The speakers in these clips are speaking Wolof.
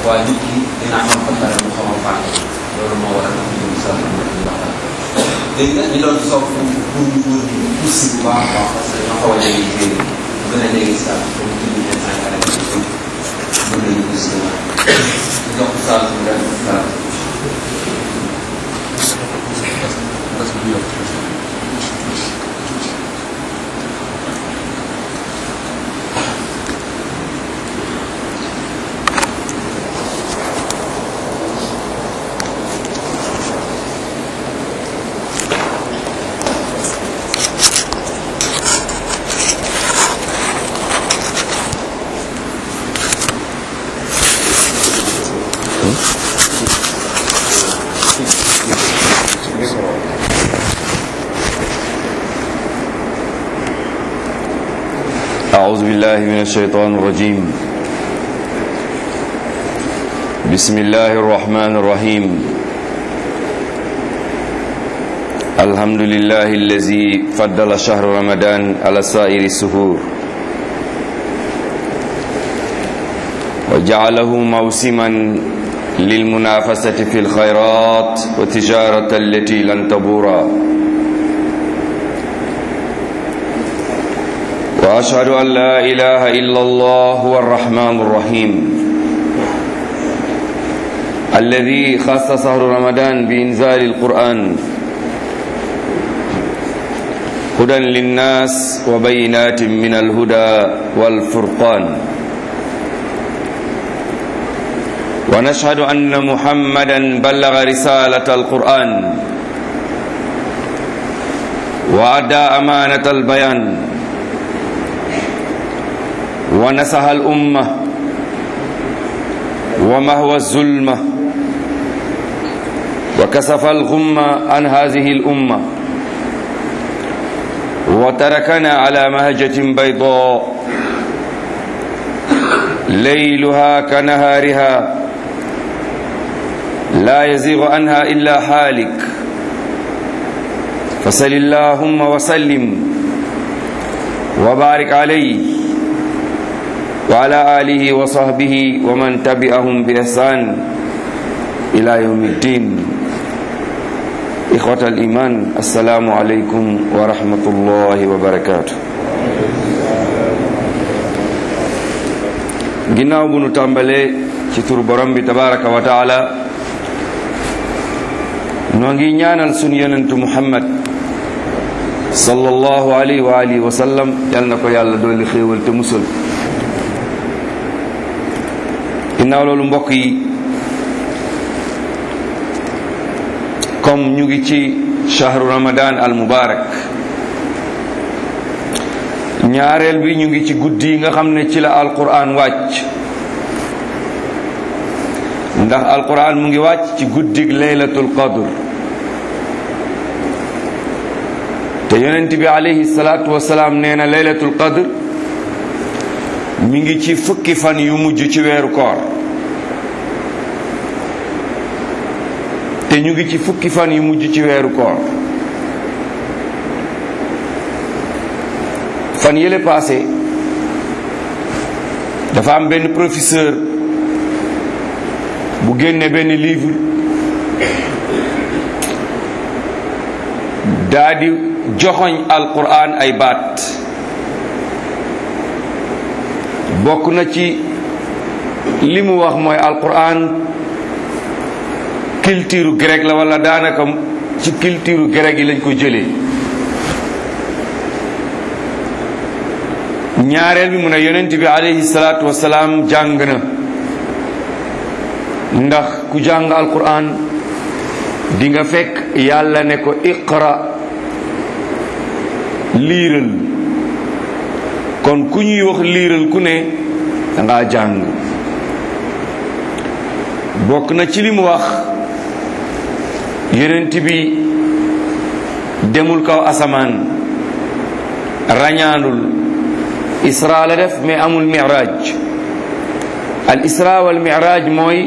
waaye nit ki dina am ba pare mu xaw a fàtte loolu moo waral ñu ngi sax ñu waxtaan léegi nag ñu doon soog pour pour ñu wër ñu pousse bu baax a baax parce que dañoo xaw a jege téere bu gën a jege sax pour ñu tudd leen ay xale yu bëri mën nañu gis ñu jox ko saa su dem saa أعوذ بالله من الشيطان الرجيم بسم الله الرحمن الرحيم الحمد لله الذي فضل شهر رمضان على سائر السهور وجعله موسما للمنافسة في الخيرات وتجارة التي لن تبورا وأشهد أن لا إله إلا الله هو الرحمن الرحيم الذي خص شهر رمضان بإنزال القرآن هدى للناس وبينات من الهدى والفرقان ونشهد أن محمدا بلغ رسالة القرآن وأدى أمانة البيان ونسح الأمة ومهو الظلمة وكسف الغمة عن هذه الأمة وتركنا على مهجة بيضاء ليلها كنهارها لا يزيغ عنها إلا حالك فسل اللهم وسلم وبارك عليه وعلى آله وصحبه ومن تبعهم بإحسان إلى يوم الدين إخوة الإيمان السلام عليكم ورحمة الله وبركاته ginnaaw bu nu tàmbalee ci tur borom bi tabaraka wa taala noo ngi ñaanal sunu yonentu muhammad sallallahu alayhi wa alihi wa sallam yal na ko yàlla dolli xéewal te musal ginnaaw loolu mbokk yi comme ñu ngi ci shahru ramadan al mubarak ñaareel bi ñu ngi ci guddi yi nga xam ne ci la alquran wàcc ndax alquran mu ngi wàcc ci guddig laylatul qadr te yonent bi alayhi salaatu wasalaam nee na laylatul qadr mi ngi ci fukki fan yu mujj ci weeru koor te ñu ngi ci fukki fan yu mujj ci weeru koor fan yële passé dafa am benn professeur bu génne benn livre daa di joxoñ alquran ay baat bokk na ci li mu wax mooy alquran culture grec la wala daanaka ci culture grec yi lañ ko jëlee ñaareel bi mu ne yonent bi alayhi salaatu wasalaam jàng na ndax ku jàng alquran di nga fekk yàlla ne ko iqra liiral kon ku ñuy wax liiral ku ne danga jàng bokk na ci li mu wax yonent bi demul kaw asamaan rañaanul isra la def mais amul miraj al isra wal miraj mooy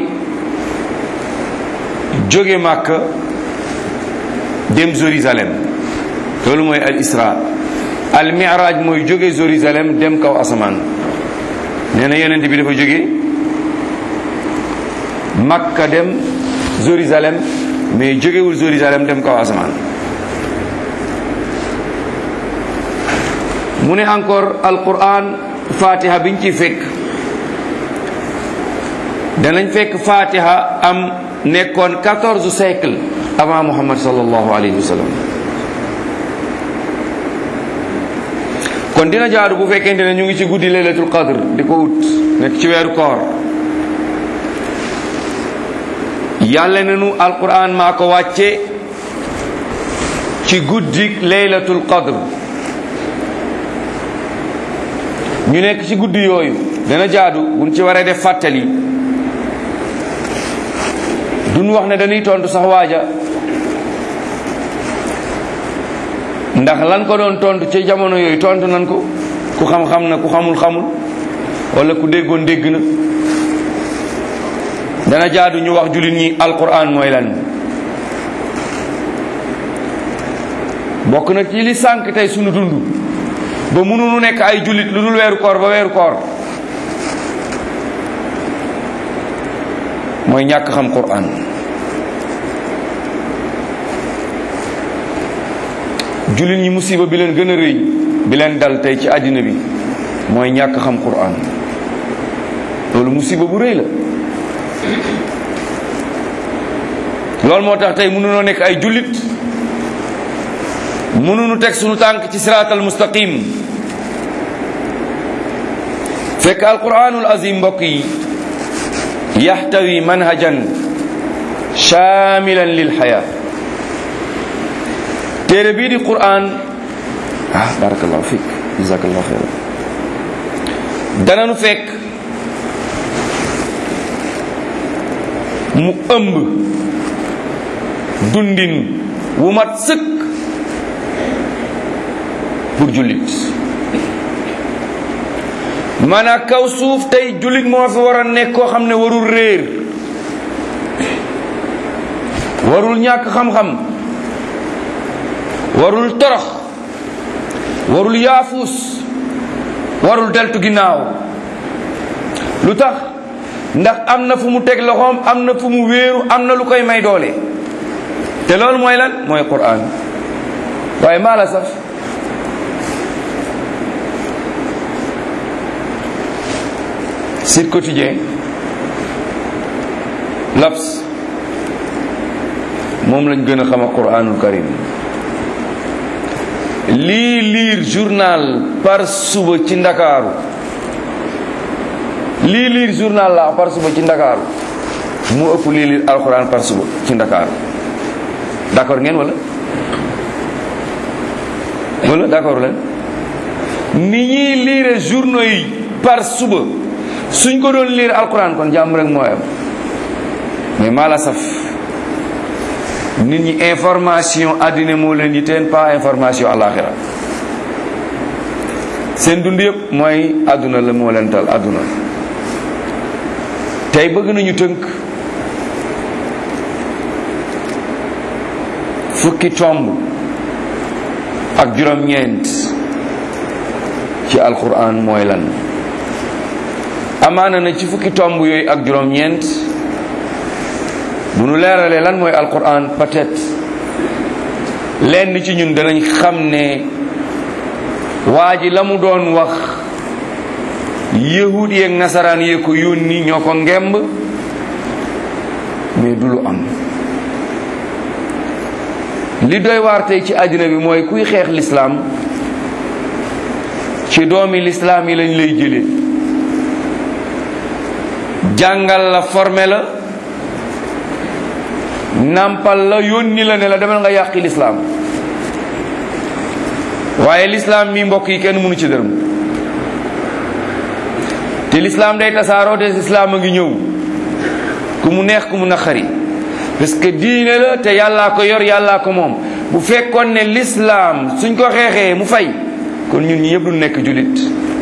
jóge Màkka dem Jérusalem loolu mooy al isra al miraj mooy jóge Jérusalem dem kaw asamaan nee na yonent bi dafa jóge Makka dem Jérusalem mais jógewul Jérusalem dem kaw asamaan mu ne encore alquran fatiha biñ ci fekk danañ fekk fatiha am nekkoon quatorze siècle avant muhammad sallallahu alayhi wa sallam kon dina jaadu bu fekkente ne ñu ngi ci guddi laylatul qadr di ko ut nekk ci weeru koor yàlla nenu alquran maa ko wàcce ci guddi laylatul qadr ñu nekk ci guddi yooyu dana jaadu buñ ci waree def fàttali duñ wax ne dañuy tontu sax waaja ndax lan ko doon tontu ci jamono yooyu tontu nan ko ku xam-xam na ku xamul xamul wala ku déggoon dégg na dana jaadu ñu wax jullit ñi alquran mooy lan bokk na ci li sànq tey sunu dund ba mënuñu nekk ay jullit lu dul weeru koor ba weeru koor mooy ñàkk xam quran jullit ñi musiba bi leen gën a rëy bi leen dal tey ci àddina bi mooy ñàkk xam quran loolu musiba bu rëy la loolu moo tax tey mënunoo nekk ay jullit mënunu teg sunu tànk ci siraatal mustaqim fekk alquranul azim mbokk yi yaxtawi manhajan shamilan lil xayaa téere bii di quran ah barakallahu fik jazakallahu xeyran dananu fekk mu ëmb dundin wu mat sëkk pour jullit maanaam kaw suuf tey jullit moo fi war a nekk koo xam ne warul réer warul ñàkk xam-xam warul torox warul yaafuus warul deltu ginnaaw lu tax ndax am na fu mu teg loxoom am na fu mu wéeru am na lu koy may doole te loolu mooy lan mooy Qur'an waaye maa la saf Sud Quotidien L'Obs moom lañ gën a xam a Qur'anul Karim lii liir journal par suba ci Ndakaaru lii liir journal la par suba ci Ndakaaru mu ëpp lii liir alxuraan par suba ci Ndakaaru d'accord ngeen wala wala d'accord leen ni ñuy liire journaux yi par suba suñ ko doon liir alxuraan kon jàmm rek mooy am mais maa la saf nit ñi information àddina moo leen yiteen pas information àllaaxira seen dund yëpp mooy àdduna la moo leen tal àdduna tey bëgg nañu tënk fukki tomb ak juróom-ñeent ci alquran mooy lan amaana na ci fukki tomb yooyu ak juróom-ñeent bu nu leeralee lan mooy alquran peut-être lenn ci ñun danañ xam ne waa ji la mu doon wax yahud yeeg nasaraan yee ko yónni ñoo ko ngemb mais du lu am li doy waar tey ci àddina bi mooy kuy xeex lislaam ci doomi lislaam yi lañ lay jëlee jàngal la formé la nàmpal la yónni la ne la demal nga yàqi lislaam waaye lislaam mi mbokk yi kenn mënu ci dërëm te lislaam day tasaaroo te lislaam a ngi ñëw ku mu neex ku mu naqari parce que diine la te yàllaa ko yor yàllaa ko moom bu fekkoon ne lislaam suñ ko xeexee mu fay kon ñun ñi yëpp du nekk julit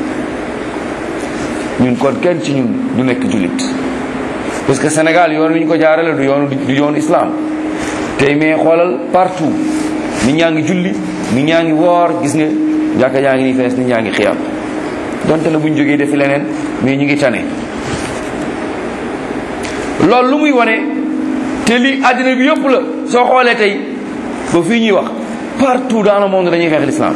ñun kon kenn ci ñun du nekk julit parce que Sénégal yoon wi ñu ko jaarale du yoonu du yoonu islam tey mais xoolal partout nit ñaa ngi julli nit ñaa ngi woor gis nga jàkka jaa ngi nii fees nit ñaa ngi xiyam donte na bu ñu jógee defi leneen mais ñu ngi tane loolu lu muy wane te li àddina bi yëpp la soo xoolee tey ba fii ñuy wax partout dans le monde dañuy xeex l'islam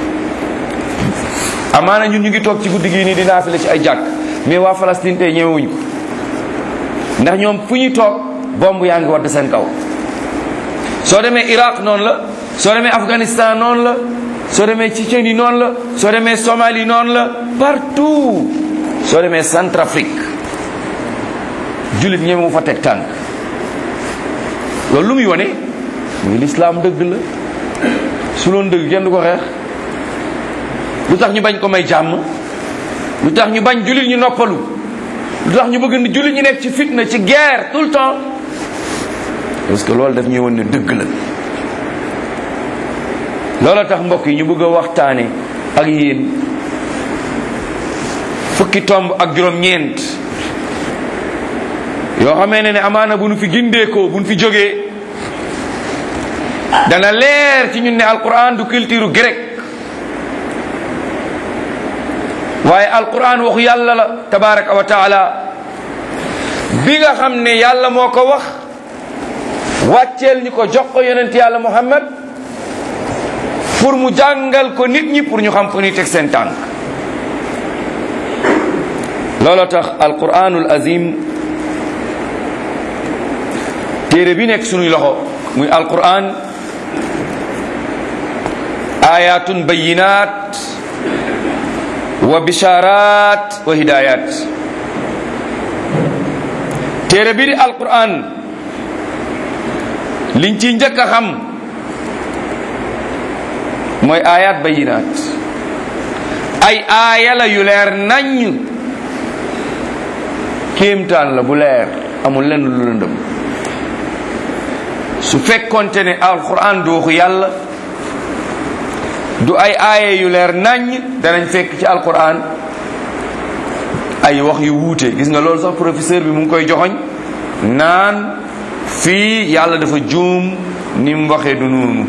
amaana ñun ñu ngi toog ci guddi gii nii di naafile ci ay jàkk mais waa Palestine tey ñemewuñ ko ndax ñoom fu ñuy toog bomb yaa ngi wadd seen kaw soo demee Iraq noonu la soo demee Afghanistan noonu la soo demee Tchétchénie noonu la soo demee Somalie noonu la partout soo demee Centrafrique jullit ñeme mu fa teg tànk loolu lu muy wane muy lislaam dëgg la su loon dëgg kenn du ko xeex lu tax ñu bañ ko may jàmm lu tax ñu bañ jullit ñu noppalu lu tax ñu bëgg ni jullit ñu nekk ci fitna ci guerre tout le temps parce que loolu daf ñuy wan ne dëgg la loola tax mbokk yi ñu bëgg a waxtaane ak yéen fukki tomb ak juróom-ñeent yoo xamee ne ne amaana bu nu fi gindeekoo bu nu fi jógee dana leer ci ñun ne alquran du culture grec waaye alquran waxu yàlla la tabaraka wa taala bi nga xam ne yàlla moo ko wax wàcceel ñu ko jox ko yonent yàlla muhammad pour mu jàngal ko nit ñi pour ñu xam ko ni teg seen tànk loolu tax alquranul azim téere bi nekk sunuy loxo muy alquran ayatun bayinat wa bisharat wa hidayat téere bi di alquran liñ ci njëkk a xam mooy ayat bayinat ay aaya la yu leer naññ kéemtaan la bu leer amul lenn lu lëndëm su fekkonte ne alquran du waxu yàlla du ay aaye yu leer naññ danañ fekk ci alquran ay wax yu wuute gis nga loolu sax professeur bi mu ngi koy joxoñ naan fii yàlla dafa juum ni mu waxee du noonu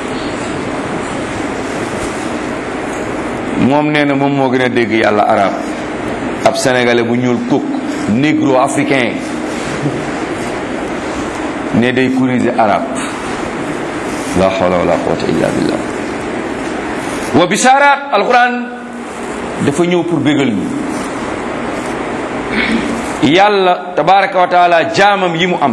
moom nee na moom moo gën a dégg yàlla arab ab sénégalais bu ñuul kuk négro africain ne day corriger arab la hawla wala quwwata illa billah wa bisharat alquran dafa ñëw pour bégal ñu yàlla tabaraka wa taala jaamam yi mu am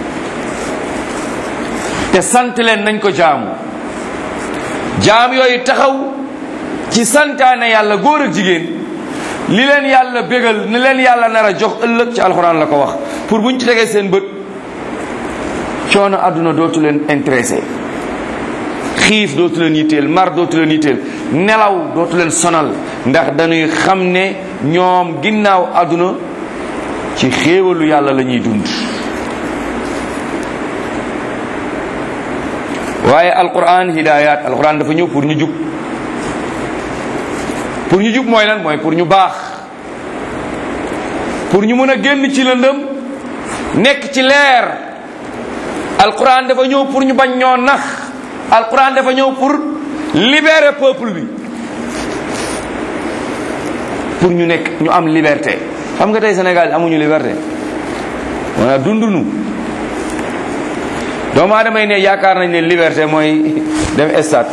te sant leen nañ ko jaamu jaam yooyu taxaw ci santaane yàlla góor ak jigéen li leen yàlla bégal ni leen yàlla nar a jox ëllëg ci alxuraan la ko wax pour buñ ci tegee seen bët coono àdduna dootu leen intéressé xiif dootu leen yitteel mar dootu leen yitteel nelaw dootu leen sonal ndax dañuy xam ne ñoom ginnaaw àdduna ci xéewalu yàlla la ñuy dund waaye alquran hidayat alquran dafa ñëw pour ñu jub pour ñu jub mooy lan mooy pour ñu baax pour ñu mën a génn ci lëndëm nekk ci leer alquran dafa ñëw pour ñu bañ ñoo nax alquran dafa ñëw pour libérer peuple bi pour ñu nekk ñu am liberté xam nga tey Sénégal amuñu liberté wana dundunu doomu aadama yi ne yaakaar nañ ne liberté mooy dem stade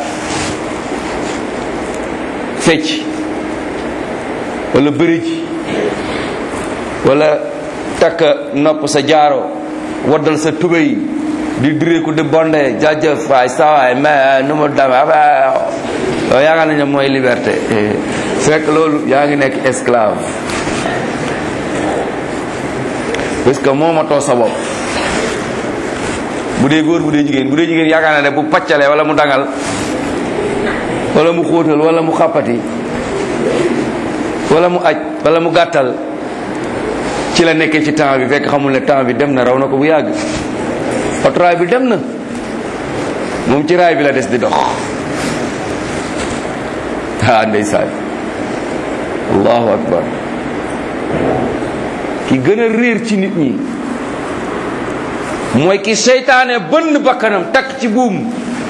fecc wala bëri ji wala takk nopp sa jaaro waddal sa tubéy di direeku di bonde jaajëf waay sawaay mais nu mu dame yow yaakaar nañ ne mooy liberté fekk loolu yaa ngi nekk esclave parce que moomatoo sa bopp bu dee góor bu dee jigéen bu dee jigéen yaakaar na ne bu paccalee wala mu dangal wala mu xóotal wala mu xàppati wala mu aj wala mu gàttal ci la nekkee ci temps bi fekk xamul ne temps bi dem na raw na ko bu yàgg otoraay bi dem na moom ci raay bi la des di dox ah ndeysaan allahu akbar ki gën a réer ci nit ñi mooy ki seytaane bënn bakkanam takk ci buum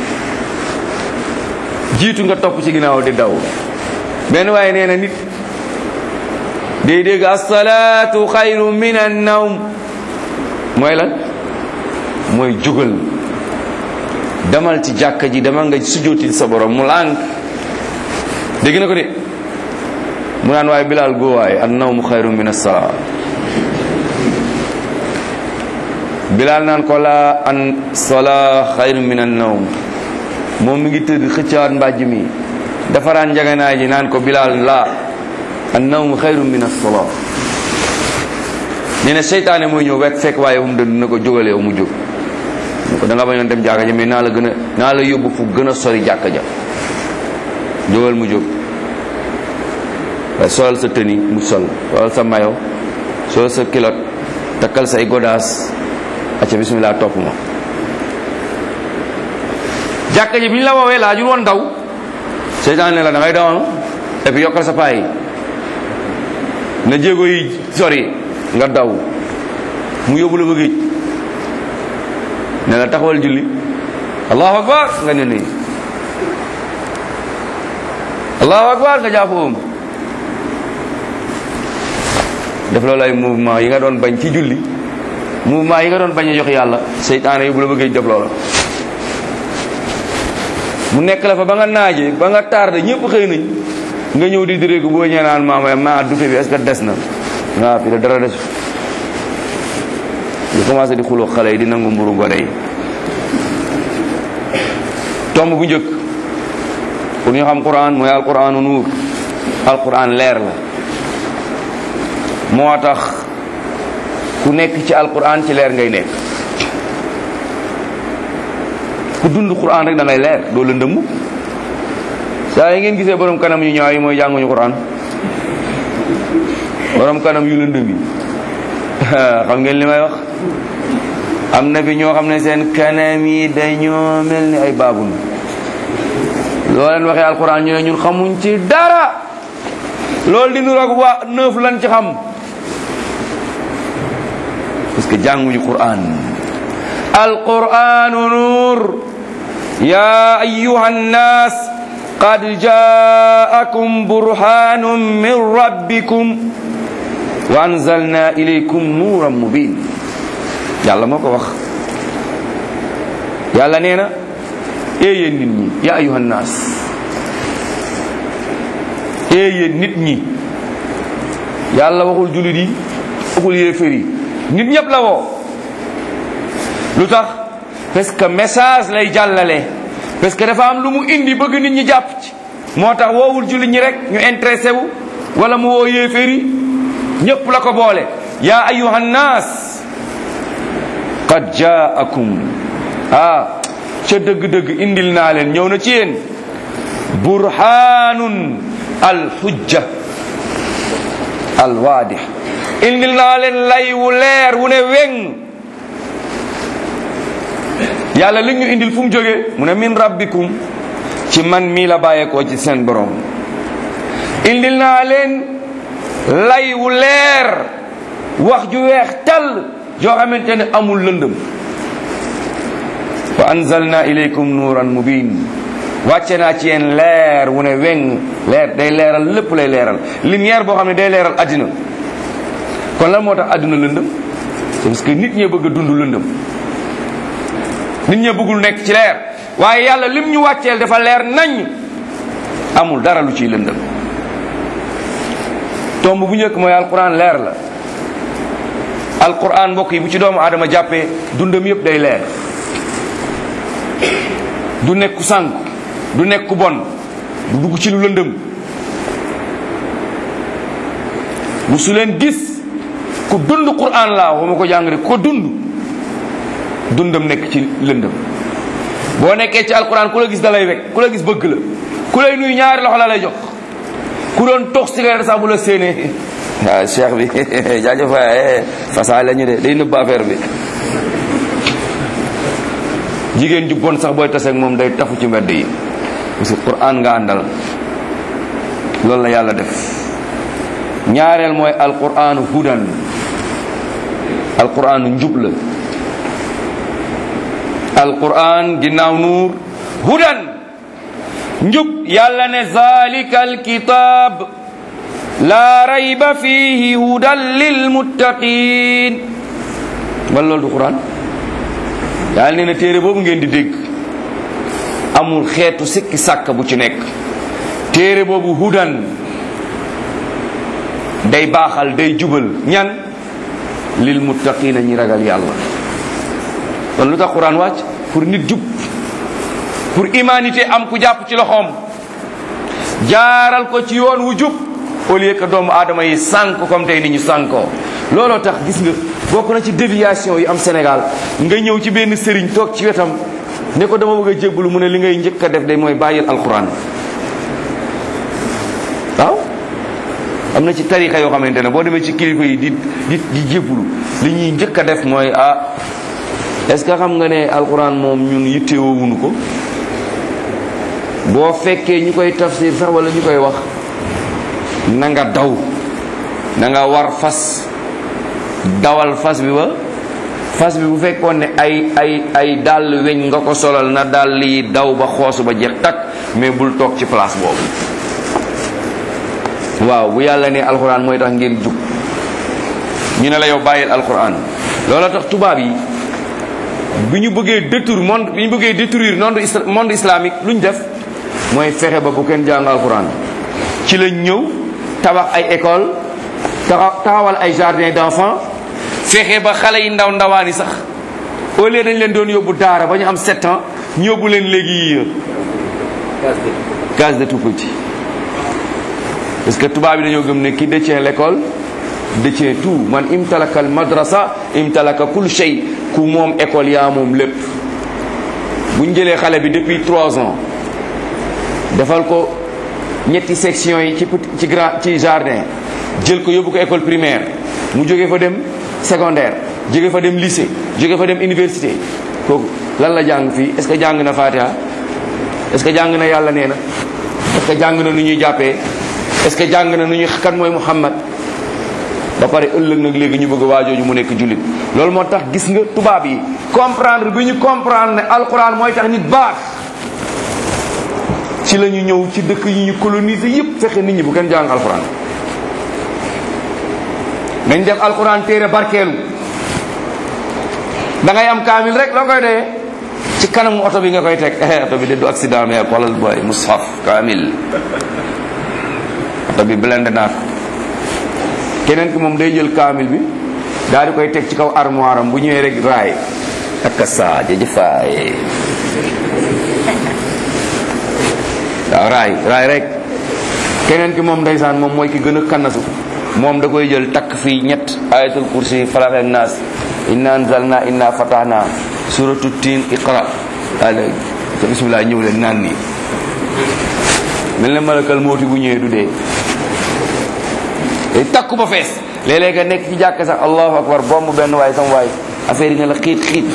jiitu nga topp ci ginnaaw di daw benn waaye nee na nit day dégg asalaatu xayru min an nawm mooy lan mooy jógal demal ci jàkka ji demal nga sujjóotil sa borom mu lànk dégg na ko de mu naan waaye bilaal góowaay an nawmu xayru min as-salaa bilaal naan ko laa an salaa xayru min an nawm moom mi ngi tëdd xëccaat mbàjj mi defaraan njaganaay ji naan ko bilaal laa an nawmu xayru min as-salaa nee na seytaane mooy ñëw wekk fekk waaye fu mu dëdd na ko jógale yow mu jóg ne ko da nga bañoon dem jàkka ja mais naa la gën a naa la yóbbu fu gën a sori jàkka ja jógal mu jóg waaye solal sa tëni mu sol solal sa mayo solal sa kilot takkal say godaas acca bismillah topp ma jàkka ji bi ñu la woowee laajul woon daw seytaan ne la da ngay dawoon et puis yokkal sa paay na jéego yi sori nga daw mu yóbbu la ba géej ne la taxawal julli allahu akbar nga ne nii allahu akbar nga jàppoom def loolu ay mouvement yi nga doon bañ ci julli mouvement yi nga doon bañ a jox yàlla seytaane yóbbu la ba géej def loola mu nekk la fa ba nga naaje ba nga tardé ñëpp xëy nañ nga ñëw di diréegu boo ñee naan maama ma dute bi est-ce que des na waaw fii la dara des ñu commencé di xuloo xale yi di nangu mburu ngone yi tomb bu njëkk pour ñu xam quran mooy alquranu nuur alquran leer la moo tax ku nekk ci alquran ci leer ngay nekk ku dund quran rek da ngay leer doo lëndëm saa yi ngeen gisee borom kanam yu ñaaw yi mooy jànguñu quran borom kanam yu lëndëm yi xam ngeen li may wax am na bi ñoo xam ne seen kanam yi dañoo mel ni ay baabun loo leen waxee alquran ñu ne ñun xamuñ ci dara loolu di nuroog waa neuf lan ci xam parce que jànguñu quran alquranu nur ya ayuha nnas qad jaakum burhanun min rabbikum wa anzalna ilaykum nuuran mubin yàlla moo ko wax yàlla nee na ee yéen nit ñi ya ayuha nnaas ee yéen nit ñi yàlla waxul jullit yi waxul yéefar yi nit ñëpp la woo lu tax parce que message lay jàllale parce que dafa am lu mu indi bëgg nit ñi jàpp ci moo tax woowul jullit ñi rek ñu intéressé wu wala mu woo yéefar yi ñëpp la ko boole ya ayuha nnaas qad jaakum ah ca dëgg-dëgg indil naa leen ñëw na ci yéen burhanun alhujja alwaadih indil naa leen lay wu leer wu ne weng yàlla li ñu indil fu mu jógee mu ne min rabbikum ci man mii la bàyyeekoo ci seen borom indil naa leen lay wu leer wax ju weex tal yoo xamante ne amul lëndëm wa anzalna ilaykum nuuran mubin wàcce naa ci yéen leer wu ne weng leer day leeral lépp lay leeral lumière boo xam ne day leeral addina kon lan moo tax adduna lëndëm c'est parce que nit ñee bëgg a dund lëndëm nit ñee bëggul nekk ci leer waaye yàlla lim ñu wàcceel dafa leer nañ amul dara lu ciy lëndëm tomb bu njëkk mooy alquran leer la alquran mbokk yi bu ci doomu aadama jàppee dundam yëpp day leer du nekk ku sànk du nekk ku bon du dugg ci lu lëndëm musu leen gis ku dund quran laa waxuma ko jàng rek ko dund dundam nekk ci lëndëm boo nekkee ci alquran ku la gis da lay wekk ku la gis bëgg la ku lay nuyu ñaari loxo la lay jox ku doon tox cigarette sax bu la séenee waaw cheikh bi jaajëf waay fasaa la ñu de day nëbb affaire bi jigéen ju bon sax booy taseeg moom day tafu ci mbedd yi parce que quran nga àndal loolu la yàlla def ñaareel mooy alquranu hudan alquranu njub la alquran ginnaaw nuur hudan njub yàlla ne zalika alkitab la rayba fihi hudan lilmuttaqin wala loolu du quran yàlla nee na téere boobu ngeen di dégg amul xeetu sikki sàkk bu ci nekk téere boobu hudan day baaxal day jubal ñan lil muttaqina ñi ragal yàlla kon lu tax quran wàcc pour nit jub pour humanité am ku jàpp ci loxoom jaaral ko ci yoon wu jub au lieu que doomu aadama yi sànk comme tey ni ñu sànkoo looloo tax gis nga bokk na ci déviation yi am Sénégal nga ñëw ci benn sëriñ toog ci wetam ne ko dama bëgg a jébbalu mu ne li ngay njëkk a def de mooy bàyyil alquran waaw am na ci tarixa yoo xamante ne boo demee ci kilifa yi di di di jébbalu li ñuy njëkk a def mooy ah est-ce que xam nga ne alquran moom ñun yittewoowuñu ko boo fekkee ñu koy tafsir sax wala ñu koy wax na nga daw na nga war fas dawal fas bi ba fas bi bu fekkoon ne ay ay ay dàll weñ nga ko solal na dàll yi daw ba xoosu ba jeex takk mais bul toog ci place boobu waaw bu yàlla ne alxuraan mooy tax ngeen jub ñu ne la yow bàyyil alxuraan loola tax tubaab yi bi ñu bëggee détruire monde bi ñu bëggee détruire monde monde islamique lu ñu def mooy fexe ba bu kenn jàng alxuraan ci lañ ñëw tabax ay école taxawal ay jardin d'enfants fexe ba xale yi ndaw ndawaan yi sax au lieu dañ leen doon yóbbu daara ba ñu am sept ans ñu yóbbu leen léegi case de tout petit parce que tubaab yi dañoo gëm ne ki détient l'école détient tout man imtalaka al madrasa imtalaka kul shay ku moom école yaa moom lépp bu ñu jëlee xale bi depuis trois ans defal ko ñetti section yi ci ci grand ci jardin jël ko yóbbu ko école primaire mu jóge fa dem secondaire jóge fa dem lycée jóge fa dem université kooku lan la jàng fii est-ce que jàng na Fatiha est-ce que jàng na yàlla nee na est-ce que jàng na nu ñuy jàppee est-ce que jàng na nu ñuy kan mooy Muhammad ba pare ëllëg nag léegi ñu bëgg waajooju mu nekk jullit loolu moo tax gis nga tubaab yi comprendre bi ñu comprendre ne alquran mooy tax nit baax ci la ñu ñëw ci dëkk yi ñu coloniser yépp fexe nit ñi bu kenn jàng alquran nañ def alquran téere barkeelu da ngay am kaamil rek loo koy doyee ci kanamu oto bi nga koy teg oto bi de du accident mais xoolal booy mushaf kaamil oto bi blende naa ko keneen ki moom day jël kaamil bi daal di koy teg ci kaw armoire am bu ñëwee rek raay ak saa jëjëfaay waaw raay raay rek keneen ki moom ndeysaan moom mooy ki gën a kannasu moom da koy jël takk fii ñett ayatul kursi falaq ak naas inna anzalna inna fatahna suratu tin iqra daal te bismillah ñëw leen naan nii mel na malakal mooti bu ñëwee du dee day takku ba fees léeg-léeg nga nekk ci jàkk sax allahu akbar bomb benn waay sama waay affaire yi ne la xiit xiit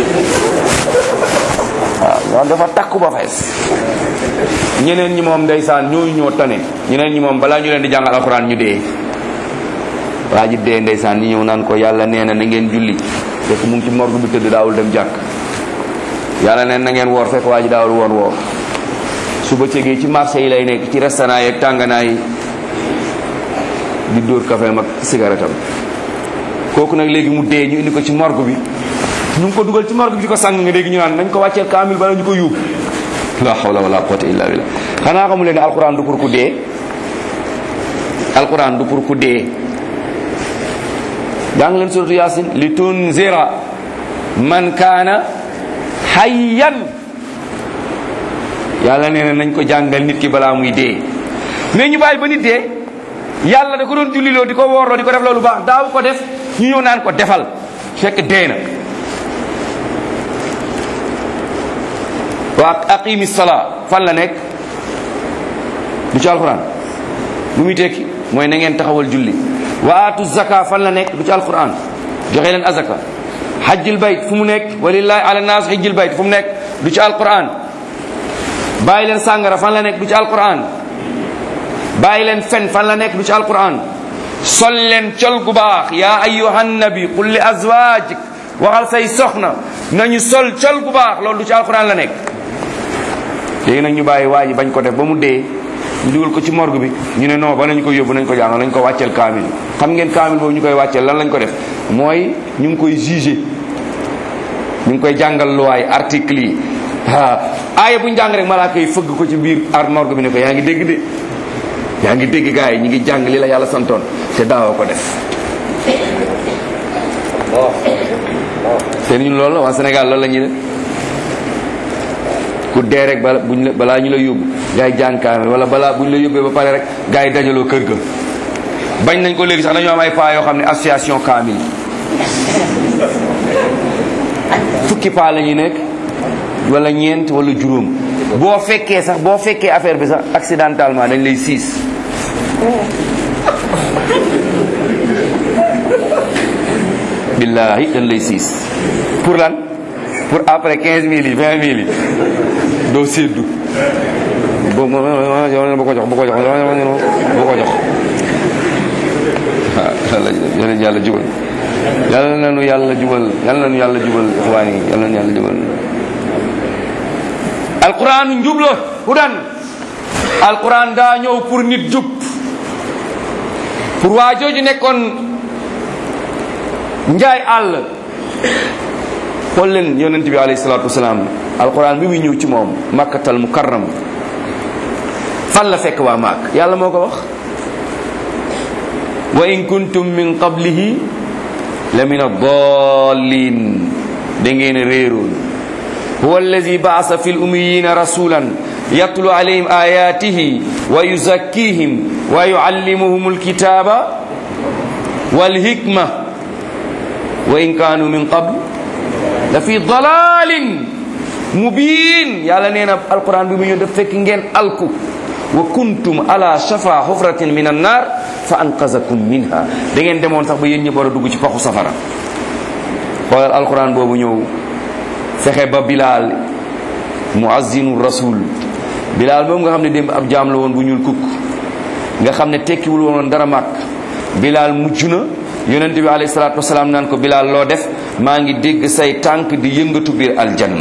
waaw ñoom dafa takku ba fees ñeneen ñi moom ndeysaan ñooñu ñoo tane ñeneen ñi moom balaa ñu leen di jàngal alxuraan ñu dee waa ji dee ndeysaan ñi ñëw naan ko yàlla nee na na ngeen julli fekk mu ngi ci morgue bi tëdd daawul dem jàkk yàlla neen na ngeen woor fekk waa ji daawul woon woor su bëccëgee ci marché yi lay nekk ci restaurant yi ak tànganaa yi di dóor café mag cigarette am kooku nag léegi mu dee ñu indi ko ci morgue bi ñu ngi ko dugal ci morgue bi di ko sang nga léegi ñu naan nañ ko wàcceel kaamil bala ñu ko yóbbu la hawla wala quwwata illa billah xanaa xamu leen ne alquran du pour ku dee alquran du pour ku dee jàng leen suratu yasin li tunzira man kaana hayyan yàlla nee na nañ ko jàngal nit ki balaa muy dee mais ñu bàyyi ba nit dee yàlla da ko doon julliloo di ko woorloo di ko def loolu baax daaw ko def ñu ñëw naan ko defal fekk dee na wa aqimi salaa fan la nekk du ci alquran lu muy tekki mooy na ngeen taxawal julli waatu zaka fan la nekk du ci alquran joxe leen azaka hajjil bayt fu mu nekk walillahi ala nas hajjil bayt fu mu nekk du ci alquran bàyyi leen sàngara fan la nekk du ci alquran bàyyi leen fen fan la nekk du ci alquran sol leen col gu baax yaa ayyuhan nabi qul li azwajik waxal say soxna nañu sol col gu baax loolu du ci alquran la nekk léegi nag ñu bàyyi waa ji bañ ko def ba mu dee ñu dugal ko ci morgue bi ñu ne non ba nañ ko yóbbu nañ ko jàng nañ ko wàcceel kaamil xam ngeen kaamil boobu ñu koy wàcceel lan lañ ko def mooy ñu ngi koy jugé ñu ngi koy jàngal luwaay article yi ah aaya bu ñu jàng rek malaaka yi fëgg ko ci biir ar morgue bi ne ko yaa ngi dégg de yaa ngi dégg gars yi ñu ngi jàng li la yàlla santoon te daawoo ko def te ñun loolu la waa Sénégal loolu la ñuy def ku dee rek bala buñ la balaa ñu la yóbbu gars yi jàng kaamil wala balaa buñ la yóbbee ba pare rek gars yi dajaloo kër ga bañ nañ ko léegi sax dañoo am ay paa yoo xam ne association kaamil fukki paa la ñuy nekk wala ñeent wala juróom boo fekkee sax boo fekkee affaire bi sax accidentellement dañ lay siis billahi dañ lay siis pour lan pour après 15 mille yi 20 mille yi doo séddu bo bu ko jox bu ko jox bu ko jox waaw yàlla yàlla jubal yàlla na nu yàlla jubal yàlla na nu yàlla jubal ixwaan yi yàlla na nu yàlla jubal alquran njub la hudan alquran daa ñëw pour nit jub pour waa jooju nekkoon njaay àll xool leen yonent bi alayhi salaatu wasalaam alquran bi muy ñëw ci moom makkatal mukarram fan la fekk waa maak yàlla moo ko wax wa in kuntum min qablihi la min ad-dallin da ngeen réeroon huwa allazi ba'asa fil ummiyina rasulan yatlu alayhim ayatihi wa yuzakkihim wa yuallimuhum alkitaba wal hikma wa in kanu min qabl la fi dalalin mubin yàlla nee na alquran bi mu ñëw daf fekk ngeen alku wa kuntum ala shafa hufratin min annar fa anqazakum minha da ngeen demoon sax ba yéen ñëpp war a dugg ci paxu safara xoolal alquran boobu ñëw fexe ba bilaal muazzinu rasul bilaal moom nga xam ne démb ab jaam la woon bu ñuul kukk nga xam ne tekkiwul woon dara màkk bilaal mujj na yonent bi alayhi salaatu wasalaam naan ko bilaal loo def maa ngi dégg say tànk di yëngatu biir aljanna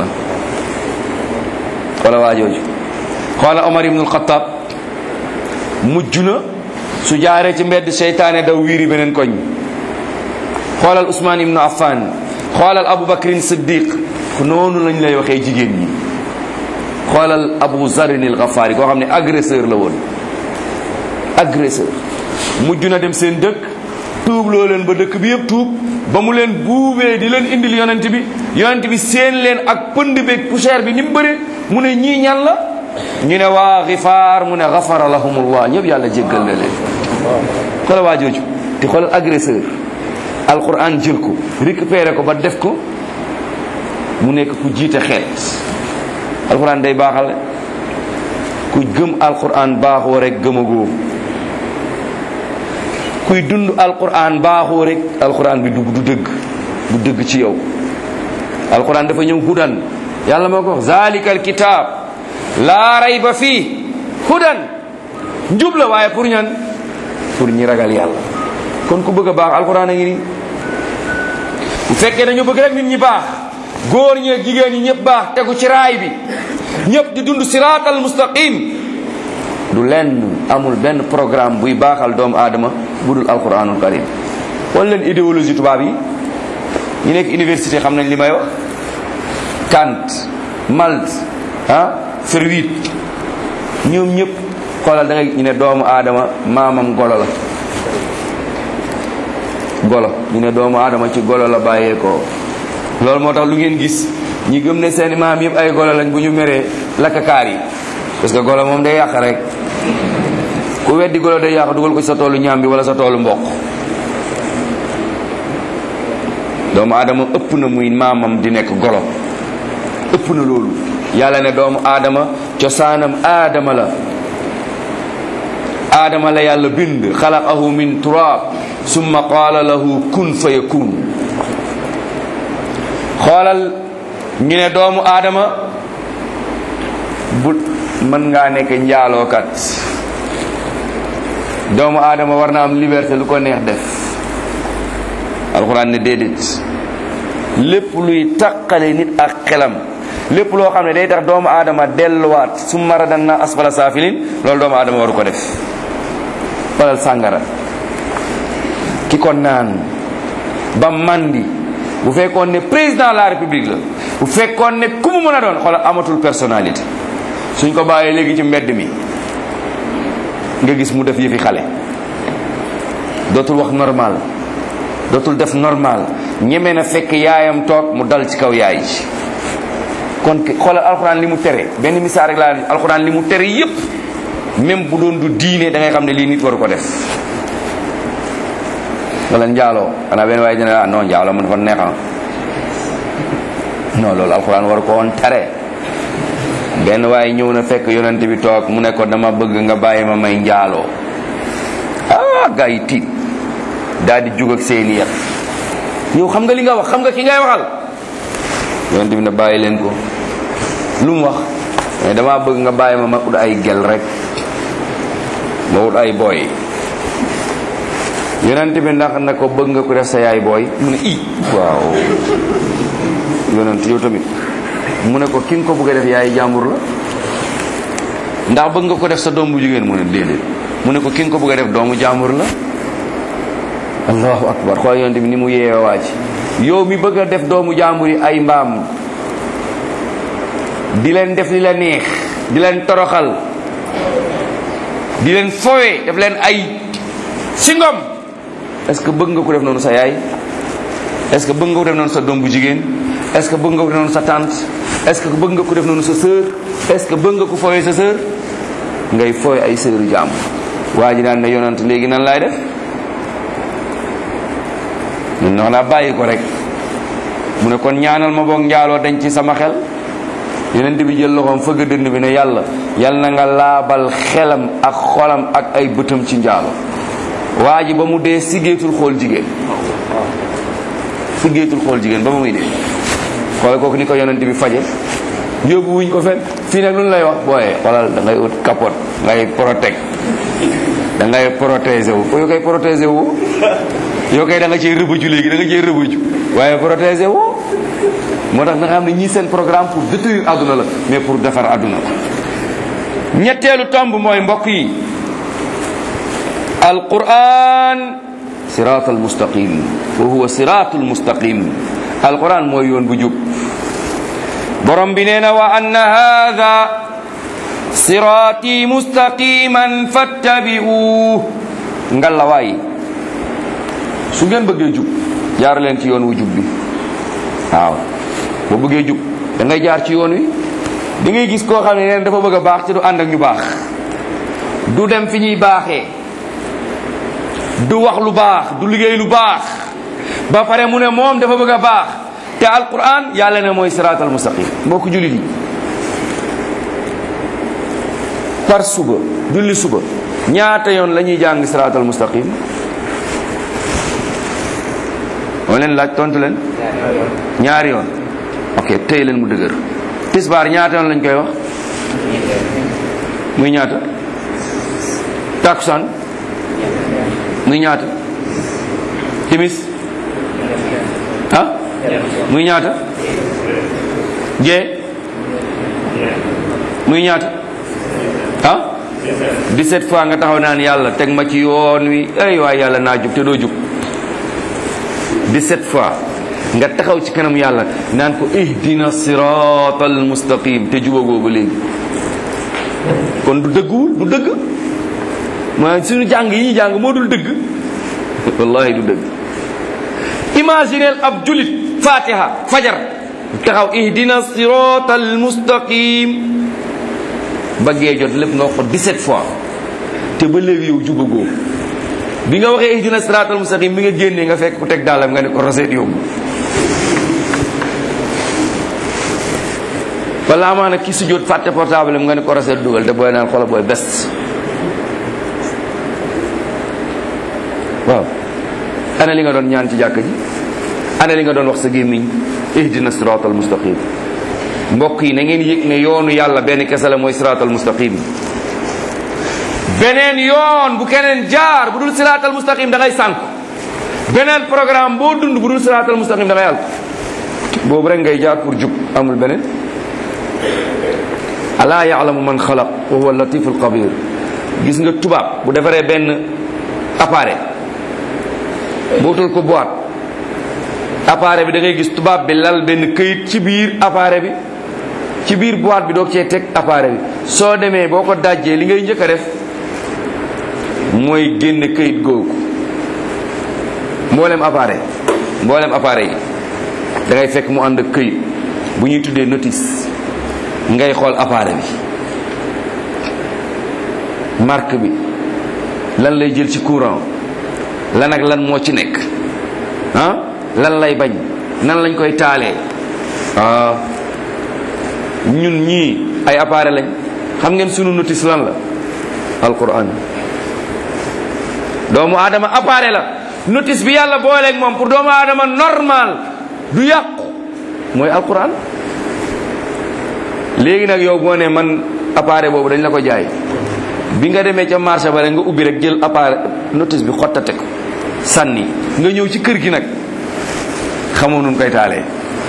wala waa jooju xoola omar ibnul xataab mujj na su jaaree ci mbedd seytaane daw wiiri beneen koñ xoolal usmaan ibnu affan xoolal abu bakrin siddiq noonu lañ lay waxee jigéen ñi xoolal abu zarin il gafaari koo xam ne agresseur la woon agresseur mujj na dem seen dëkk tuub loo leen ba dëkk bi yëpp tuub ba mu leen buubee di leen indil yonent bi yonent bi seen leen ak pënd beeg poussière bi ni mu bëri mu ne ñii ñan la ñu ne waa xifaar mu ne xafara lahumullah ñëpp yàlla jéggal na leen xoolal waa jooju te xoolal agresseur alquran jël ko récupéré ko ba def ko mu nekk ku jiite xeet alquran day baaxal ku gëm alquran baaxoo rek gëmagoo kuy dund alquran baaxoo rek alquran bi dugg du dëgg du dëgg ci yow alquran dafa ñëw hudan yàlla moo ko wax zalika alkitab laa rayba fii hudan njub la waaye pour ñan pour ñi ragal yàlla kon ku bëgg a baax alquran a ngi nii bu fekkee dañu bëgg rek nit ñi baax góor ñi ak jigéen ñi ñëpp baax tegu ci raay bi ñëpp di dund siraatal mustaqim du lenn amul benn programme buy baaxal doomu aadama bu dul alquranul karim wala leen idéologie tubaab yi ñu nekk université xam nañ li may wax Kant Malte ah Freud ñoom ñëpp xoolal da ngay ñu ne doomu aadama maamam golo la golo ñu ne doomu aadama ci golo la bàyyeekoo loolu moo tax lu ngeen gis ñi gëm ne seen maam yëpp ay golo lañ bu ñu meree lakkakaar yi parce que golo moom day yàq rek ku weddi golo day yàq dugal ko ci sa toolu ñaam bi wala sa toolu mboq doomu aadama ëpp na muy maamam di nekk golo ëpp na loolu yàlla ne doomu aadama cosaanam aadama la aadama la yàlla bind xalaqahu min turab summa qaala lahu kun fa yakun xoolal ñu ne doomu aadama bu mën ngaa nekk njaalookat doomu aadama war na am liberté lu ko neex def alxuraan ne déedéet lépp luy taqale nit ak xelam lépp loo xam ne day tax doomu aadama delluwaat su maradan na asfala saafilin loolu doomu aadama waru ko def walal sàngara ki ko naan ba mandi bu fekkoon ne président de la république la bu fekkoon ne ku mu mën a doon xoolal amatul personnalité suñ ko bàyyee léegi ci mbedd mi nga gis mu def yëfi xale dootul wax normal dootul def normal ñeme na fekk yaayam toog mu dal ci kaw yaay ji kon xoolal alxuraan li mu tere benn misaal rek laa alxuraan li mu tere yépp même bu doon du diine da ngay xam ne lii nit waru ko def wala njaaloo xanaa benn waaye dina ah non njaaloo man dafa neexam non loolu alxuraan waru ko woon tere benn waaye ñëw na fekk yonent bi toog mu ne ko dama bëgg nga bàyyi ma may njaaloo ah gaa yi tiit daal di jug ak seeni yat yow xam nga li nga wax xam nga ki ngay waxal yonent bi ne bàyyi leen ko lu mu wax mais dama bëgg nga bàyyi ma ma ut ay gel rek ma ut ay booy yonent bi ndax na ko bëgg nga ko def sa yaay booy mu ne i waaw yonent yow tamit mu ne ko ki nga ko bëgg a def yaay jàmbur la ndax bëgg nga ko def sa doom bu jigéen mu ne déedéet mu ne ko ki nga ko bëgg a def doomu jàmbur la allahu akbar xool yonent bi ni mu yeewe waa ci yow mi bëgg a def doomu jàmbur yi ay mbaam di leen def li la neex di leen toroxal di leen fowe def leen ay singom est-ce que bëgg nga ko def noonu sa yaay est-ce que bëgg nga ko def noonu sa doom bu jigéen est-ce que bëgg nga ko def noonu sa tante est-ce que bëgg nga ko def noonu sa sœur est-ce que bëgg nga ko fooyee sa sœur ngay fooy ay sœuru jàmm waa ji daan ne yonant léegi nan laay def ñun noonu laa bàyyi ko rek mu ne kon ñaanal ma boog njaaloo dañ ci sama xel yonent bi jël loxoom fëgg dënn bi ne yàlla yal na nga laabal xelam ak xolam ak ay bëtam ci njaalo waa ji ba mu dee siggeetul xool jigéen siggeetul xool jigéen ba mu muy dee xoolal kooku ni ko yonent bi faje yóbbu wuñ ko fen fii nag lu lay wax booyee xoolal da ngay ut capote ngay protect da ngay protéger wu ko yow koy protéger wu yow kay da nga cee rëbëju léegi da nga cee rëbëju waaye protéger wu moo tax nga xam ne ñii seen programme pour détruire àdduna la mais pour defar àdduna ñetteelu tomb mooy mbokk yi alquran siraatal mustaqim wa huwa siraatul mustaqim alquran mooy yoon bu jub borom bi nee na wa anna haada siraati mustaqiman fattabi'u ngalla waay su ngeen bëggee jub jaar leen ci yoon wu jub bi waaw boo bëggee jub da ngay jaar ci yoon wi da ngay gis koo xam ne neen dafa bëgg a baax te du ànd ak ñu baax du dem fi ñuy baaxee du wax lu baax du liggéey lu baax ba pare mu ne moom dafa bëgg a baax te alquran yàlla ne mooy siraatal mustaqim mbokk jullit yi par suba julli suba ñaata yoon la ñuy jàng siraatal mustaqim moo leen laaj tontu leen ñaari yoon ok tey leen mu dëgër tisbaar ñaata yoon lañ koy wax muy ñaata takusaan muy ñaata timis ah muy ñaata gee muy ñaata ah 17 fois nga taxaw naan yàlla teg ma ci yoon wi ay waay yàlla naa jub te doo jub 17 fois nga taxaw ci kanam yàlla naan ko ihdina siratal mustaqim te jubagoo ba léegi kon du dëgguwul du dëgg ma suñu jàng yi ñu jàng moo dul dëgg wallahi du dëgg imagineel ab julit fatiha fajar taxaw ihdina siratal mustaqim bëggee jot lépp nga wax ko 17 fois te ba léegi yow jubagoo bi nga waxee ihdina siratal mustaqim bi nga génnee nga fekk ku teg daalam nga ne ko roseet yóbbu wala amaana ki sujjóot fàtte portable am nga ne ko roseet dugal te booy naan xola booy best waaw ana li nga doon ñaan ci jàkk ji ana li nga doon wax sa gémmiñ ihdina siratal mustaqim mbokk yi na ngeen yëg ne yoonu yàlla benn kese la mooy siratal mustaqim beneen yoon bu keneen jaar bu dul siratal mustaqim da ngay sànk beneen programme boo dund bu dul siratal mustaqim da ngay àl boobu rek ngay jaar pour jub amul beneen alaa yaalamu man xalaq wa huwa latiful xabir gis nga tubaab bu defaree benn appareil bootul ko boîte appareil bi da ngay gis tubaab bi lal benn këyit ci biir appareil bi ci biir boîte bi doog cee teg appareil bi soo demee boo ko dajjee li ngay njëkk a def mooy génne këyit googu mboolem appareil mboolem appareil yi da ngay fekk mu ànd ak këyit bu ñuy tuddee notice ngay xool appareil bi marque bi lan lay jël ci courant lan ak lan moo ci nekk ah lan lay bañ nan lañ koy taalee ah ñun ñii ay appareil lañ xam ngeen sunu notice lan la alquran doomu aadama appareil la notice bi yàlla booleeg moom pour doomu aadama normal du yàqu mooy alquran léegi nag yow boo ne man appareil boobu dañ la ko jaay bi nga demee ca marché ba rek nga ubbi rek jël appareil notice bi xottate ko sànni nga ñëw ci kër gi nag xamoo nun koy taalee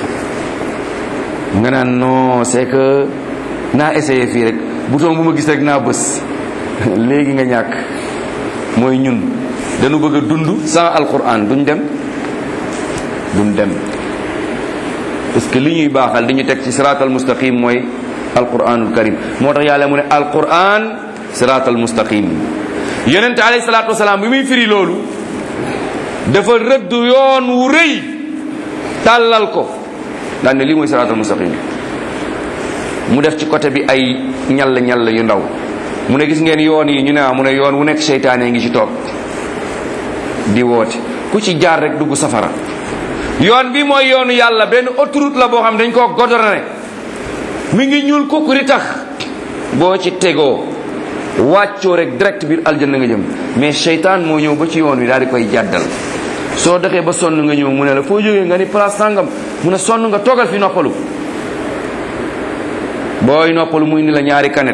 nga naan non c'est que naa essayé fii rek bouton bu ma gis rek naa bës léegi nga ñàkk mooy ñun dañu bëgg a dund sans alquran duñ dem duñ dem parce que li ñuy baaxal di ñu teg ci siraatal mustaqim mooy alquranul karim moo tax yàlla mu ne alquran siraatal mustaqim yonente alayhi salaatu wasalaam bi muy firi loolu dafa rëdd yoon wu rëy tàllal ko daan ne lii mooy siraatal mustaqim mu def ci côté bi ay ñall ñall yu ndaw mu ne gis ngeen yoon yi ñu ne mu ne yoon wu nekk seytaane ngi ci toog di woote ku ci jaar rek dugg safara yoon bi mooy yoonu yàlla benn autoroute la boo xam dañ koo godorone mi ngi ñuul kukk di tax boo ci tegoo wàccoo rek direct biir aljanna nga jëm mais seytaan moo ñëw ba ci yoon wi daal di koy jàddal soo doxee ba sonn nga ñëw mu ne la foo jógee nga ni place sàngam mu ne sonn nga toogal fi noppalu booy noppalu muy ni la ñaari kanet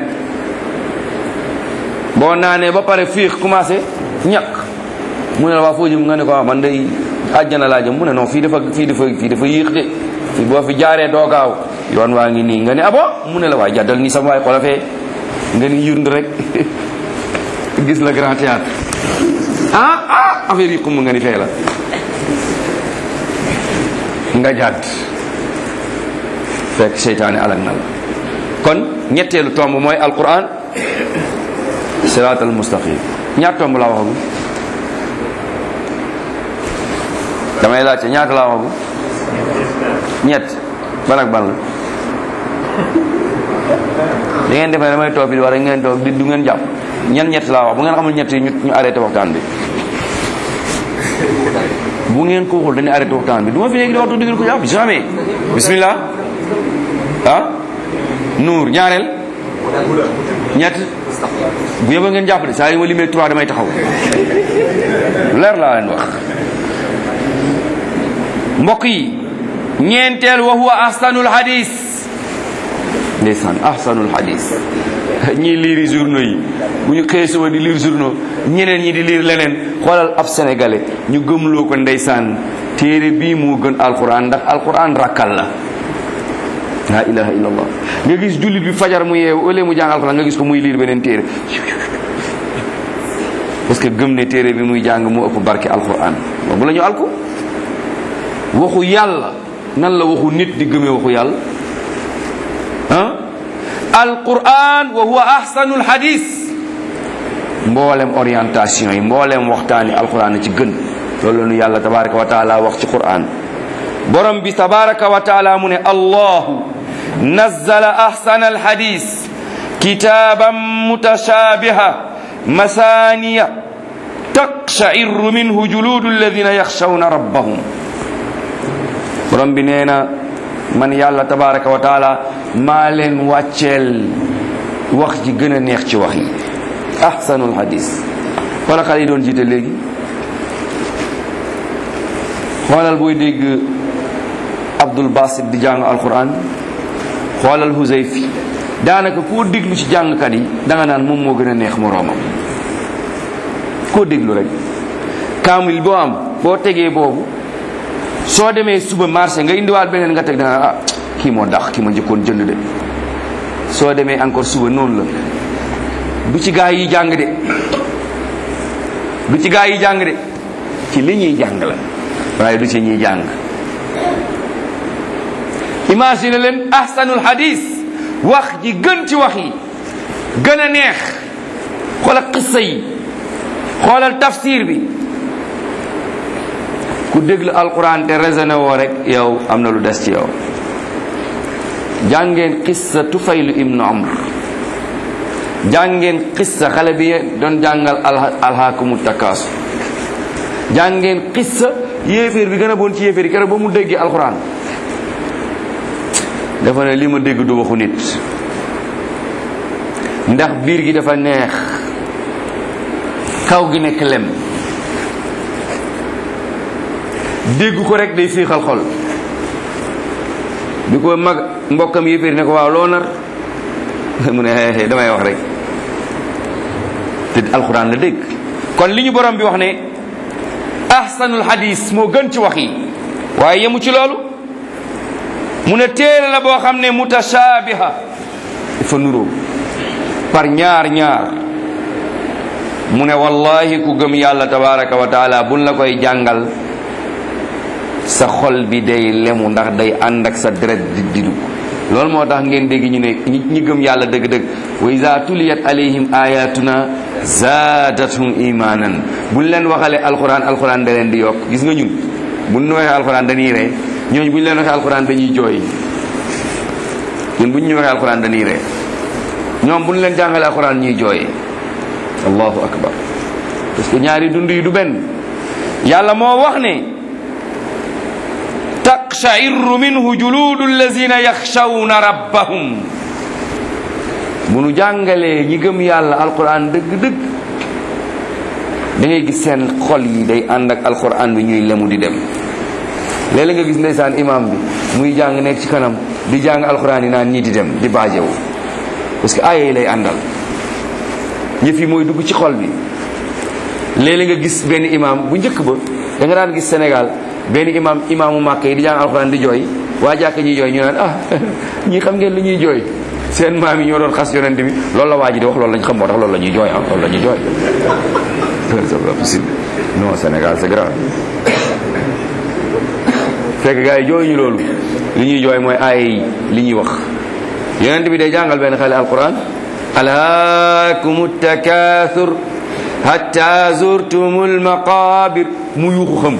boo naanee ba pare fiix commencé ñàkk mu ne la waa foo jëm nga ne ko ah man day àjjana laa jëm mu ne non fii dafa fii dafa fii dafa yéex de fii boo fi jaaree doo gaaw yoon waa ngi nii nga ne abo mu ne la waay jàddal nii sama waay xolafee nga ni yund rek gis la grand théâtre ah ah affaire yi xumb nga ni fee la nga jàdd fekk seytaane alak na la kon ñetteelu tomb mooy alquran siraatal mustaqim ñaata tomb laa waxagum damay laajte ñaata laa waxagum ñett ban ak ban la da ngeen defee damay toog bi war ngeen toog di du ngeen jàpp ñan ñett laa wax bu ngeen xamul ñett yi ñu ñu arrêté waxtaan bi bu ngeen ko waxul dañuy arrêté waxtaan bi du ma fi léegi di waxtu du ngeen ko jàpp jamais bismillah ah nuur ñaareel ñett bu yëba ngeen jàpp de saa yi ma limee trois damay taxaw leer laa leen wax mbokk yi ñeenteel wa huwa ahsanul hadis ndeysaan ahsanul hadis ñii liiri journaux yi bu ñu xëyee suba di liir journaux ñeneen ñi di liir leneen xoolal ab sénégalais ñu gëmloo ko ndeysaan téere bii moo gën alquran ndax alquran rakkal la la ilaha illallah nga gis jullit bi fajar mu yeewu ëllëg mu jàng alquran nga gis ko muy liir beneen téere parce que gëm ne téere bi muy jàng moo ëpp barke alquran boobu la ñu alku waxu yàlla nan la waxu nit di gëmee waxu yàlla ah alquran wa huwa ahsanul hadis mboolem orientation yi mboolem waxtaani alquran ci gën loolu la nu yàlla tabaraka wa taala wax ci quran borom bi tabaraka wa taala mu ne allahu nazzala ahsana alhadis kitaban mutashabiha masaniya taqsha'irru minhu juludu alladhina yakhshawna rabbahum borom bi nee na man yàlla tabaraka wa taala maa leen wàcceel wax ji gën a neex ci wax yi ahsanul hadis wala xale yi doon jiite léegi xoolal booy dégg abdul basit di jàng alquran xoolal huzayfi daanaka koo déglu ci jàngkat yi danga naan moom moo gën a neex moroomam koo déglu rek kaamil boo am boo tegee boobu soo demee suba marché nga indiwaat beneen nga teg danga ah kii moo dax kii ma njëkkoon jënd de soo demee encore suba noonu la du ci gaa yi jàng de du ci gaa yi jàng de ci li ñuy jàng la waaye du ci ñuy jàng imagine leen ahsanul hadis wax ji gën ci wax yi gën a neex xoolal qissa yi xoolal tafsir bi ku déglu alquran te raisonné woo rek yow am na lu des ci yow jàngeen qissa tufaylu ibnu amr jàngeen qissa xale bi doon jàngal alhaakumu takaasu jàngeen qissa yéeféer bi gën a bon ci yéeféer yi keroog ba mu déggee alquran dafa ne li ma dégg du waxu nit ndax biir gi dafa neex kaw gi nekk lem dégg ko rek day fiixal xol bi ko mag mbokkam yéeféer ne ko waaw loo nar mu ne xeexee damay wax rek te alxuraan la dégg kon li ñu borom bi wax ne ahsanul hadis moo gën ci wax yi waaye yemu ci loolu mu ne téere la boo xam ne mutashaabiha dafa nuroo par ñaar ñaar mu ne wallahi ku gëm yàlla tabaraka wa taala buñ la koy jàngal sa xol bi day lemu ndax day ànd ak sa deret di di dugg loolu moo tax ngeen dégg ñu ne ñi gëm yàlla dëgg-dëgg wa iza tuliyat alayhim ayatuna zaadathum imanan buñ leen waxalee alquran alquran da leen di yokk gis nga ñun buñ ñu waxee alquran dañuy ree ñooñu buñ leen waxee alquran dañuy jooy ñun buñ ñu waxee alquran dañuy ree ñoom buñ leen jàngalee alquran ñuy jooy allahu akbar parce que ñaari dund yi du benn yàlla moo wax ne taqsha'irru minhu juludu allazina yaxshawna rabbahum bu nu jàngalee ñi gëm yàlla alquran dëgg-dëgg da ngay gis seen xol yi day ànd ak alquran bi ñuy lemu di dem léeg-léeg nga gis ndeysaan imam bi muy jàng nekk ci kanam di jàng alquran yi naan ñii di dem di baajewu parce que aaya yi lay àndal ñëf yi mooy dugg ci xol bi léeg-léeg nga gis benn imam bu njëkk ba da nga daan gis Sénégal benn imam imaamu màkk yi di jàng alxuraan di jooy waa jàkk ñuy jooy ñu naan ah ñii xam ngeen li ñuy jooy seen maam yi ñoo doon xas yonent bi loolu la waa ji di wax loolu lañ xam moo tax loolu la ñuy jooy ah loolu la ñuy jooy c'est pas possible non Sénégal c'est grave fekk gars yi jooy ñu loolu li ñuy jooy mooy ay li ñuy wax yonent bi day jàngal benn xale alquran alhaakumu takathur hatta zurtumul maqabir mu yuuxu xam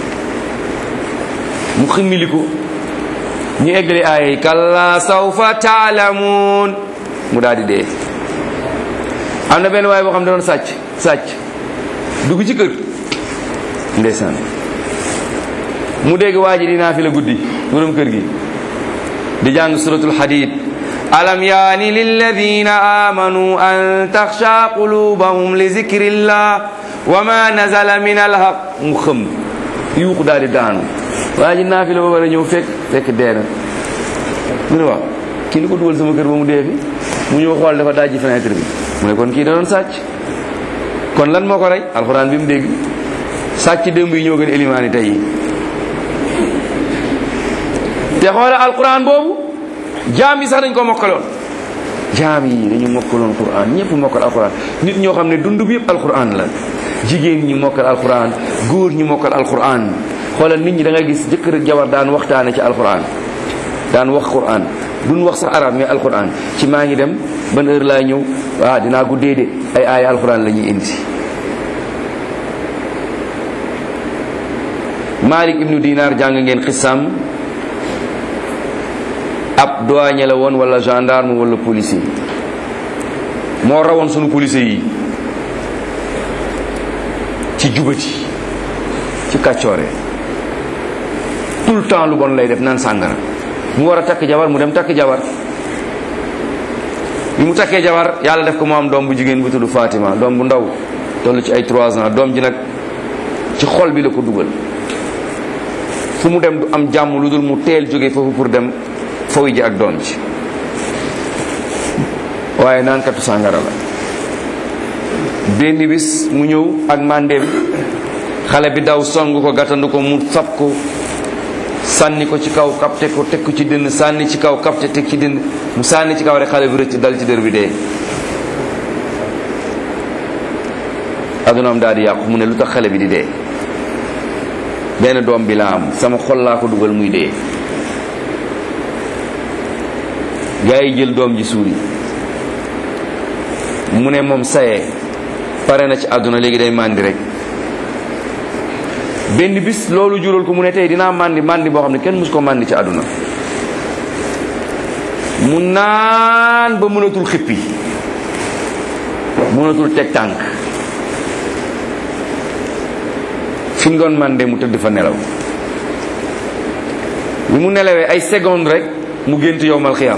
mu ximmiliku ñu eggali aaya yi kalla sawfa taalamuun mu daal di dee am na benn waaye boo xam ne doon sàcc sàcc dugg ci kër ndeysaan mu dégg waa ji dinaa fi la guddi borom kër gi di jàng suratul hadid alam yaani lilladina amanu an taxsha qulubahum li zikrillah wa ma nazala min alhaq mu xëm yuuxu daal di daanu waa ji naa fi la ba war a ñëw fekk fekk dee na mu ne waaw kii li ko dugal sama kër ba mu dee fi mu ñëw xool dafa dajji fenêtre bi mu ne kon kii da doon sàcc kon lan moo ko rey alxuraan bi mu dégg sàcc démb yi ñoo gën élimaani tey yi te xoola alxuraan boobu jaam yi sax dañ ko mokkaloon jaam yi dañu mokkaloon quran ñëpp mokkal alxuraan nit ñoo xam ne dund bi yëpp alxuraan la jigéen ñi mokkal alxuraan góor ñi mokkal alxuraan xoolal nit ñi da nga gis jëkkër ak jabar daan waxtaane ci alquran daan wax quran duñ wax sax arab mais alquran ci maa ngi dem ban heure laay ñëw waaw dinaa guddee de ay aaya alquran la ñuy indi malik ibnu dinar jàng ngeen xissam ab douanier la woon wala gendarme wala policier moo rawoon sunu policier yi ci jubati ci kàccoore tout le temps lu bon lay def naan sàngara mu war a takk jabar mu dem takk jabar bi mu takkee jabar yàlla def ko mu am doom bu jigéen bu tudd Fatima doom bu ndaw toll ci ay 3 ans doom ji nag ci xol bi la ko dugal fu mu dem du am jàmm lu dul mu teel jóge foofu pour dem fooy ji ak doom ji waaye naan katu sàngara la benn bis mu ñëw ak mandem xale bi daw song ko gàttandu ko mu sab ko sànni ko ci kaw kapte ko teg ko ci dënn sànni ci kaw kapte teg ci dënn mu sànni ci kaw rek xale bi rëcc dal ci dër bi dee adunaam daal di yàqu mu ne lu tax xale bi di dee benn doom bi la am sama xol laa ko dugal muy dee gaa yi jël doom ji suuli mu ne moom sayee pare na ci àdduna léegi day màndi rek benn bis loolu jural ko mu ne tey dinaa màndi màndi boo xam ne kenn mus ko màndi ci àdduna mu naan ba mënatul xippi mënatul teg tànk fi mu doon mànde mu tëdd fa nelaw bi mu nelawee ay seconde rek mu gént yowmal xiyam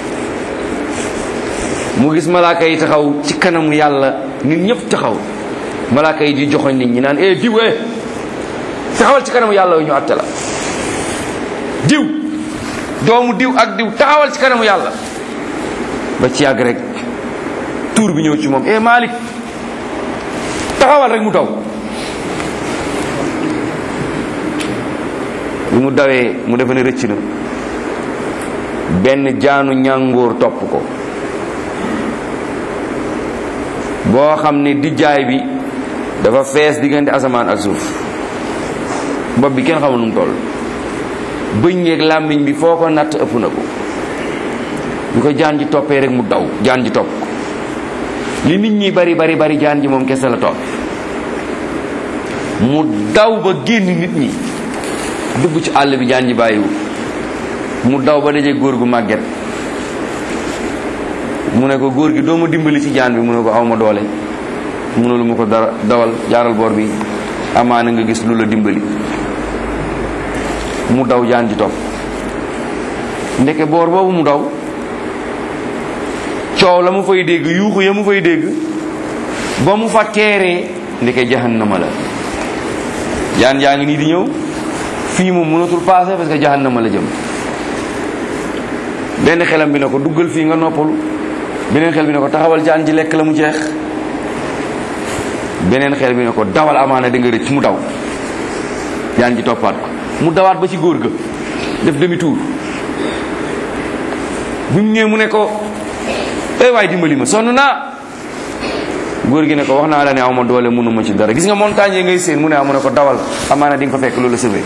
mu gis malaaka yi taxaw ci kanamu yàlla nit ñëpp taxaw malaaka yi di joxoñ nit ñi naan eh diw eh taxawal ci kanamu yàlla yu ñu àtte la diw doomu diw ak diw taxawal ci kanamu yàlla ba ci yàgg rek tuur bi ñëw ci moom eh Malik taxawal rek mu daw bi mu dawee mu defe ne rëcc na benn jaanu ñàngoor topp ko boo xam ne dijjaay bi dafa fees diggante asamaan ak suuf bopp bi kenn xamul nu mu toll bëñ yeeg làmmiñ bi foo ko natt ëpp na ko ñu ko jaan ji toppee rek mu daw jaan ji topp ko li nit ñi bari bari bari jaan ji moom kese la topp mu daw ba génn nit ñi dugg ci àll bi jaan ji bàyyiwu mu daw ba daje góor gu màgget mu ne ko góor gi doo ma dimbali ci jaan bi mu ne ko awma doole mënulu ma ko dara dawal jaaral boor bi amaana nga gis lu la dimbali mu daw jaan ji topp ndeke boor boobu mu daw coow la mu fay dégg yuuxu ya mu fay dégg ba mu fa teeree ndeke jahannama la jaan jaa ngi nii di ñëw fii moom mënatul passé parce que jahannama la jëm benn xelam bi ne ko duggal fii nga noppalu beneen xel bi ne ko taxawal jaan ji lekk la mu jeex beneen xel bi ne ko dawal amaana da nga rëcc mu daw jaan ji toppaat ko mu dawaat ba ci góor ga def demi tour bi mu ñëwee mu ne ko ay waay dimbali ma sonn naa góor gi ne ko wax naa la ne aw ma doole mënuma ci dara gis nga montagne yi ngay seen mu ne amu ne ko dawal amaana di nga fa fekk loolu sëbe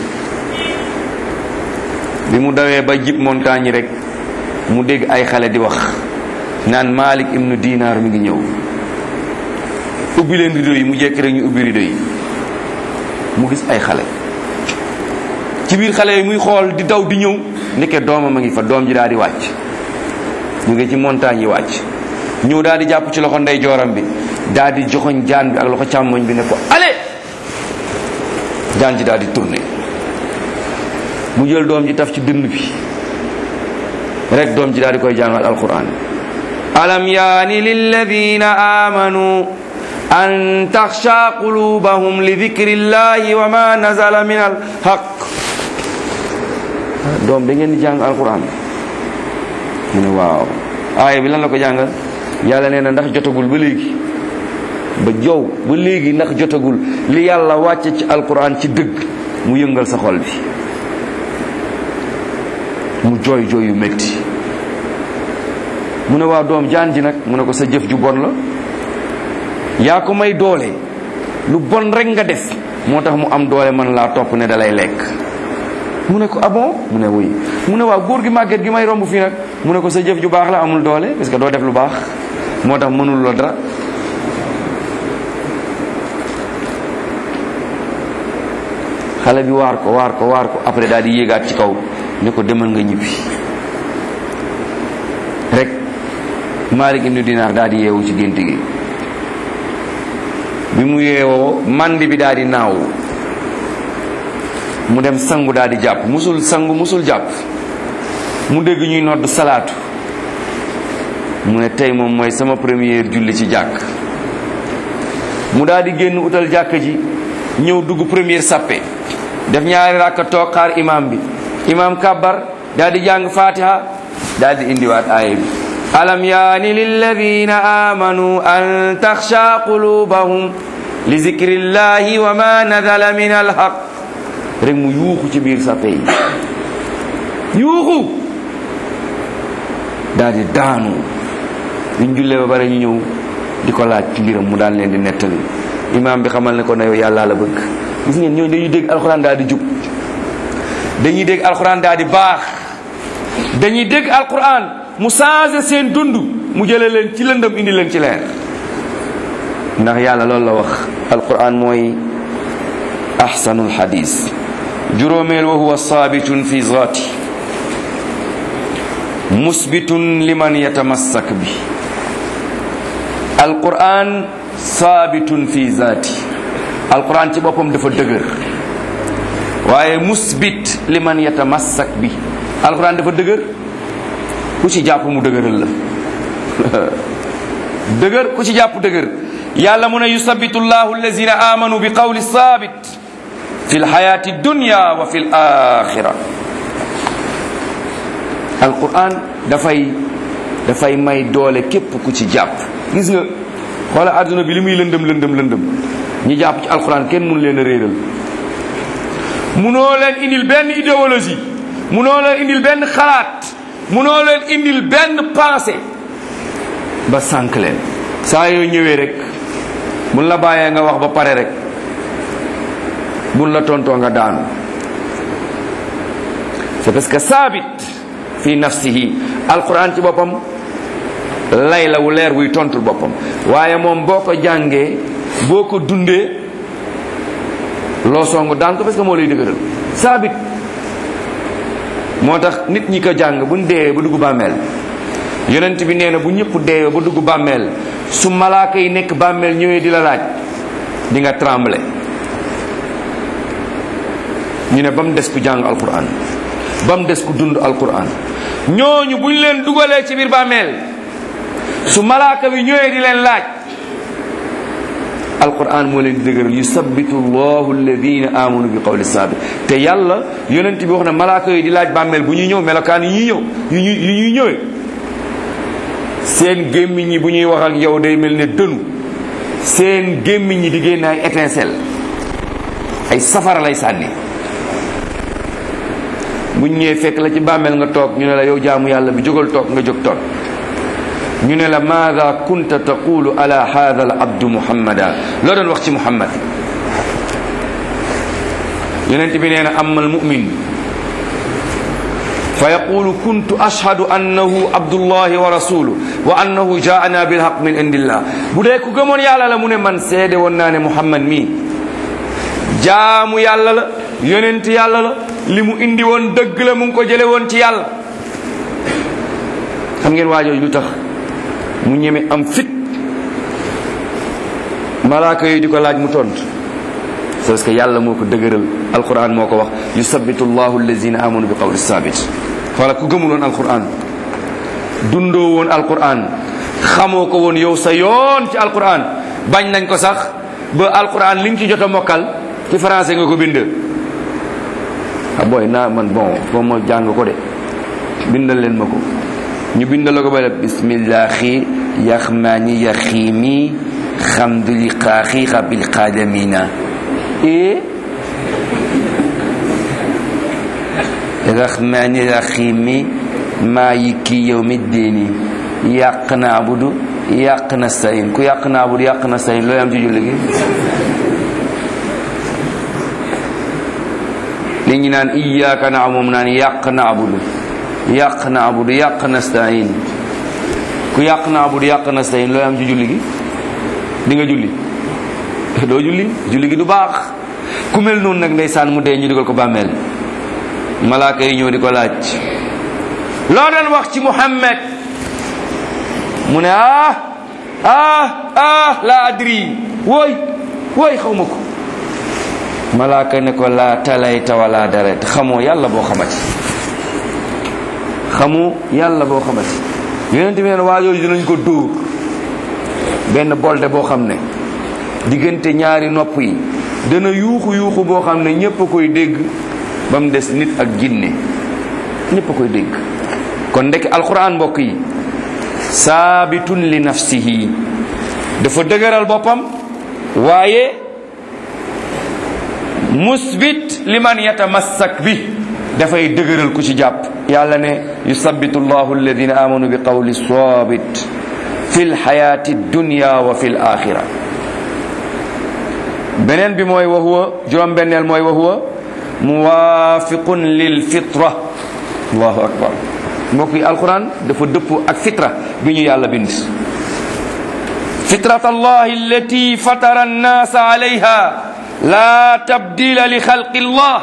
bi mu dawee ba jib montagne yi rek mu dégg ay xale di wax naan Malik ibnu Dinar mi ngi ñëw ubbi leen rideau yi mu jekk rek ñu ubbi rideau yi mu gis ay xale ci biir xale yi muy xool di daw di ñëw nekke doomam a ngi fa doom ji daal di wàcc ñu ngi ci montagne yi wàcc ñëw daal di jàpp ci loxo ndey jooram bi daal di joxoñ jaan bi ak loxo càmmoñ bi ne ko ale jaan ji daal di tourné mu jël doom ji taf ci dënn bi rek doom ji daal di koy jàngal alquran alam yaani lilladina amanu an taxsha qulubahum li dikri llahi wa ma nazala min alhaq doom da ngeen di jàng alquran mu ne waaw aaya bi lan la ko jàngal yàlla nee na ndax jotagul ba léegi ba jow ba léegi ndax jotagul li yàlla wàcce ci alquran ci dëgg mu yëngal sa xol bi mu jooy jooy yu métti mu ne waa doom jaan ji nag mu ne ko sa jëf ju bon la yaa ko may doole lu bon rek nga def moo tax mu am doole man laa topp ne dalay lekk mu ne ko ah bon mu ne wuy mu ne waaw góor gi màgget gi may romb fii nag mu ne ko sa jëf ju baax la amul doole parce que doo def lu baax moo tax mënul la dara xale bi waar ko waar ko waar ko après daal di yéegaat ci kaw ne ko demal nga ñibbi rek Malik ibnu Dinar daal di yeewu ci gént gi bi mu yeewoo mandi bi daal di naaw mu dem sangu daal di jàpp musul sangu musul jàpp mu dégg ñuy nodd salaatu mu ne tey moom mooy sama première julli ci jàkk mu daal di génn utal jàkk ji ñëw dugg première sappe def ñaari rakka toog xaar imam bi imam kabbar daal di jàng fatiha daal di indiwaat aaya bi alam yaani lilladina amanu an taxsha qulubahum li zikrillahi wa ma nazala min alhaq rek mu yuuxu ci biir sappe yi yuuxu daal di daanu ñu jullee ba bare ñu ñëw di ko laaj ci mbiram mu daan leen di nettali imaam bi xamal ne ko ne yow yàlla la bëgg gis ngeen ñooñu dañuy dégg alxuraan daal di jub dañuy dégg alxuraan daal di baax dañuy dégg alxuraan mu changé seen dund mu jëlee leen ci lëndëm indi leen ci leer ndax yàlla loolu la wax alquran mooy ahsanul hadis juróomeel wa huwa saabitun fi zaati musbitun liman yatamassak bi alquran saabitun fi zaati alquran ci boppam dafa dëgër waaye musbit liman yatamassak bi alquran dafa dëgër ku ci jàpp mu dëgëral la dëgër ku ci jàpp dëgër yàlla mu ne yusabitu llahu allazina amanu bi qawli sabit fi lxayati dunya wa fi l axira alquran dafay dafay may doole képp ku ci jàpp gis nga xoola àdduna bi li muy lëndëm lëndëm lëndëm ñi jàpp ci alquran kenn mun leen a réeral munoo leen indil benn idéologie munoo leen indil benn xalaat munoo leen indil benn pensée ba sànq leen saa yoo ñëwee rek mun la bàyyee nga wax ba pare rek mun la tontoo nga daanu c'est parce que saabit fi nafsihi alquran ci boppam lay la wu leer wuy tontul boppam waaye moom boo ko jàngee boo ko dundee loo songu daan ko parce que moo lay dëgëral saabit moo tax nit ñi ko jàng buñ dee ba dugg bàmmeel yonent bi nee na bu ñëpp deewee ba dugg bàmmeel su malaaka yi nekk bàmmeel ñëwee di la laaj di nga tremble ñu ne ba mu des ku jàng alquran ba mu des ku dund alquran ñooñu bu ñu leen dugalee ci biir bàmmeel su malaaka bi ñëwee di leen laaj alquran moo leen di dëgëral yusabbitu llahu alladina amanu bi qawli sabit te yàlla yonent bi wax na malaaka yi di laaj bàmmeel bu ñuy ñëw melokaan yi ñuy ñëw yu ñuy yu ñuy ñëwee seen gémmiñ ñi bu ñuy wax ak yow day mel ne dënu seen gémmiñ ñi di génn ay étincelle ay safara lay sànni bu ñëwee fekk la ci bàmmeel nga toog ñu ne la yow jaamu yàlla bi jógal toog nga jóg toog ñu ne la maada kunta taqulu ala hada al abdu muhammada loo doon wax ci muhammad yonent bi nee na amma al mumin fa yaqulu kuntu ashhadu annahu abdullahi wa rasuluhu wa annahu jaana bilhaq min indillah bu dee ku gëmoon yàlla la mu ne man seede woon naa ne muhammad mii jaamu yàlla la yonent yàlla la li mu indi woon dëgg la mu ngi ko jële woon ci yàlla xam ngeen waajooju lu tax mu ñeme am fit malaaka yi di ko laaj mu tontu c'est parce que yàlla moo ko dëgëral alquran moo ko wax yusabitu llahu allazina amanu bi qawli sabit xoola ku gëmuloon alquran dundoo woon alquran xamoo ko woon yow sa yoon ci alquran bañ nañ ko sax ba alquran li nga ci jot a mokkal ci français nga ko bind ah booy naa man bon foo ma jàng ko de bindal leen ma ko ñu bindal la ko ba la bismillahi yaxmaani yaxiimi xamduli xaaxiixa bil xaadamina e rahmani rahimi maliki yawmi dini yàq na abudu yàq na sayin ku yàq na abudu yàq na sayin looy am ci julli gi li ñu naan iyyaka na moom naan yàq na abudu yàq na abudu yàq na sayin ku yàq na abudu yàq na sayin looy am ci julli gi di nga julli doo julli julli gi du baax ku mel noonu nag ndeysaan mu dee ñu dugal ko bàmmeel malaaka yi ñëw di ko laaj loo doon wax ci muhammad mu ne ah ah ah la adri wooy wooy xaw ma ko malaaka ne ko laa talayta wala daret xamoo yàlla boo xamati xamoo yàlla boo xamati yonent bi neen waa yooyu dinañ ko dóor benn bolde boo xam ne diggante ñaari nopp yi dana yuuxu yuuxu boo xam ne ñépp a koy dégg ba mu des nit ak jinne ñépp a koy dégg kon ndekk alquran mbokk yi saabitun li nafsihi dafa dëgëral boppam waaye musbit liman yatamassak bi dafay dëgëral ku ci jàpp yàlla ne yusabbitu llahu alladina amanu bi qawli sabit fi lxayati dunya wa fi l axira beneen bi mooy wa huwa juróom benneel mooy wa huwa muwaafiqun lil fitra allahu akbar mbokk yi alquran dafa dëppoo ak fitra bi ñu yàlla bind fitrat allahi allati fatara annaasa alayha la tabdila li xalqi llah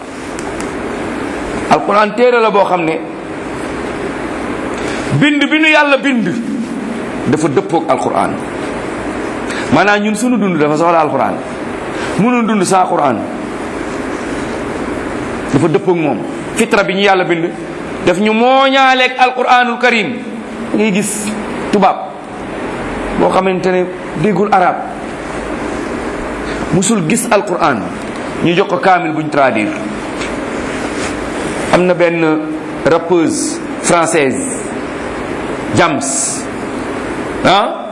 alquran téere la boo xam ne bind bi ñu yàlla bind dafa dëppoog alquran maanaam ñun sunu dund dafa soxla alquran mënul dund sans quran dafa dëppoog moom fitra bi ñu yàlla bind daf ñu mooñaaleeg alquranul karim ngay gis tubaab boo xamante ne déggul arab musul gis alquran ñu jox ko kaamil buñ traduire am na benn rappeuse française Jams ah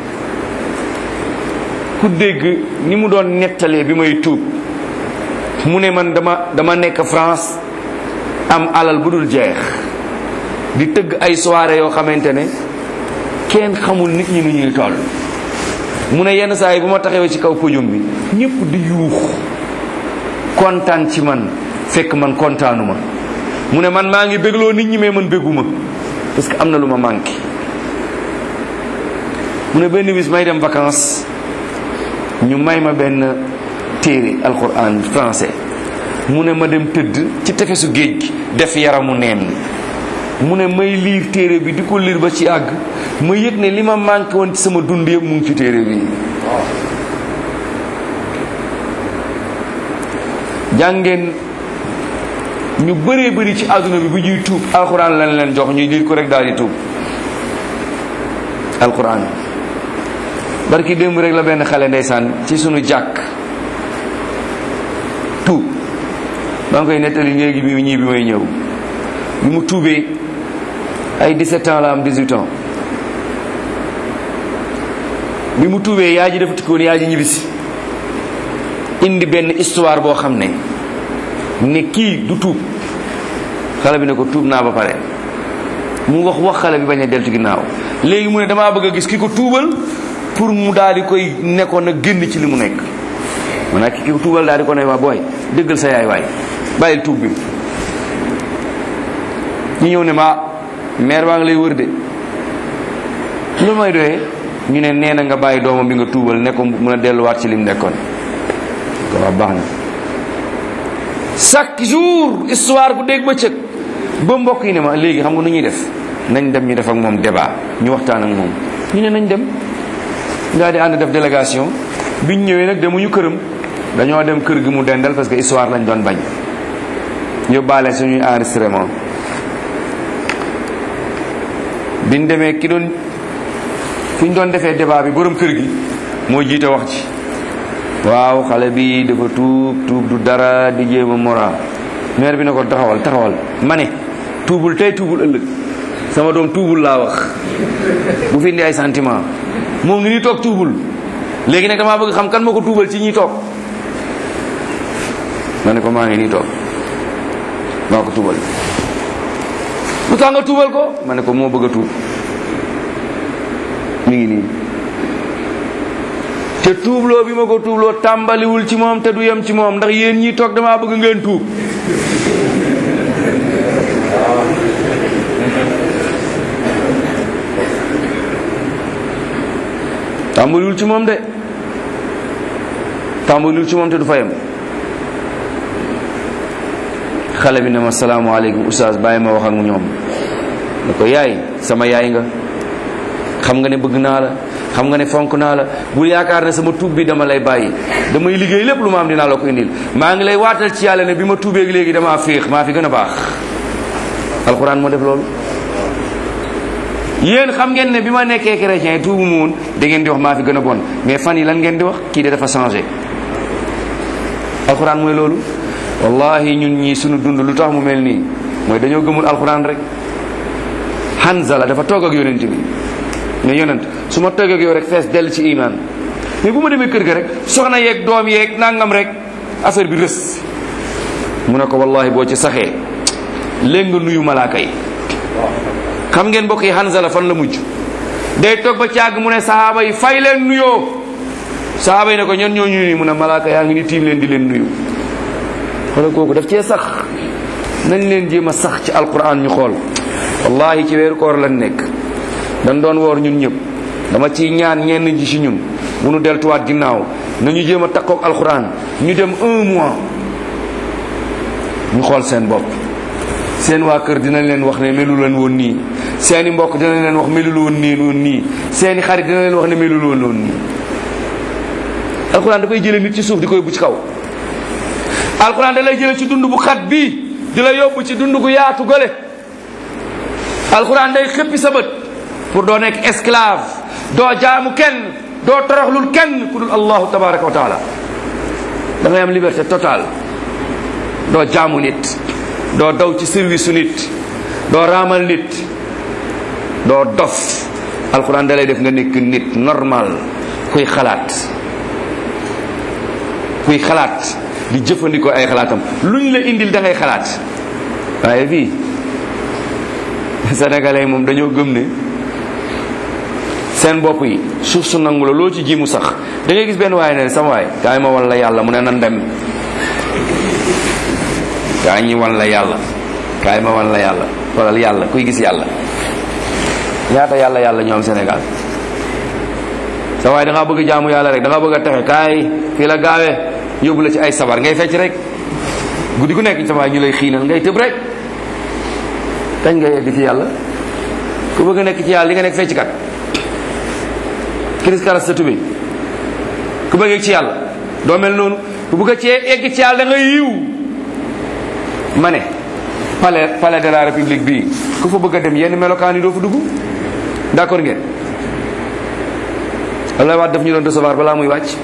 ku dégg ni mu doon nettalee bi may tuub mu ne man dama dama nekk France am alal bu dul jeex di tëgg ay soirée yoo xamante ne kenn xamul nit ñi nu ñuy toll mu ne yenn saa yi bu ma taxawee ci kaw podium bi ñëpp di yuux kontaan ci man fekk man kontaanuma mu ne man maa ngi bégloo nit ñi mais man béguma parce que am na lu ma manqué mu ne benn bis may dem vacances ñu may ma benn téere alquran français mu ne ma dem tëdd ci tefesu géej gi def yaramu neen mu ne may liir téere bi di ko liir ba ci àgg ma yëg ne li ma manqué woon ci sama dund yëpp mu ngi ci téere bi jàngeen ñu bëree bëri ci àdduna bi bu ñuy tuub alxuraan lañ leen jox ñuy liir ko rek daal di tuub alxuraan barki démb rek la benn xale ndeysaan ci sunu jàkk tuub maa ngi koy nettali léegi bi ñii bi may ñëw bi mu tuubee ay 17 ans la am 18 ans bi mu tuubee yaa ji dafa tikkoon yaa ji ñibbisi indi benn histoire boo xam ne ne kii du tuub xale bi ne ko tuub naa ba pare mu wax wax xale bi bañ a deltu ginnaaw léegi mu ne damaa bëgg a gis ki ko tuubal pour mu daal di koy nekkoon na génn ci li mu nekk maanaam ki ko tuubal daal di ko ne waa booy dëggal sa yaay waay bàyyil tuub bi ñu ñëw ne ma maire baa ngi lay wër de lu may doyee ñu ne nee na nga bàyyi doomam bi nga tuubal ne ko mun a delluwaat ci lim nekkoon ko wax baax na chaque jour histoire bu dégg bëccëg ba mbokk yi ne ma léegi xam nga nu ñuy def nañ dem ñu def ak moom débat ñu waxtaan ak moom ñu ne nañ dem daal di ànd def délégation biñ ñëwee nag demuñu këram dañoo dem kër gi mu dendal parce que histoire lañ doon bañ yóbbaale suñuy enregistrement biñ demee ki doon fi ñu doon defee débat bi borom kër gi moo jiite wax ci waaw xale bi dafa tuub tuub du dara di jéem a mora maire bi ne ko taxawal taxawal ma ne tuubul tey tuubul ëllëg sama doom tuubul laa wax bu fi indi ay sentiment moom ngi nii toog tuubul léegi nag damaa bëgg xam kan moo ko tuubal ci ñi toog ma ne ko maa ngi nii toog maa ko tuubal lu tax nga tuubal ko ma ne ko moo bëgg a tuub mi ngi nii te tuubloo bi ma ko tuubloo tàmbaliwul ci moom te du yem ci moom ndax yéen ñi toog damaa bëgg ngeen tuub tàmbaliwul ci moom de tàmbaliwul ci moom te du fa yem xale bi ne ma salaamaaleykum oustaz bàyyi ma wax ak ñoom ne ko yaay sama yaay nga xam nga ne bëgg naa la xam nga ne fonk naa la bul yaakaar ne sama tuub bi dama lay bàyyi damay liggéey lépp lu ma am dinaa la ko indil maa ngi lay waatal ci yàlla ne bi ma tuubeeg léegi damaa féex maa fi gën a baax alxuraan moo def loolu yéen xam ngeen ne bi ma nekkee chrétien tuubu mu woon da ngeen di wax maa fi gën a bon mais fan yi lan ngeen di wax kii de dafa changé alxuraan mooy loolu wallahi ñun ñii sunu dund lu tax mu mel nii mooy dañoo gëmul alxuraan rek Hanzala dafa toog ak yonent bi ne yonent su ma toog ak yow rek fees dell ci iman mais bu ma demee kër ga rek soxna yeeg doom yeeg nangam rek affaire bi rës mu ne ko wallahi boo ci saxee léegi nga nuyu malaaka yi xam ngeen mbokk yi Hanzala fan la mujj day toog ba càgg mu ne sahaaba yi fay leen nuyoo sahaaba yi ne ko ñen ñoo ñu nuyu mu ne malaaka yaa ngi ni tiim leen di leen nuyu xoolal kooku daf cee sax nañ leen jéem a sax ci alquran ñu xool wallahi ci weeru koor lan nekk dañ doon woor ñun ñëpp dama ciy ñaan ñenn ji ci ñun bu nu deltuwaat ginnaaw nañu jéem a takkook alquran ñu dem un mois ñu xool seen bopp seen waa kër dinañ leen wax ne melu leen woon nii seeni mbokk dinañ leen wax melul woon nii woon nii seeni xarit dinañ leen wax ne melul woon woon nii alquran dafay jële nit ci suuf di ko yóbbu ci kaw alquran da lay jële ci dund bu xat bii di la yóbbu ci dund gu yaatu gële alquran day xëppi sa bët pour doo nekk esclave doo jaamu kenn doo toroxlul kenn ku dul allahu tabaraka wa taala da ngay am liberté totale doo jaamu nit doo daw ci service su nit doo raamal nit doo dof alquran da lay def nga nekk nit normal kuy xalaat kuy xalaat di jëfandikoo ay xalaatam luñ la indil da ngay xalaat waaye fii sénégalais yi moom dañoo gëm ne seen bopp yi suuf su nangu la loo ci ji mu sax da ngay gis benn waaye ne sama waay kaay ma wan la yàlla mu ne nan dem kaay ñi wan la yàlla kaay ma wan la yàlla wala yàlla kuy gis yàlla ñaata yàlla yàlla ñoo am Sénégal sa waay da ngaa bëgg jaamu yàlla rek da nga bëgg a texe kaay fii la gaawee yóbbu la ci ay sabar ngay fecc rek guddi gu nekk sa waay ñu lay xiinal ngay tëb rek kañ ngay yegg ci yàlla ku bëgg a nekk ci yàlla li nga nekk fecc kat kiris karas sa tubéy ku bëgg ci yàlla doo mel noonu ku bëgg a cee egg ci yàlla da nga yiw ma ne palais palais de la république bii ku fa bëgg a dem yenn melokaan yi doo fa dugg d'accord ngeen Abdoulaye Wade daf ñu doon recevoir balaa muy wàcc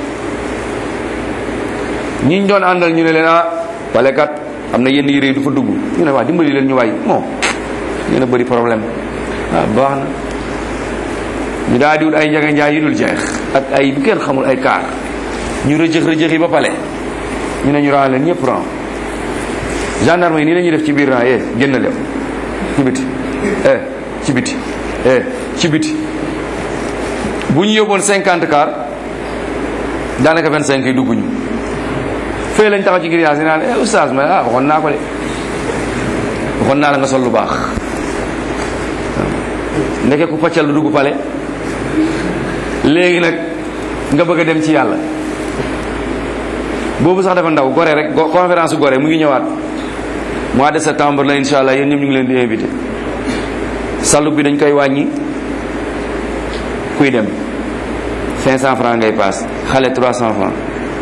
ñi ñu doon àndal ñu ne leen ah palais kat am na yenn yére yi du fa dugg ñu ne waa dimbali leen ñu waay bon ngeen a bëri problème waaw baax na ñu daal di wut ay njaga njaay yu dul jeex ak ay bu kenn xamul ay kaar ñu rëjëx rëjëx yi ba pale ñu ne ñu ran leen ñëpp ran gendarme yi nii la ñuy def ci biir ran eh génn leen ci biti eh ci biti eh ci biti bu ñu yóbboon cinquante car daanaka vingt cinq yi dugguñu fee lañ taxaw ci grillage yi naan eh oustaz ma ah waxoon naa ko de waxoon naa la nga sol lu baax ndeke ku paccal lu dugg pale léegi nag nga bëgg a dem ci yàlla boobu sax dafa ndaw gore rek conférence gore mu ngi ñëwaat mois de septembre la insha allah yéen ñëpp ñu ngi leen di invité salu bi dañ koy wàññi kuy dem 500 francs ngay paas xale 300 francs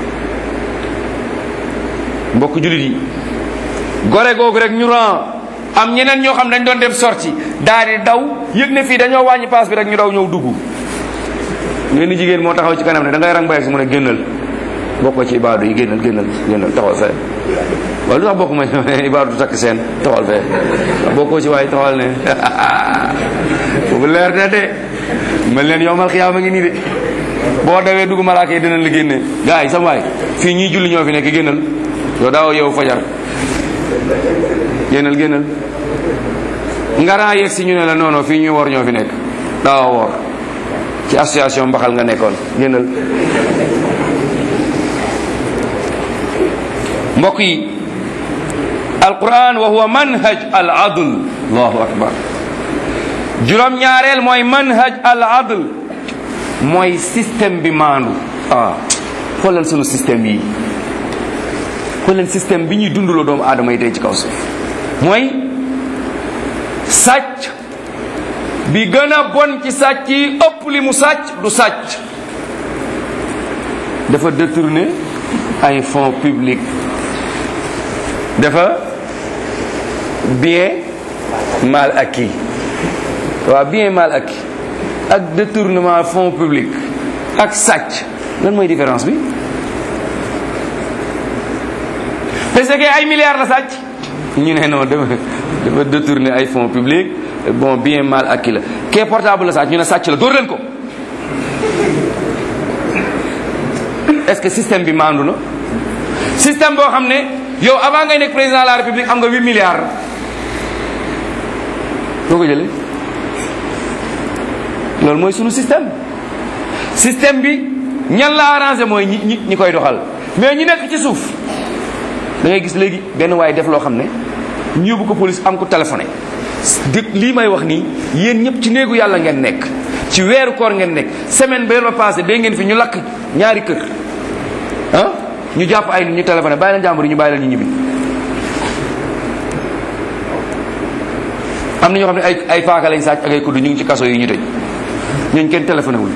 mbokk jullit yi gore googu rek ñu ran am ñeneen ñoo xam dañ doon def sorti daal di daw yëg ne fii dañoo wàññi paas bi rek ñu daw ñëw dugg ngeen jigéen moo taxaw ci kanam ne da ngay rang ba si mu ne génnal bokkoo ci ibaadu yi génnal génnal génnal taxawal fee wala lu tax bokk ma ibaadu takk seen taxawal fee bokkoo ci waaye taxawal ne boobu leer na de mel leen yowmal xiyaama ngi nii de boo dawee dugg malaaka yi dinañ la génne gars yi sama waay fii ñii julli ñoo fi nekk génnal yow daaw yow fajar génnal génnal ngaraa yegg si ñu ne la non non fii ñuy wor ñoo fi nekk daaw wor ci association mbaxal nga nekkoon génnal mbokk yi alquran wa huwa manhaj al adl allahu akbar juróom ñaareel mooy manhaj al adl mooy système bi maandu ah xoolal sunu système yi xoolal système bi ñuy dundaloo doomu aadama yi tey ci kaw suuf mooy sàcc bi gën a bon ci sàcc yi ëpp li mu sàcc du sàcc dafa détourner ay fonds publics dafa bien mal acquis waaw bien mal acquis ak détournement fonds publics ak sàcc lan mooy différence bi parce que ay milliards la sàcc ñu ne non dafa dafa détourner ay fonds publics bon bien mal acquis la kee portable la sàcc ñu ne sàcc la dóor leen ko est-ce que système bi maandu na système boo xam ne yow avant ngay nekk président de la république am nga 8 milliards foo ko jëlee loolu mooy sunu système système bi ñan la arrangé mooy ñi ñi ñi koy doxal mais ñi nekk ci suuf da ngay gis léegi benn waaye def loo xam ne ñu yóbbu ko police am ko téléphoné di lii may wax nii yéen ñëpp ci néegu yàlla ngeen nekk ci weeru koor ngeen nekk semaine ba ba passé dégg ngeen fi ñu lakk ñaari kër ah ñu jàpp ay nit ñu téléphoné bàyyi leen jàmbur yi ñu bàyyi leen ñu ñibbi am na ñoo xam ne ay ay paaka lañ sàcc ak ay kudd ñu ngi ci kaso yi ñu tëj ñooñu kenn téléphoné wul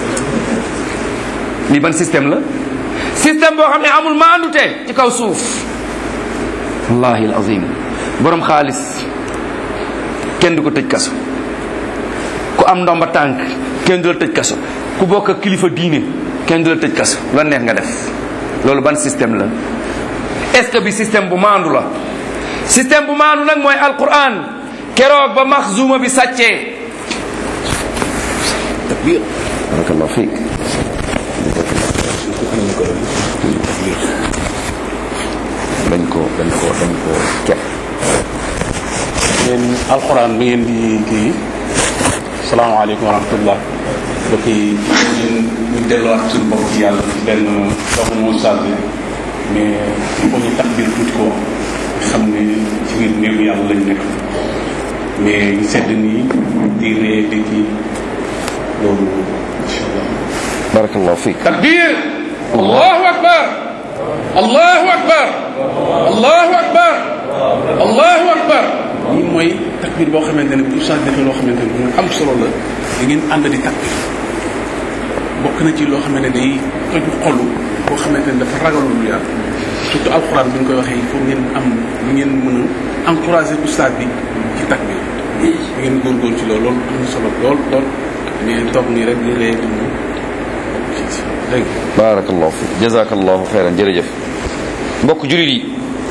lii ban système la système boo xam ne amul maandute ci kaw suuf wallahi al azim borom xaalis kenn du ko tëj kaso ku am ndomba tànk kenn du la tëj kaso ku bokk ak kilifa diine kenn du la tëj kaso la neex nga def loolu ban système la est-ce que bi système bu maandu la système bu maandu nag mooy alquran keroog ba maxzuma bi sàccee takbir barakallahu fiik dañ ko dañ ko dañ ko kepp yéen alxuraan bi ngeen di kii salaamaaleykum wa rahmatullah mbokk yi ñun ñu delluwaat suñu bopp ci yàlla ci benn doxu mu sàbbi mais il faut ñu takbir tuuti ko xam ne ci biir néegu yàlla lañ nekk mais ñu sedd nii di ree di kii loolu incha allah barakallahu fiik takbir allahu akbar allahu akbar allahu akbar allahu akbar lii mooy takbir boo xamante ne bu ustaas defee loo xamante ne lu am solo la da ngeen ànd di takbir bokk na ci loo xamante ne day toju xolu boo xamante ne dafa ragalul lu yàlla surtout alxuraan bi ñu koy waxee il faut ngeen am lu ngeen mën a encourager ustaas bi ci takbir da ngeen góorgóorlu ci loolu loolu am na solo lool lool mais toog nii rek di ree di mu dégg nga barakallahu fiik jazakallahu xeyran jërëjëf mbokk julit yi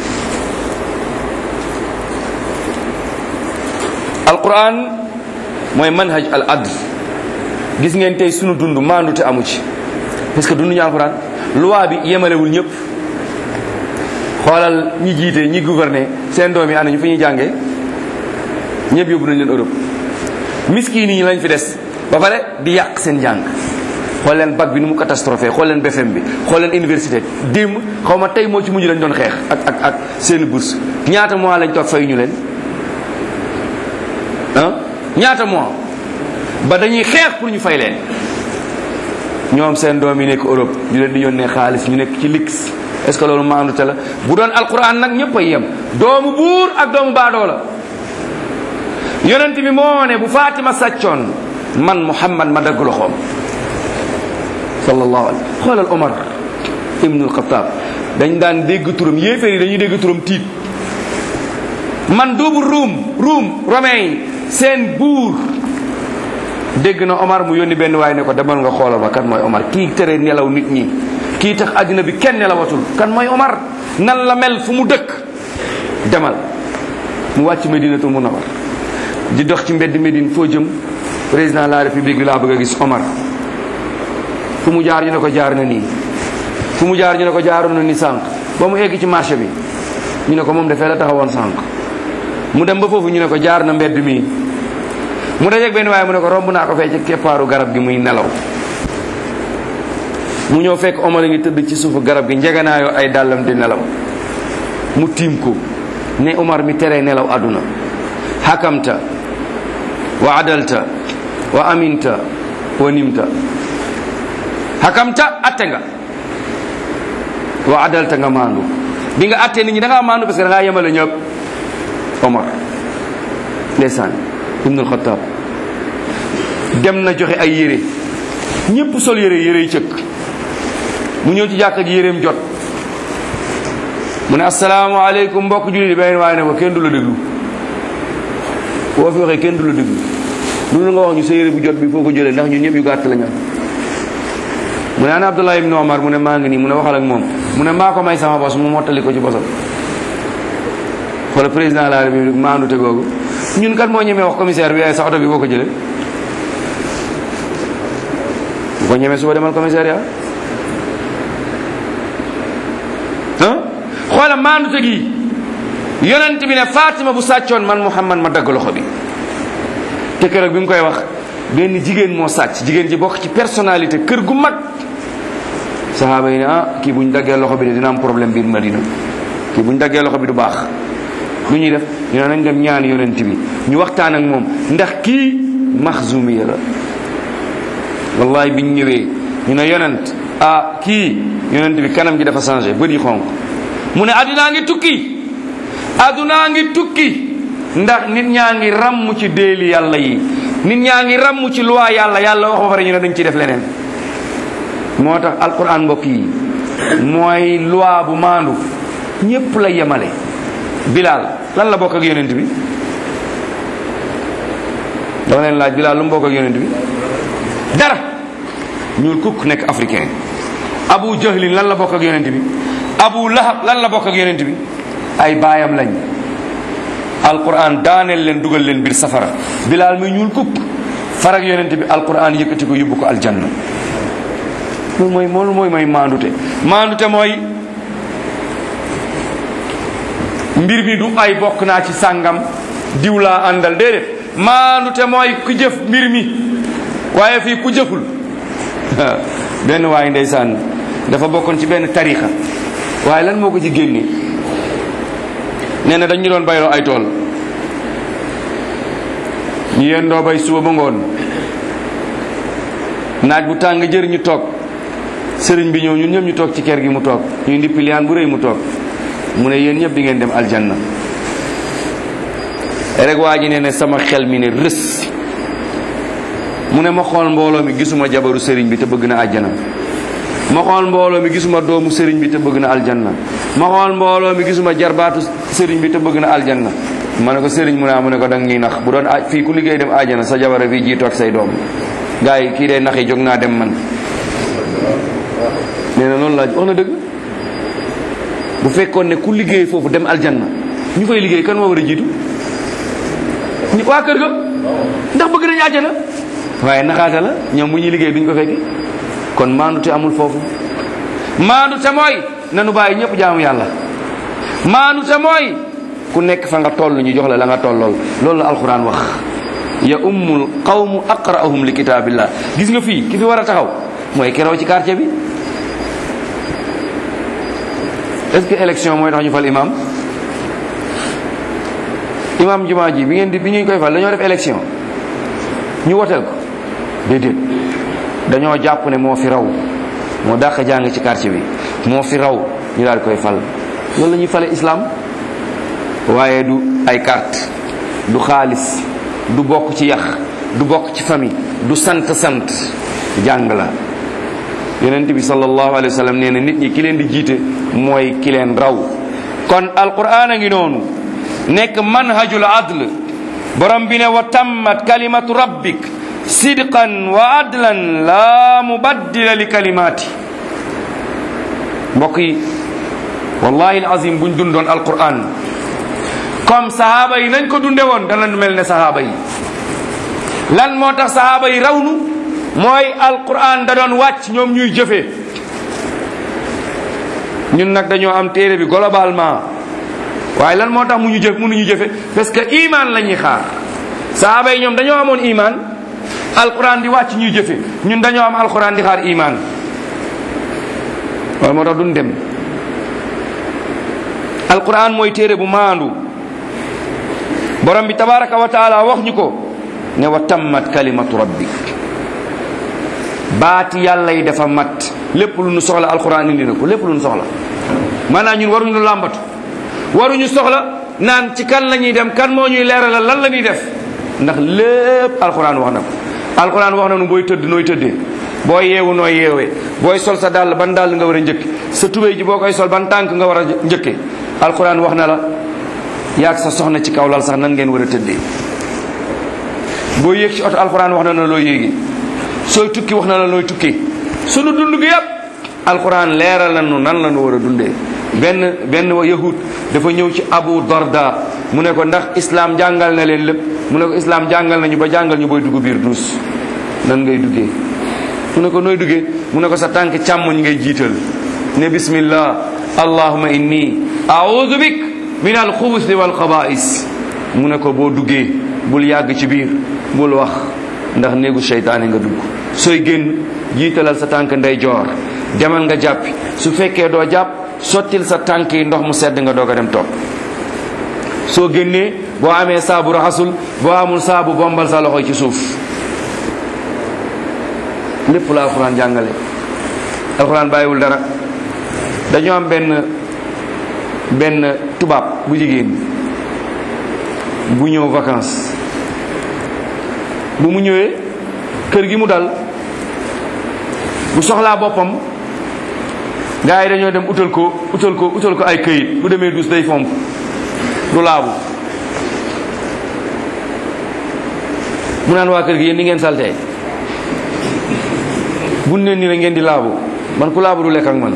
alquran mooy manhaj al adl gis ngeen tey sunu dund maandute amu ci parce que dund ñu alquran loi bi yemalewul ñëpp xoolal ñi jiite ñi gouverner seen doom yi ana ñu fi ñuy jàngee ñëpp yóbbu nañ leen Europe miskiin yi lañ fi des ba pare di yàq seen jàng xool leen bac bi nu mu catastrophé xool leen BFM bi xool leen université démb xaw ma tey moo ci mujj lañ doon xeex ak ak ak seen bourse ñaata mois lañ toog fay ñu leen ah ñaata mois ba dañuy xeex pour ñu fay leen ñoom seen doom yi nekk Europe ñu leen di yónnee xaalis ñu nekk ci lix est ce que loolu maandute la bu doon alquran nag ñëpp a yem doomu buur ak doomu baadoo la yonent bi moo ne bu Fatima sàccoon man Muhammad ma dagg loxoom sallallahu alayhi xoolal Omar ibnul Xataab dañ daan dégg turam yéeféer yi dañuy dégg turam tiit man duubu ruum ruum romain yi seen buur dégg na Omar mu yónni benn waaye ne ko demal nga xoolal ma kan mooy Omar kii tere nelaw nit ñi kii tax àddina bi kenn nelawatul kan mooy Omar nan la mel fu mu dëkk demal mu wàcc Medinatul Munawwar di dox ci mbedd Médine foo jëm président de la république bi laa bëgg a gis Omar fu mu jaar ñu ne ko jaar na nii fu mu jaar ñu ne ko jaaroon na ni sànq ba mu egg ci marché bi ñu ne ko moom dafee la taxawoon sànq mu dem ba foofu ñu ne ko jaar na mbedd mi mu dajeeg benn waaye mu ne ko romb naa ko fee ci keppaaru garab gi muy nelaw mu ñëw fekk Omar a ngi tëdd ci suufu garab gi njeganaayoo ay dàllam di nelaw mu tiim ko ne Omar mi tere nelaw àdduna hakamta wa adalta wa aminta wa nimta hakamta atte nga wa adalta nga maandu bi nga atte nit ñi da ngaa maandu parce que da ngaa yemale ñëpp Omar ndeysaan ibnul Xattaab dem na joxe ay yére ñëpp sol yére yére yi cëkk mu ñëw ci jàkka ji yéreem jot mu ne asalaamaaleykum mbokk jullit benn waaye ne ko kenn du la déglu boo fi waxee kenn du la déglu lu nga wax ñu sa yére bu jot bi foo ko jëlee ndax ñun ñëpp yu gàtt la ñu am mu ne ana Abdullah ibn Omar mu ne maa ngi nii mu ne waxal ak moom mu ne maa ko may sama bos mu mottali ko ci bosam wala président de la république maandu te googu ñun kat moo ñemee wax commissaire bi ay sa oto bi boo ko jëlee bu ko ñemee suba demal commissariat ah xoola maandu te gi yonent bi ne Fatima bu sàccoon man Muhammad ma dagg loxo bi te keroog bi mu koy wax benn jigéen moo sàcc jigéen ji bokk ci personnalité kër gu mag sahaaba yi ne ah kii bu ñu daggee loxo bi de dina am problème biir Madina kii bu ñu daggee loxo bi du baax lu ñuy def ñu ne nañ dem ñaan yonent bi ñu waxtaan ak moom ndax kii maxzumiya la wallahi biñ ñëwee ñu ne yonent ah kii yonent bi kanam gi dafa changé bët yi xonq mu ne addunaa ngi tukki addunaa ngi tukki ndax nit ñaa ngi ràmm ci déeli yàlla yi nit ñaa ngi ràmm ci loi yàlla yàlla wax ba pare ñu ne dañ ciy def leneen moo tax alquran mbokk yi mooy loi bu maandu ñépp la yemale bilal lan la bokk ak yonent bi dama leen laaj bilal lu mu bokk ak yonent bi dara ñuul kukk nekk africain abu jahlin lan la bokk ak yonent bi abu lahab lan la bokk ak yonent bi ay baayam lañ alquran daaneel leen dugal leen biir safara bilal muy ñuul kukk farag yonent bi alquran yëkkati ko yóbbu ko aljanna loolu mooy loolu mooy mooy maandute maandute mooy mbir mi du ay bokk naa ci sàngam diw laa àndal déedéet maandute mooy ku jëf mbir mi waaye fii ku jëful benn waaye ndeysaan dafa bokkoon ci benn tarixa waaye lan moo ko ci génne nee na dañu doon bayloo ay tool ñu yendoo bay suba ba ngoon naaj bu tàng jër ñu toog sëriñ bi ñëw ñun ñëpp ñu toog ci kër gi mu toog ñuy ndippi liyaan bu rëy mu toog mu ne yéen ñëpp di ngeen dem aljanna rek waa ji nee ne sama xel mi ne rës mu ne ma xool mbooloo mi gisuma jabaru sëriñ bi te bëgg na àjjana ma xool mbooloo mi gisuma doomu sëriñ bi te bëgg na aljanna ma xool mbooloo mi gisuma jarbaatu sëriñ bi te bëgg na aljanna ma ne ko sëriñ mu ne mu ne ko dang ñuy nax bu doon a fii ku liggéey dem àjjana sa jabara fii jiitu ak say doom gars yi kii day nax yi jóg naa dem man nee na loolu laaj wax na dëgg bu fekkoon ne ku liggéey foofu dem aljanna ñu fay liggéey kan moo war a jiitu ñu waa kër ga ndax bëgg nañu àjjana waaye naxaata la ñoom bu ñuy liggéey duñ ko fekki kon maandu te amul foofu maandu te mooy nanu bàyyi ñëpp jaamu yàlla maandu te mooy ku nekk fa nga toll ñu jox la la nga tollool loolu la alquran wax ya ummul qawmu aqra'uhum li kitaabillah gis nga fii ki fi war a taxaw mooy keroog ci quartier bi est-ce que élection mooy tax ñu fal imam imam jumaa ji bi ngeen di bi ñu koy fal dañoo def élection ñu woteel ko déedéet dañoo jàpp ne moo fi raw moo dàq jàng ci quartier bi moo fi raw ñu daal di koy fal loolu la ñuy fale islam waaye du ay carte du xaalis du bokk ci yax du bokk ci famille du sant sant jàng la yonent bi sallallahu alayhi wa sallam nee na nit ñi ki leen di jiite mooy ki leen raw kon alquran a ngi noonu nekk manhajul adl borom bi ne wa tammat kalimatu rabbik sidqan wa adlan la mubaddila li kalimaati mbokk yi wallahi alazim buñ dundoon alquran comme sahaaba yi nañ ko dunde woon danañ mel ne sahaaba yi lan moo tax sahaaba yi rawnu mooy alquran da doon wàcc ñoom ñuy jëfee ñun nag dañoo am téere bi globalement waaye lan moo tax mu ñu jëf mënuñu jëfe parce que iman la ñuy xaar sahaaba yi ñoom dañoo amoon iman alquran di wàcc ñuy jëfe ñun dañoo am alquran di xaar iman waaye moo tax duñ dem alquran mooy téere bu maandu borom bi tabaraka wa taala wax ñu ko ne wa tammat kalimatu rabbik baati yàlla yi dafa mat lépp lu nu soxla alquran indi na ko lépp lu nu soxla maanaam ñun waruñu làmbatu waruñu soxla naan ci kan la ñuy dem kan moo ñuy leeralal lan la ñuy def ndax lépp alquran wax na ko alquran wax na nu booy tëdd nooy tëddee booy yeewu nooy yeewee booy sol sa dàll ban dàll nga war a njëkk sa tubéy ji boo koy sol ban tànk nga war a njëkke alquran wax na la yaag sa soxna ci kaw lal sax nan ngeen war a tëddee boo yéeg ci oto alquran wax na la loo yéegi sooy tukki wax na la nooy tukki sunu dund gi yépp alquran leeral na nu nan la nu war a dundee benn benn wa yahud dafa ñëw ci abu darda mu ne ko ndax islam jàngal na leen lépp mu ne ko islam jàngal nañu ba jàngal ñu booy dugg biir duus nan ngay duggee mu ne ko nooy duggee mu ne ko sa tànk càmmoñ ngay jiital ne bismillah allahuma inni a'udhu bik min alxubusi wal xabaa'is mu ne ko boo duggee bul yàgg ci biir bul wax ndax néegu seytaane nga dugg sooy génn jiitalal sa tànk ndeyjoor demal nga jàppi su fekkee doo jàpp sottil sa tànk yi ndox mu sedd nga doog a dem toog soo génnee boo amee saabu raxasul boo amul saabu bombal sa loxo ci suuf lépp la alxuraan jàngale alxuraan bàyyiwul dara dañoo am benn benn tubaab bu jigéen bu ñëw vacances bu mu ñëwee kër gi mu dal bu soxlaa boppam gars yi dañoo dem utal ko utal ko utal ko ay këyit bu demee dus day fomp du laabu mu naan waa kër gi yéen ni ngeen saltee bu ne ni la ngeen di laabu man ku laabu du lekk ak man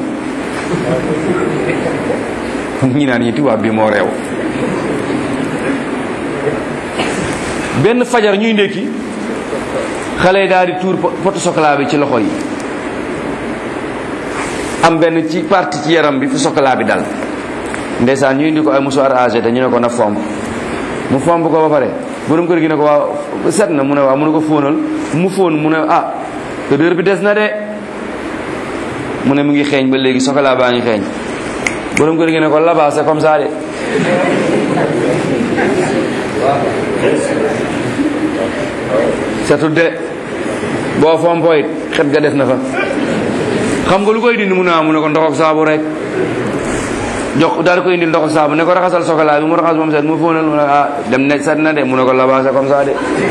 ñi naan ñi tubaab bi moo réew benn fajar ñuy ndékki xale yi daal di tuur poto chocolat bi ci loxo yi am benn ci partie ci yaram bi fu chocolat bi dal ndeysaan ñu indi ko ay musuwaar âgé te ñu ne ko na fomp mu fomp ko ba pare borom kër gi ne ko waaw set na mu ne waaw mu ne ko fóonal mu fóon mu ne ah odeur bi des na de mu ne mu ngi xeeñ ba léegi chocolat baa ngi xeeñ borom kër gi ne ko là-bas c'est comme ça de setut de boo fompo it xet ga des na fa xam nga lu koy dindi mu ne mu ne ko ndox ak saabu rek jox daal di koy indil ndox ak saabu ne ko raxasal chocolat bi mu raxas moom set mu fóonal mu ne ah dem ne set na de mu ne ko là-bas c'est comme ça de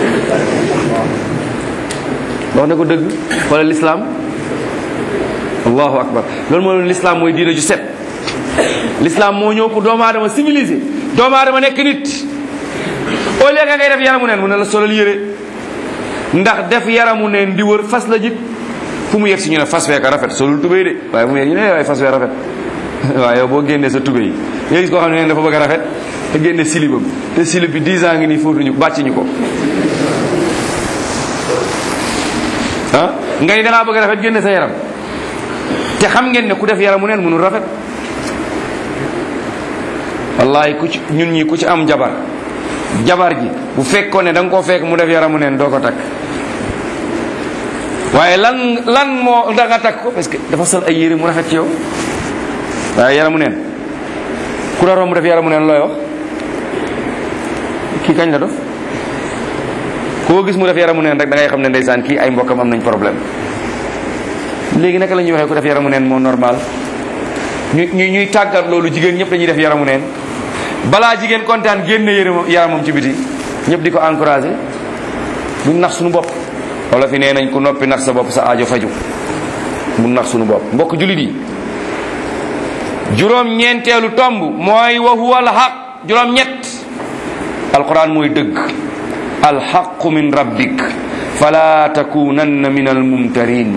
wax ne ko dëgg xoolal l'islam allahu akbar loolu moo l'islam mooy diina ju set l'islam moo ñëw pour doomu aadama civilisé doomu aadama nekk nit au lieu nga ngay def yaramu neen mu ne la solal yére ndax def yaramu neen di wër fas la jik fu mu yegg si ñu ne fas weeka rafet solul tubéy de waaye fu mu yegg ñu ne waaye fas wee rafet waaye yow boo génnee sa tubéy yi nga gis koo xam ne neen dafa bëgg a rafet te génne silibam te silib bi 10 ans ngi nii fóotuñu bàcc ñu ko ah nga ni dangaa bëgg a rafet génne sa yaram te xam ngeen ne ku def yaramu neen mënul rafet wallahi ku ci ñun ñi ku ci am jabar jabar ji bu fekkoon ne da nga koo fekk mu def yaramu neen doo ko takk waaye lan lan moo da nga takk ko parce que dafa sol ay yére mu rafet ci yow waaye yaramu neen ku la romb mu def yaramu neen looy wax kii kañ la dof koo gis mu def yaramu neen rek da ngay xam ne ndeysaan kii ay mbokkam am nañ problème léegi naka la ñuy waxee ku def yaramu neen moo normal ñu ñu ñuy tàggat loolu jigéen ñëpp dañuy def yaramu neen balaa jigéen kontaan génne yërëm yaramam ci biti ñëpp di ko encouragé buñ nax suñu bopp wala fi nee nañ ku noppi nax sa bopp sa aajo faju bu nax suñu bopp mbokk julit yi juróom ñeenteelu tomb mooy wa huwa al haq juróom ñett alquran mooy dëgg alxaqu min rabbik fala takunanna min almumtarin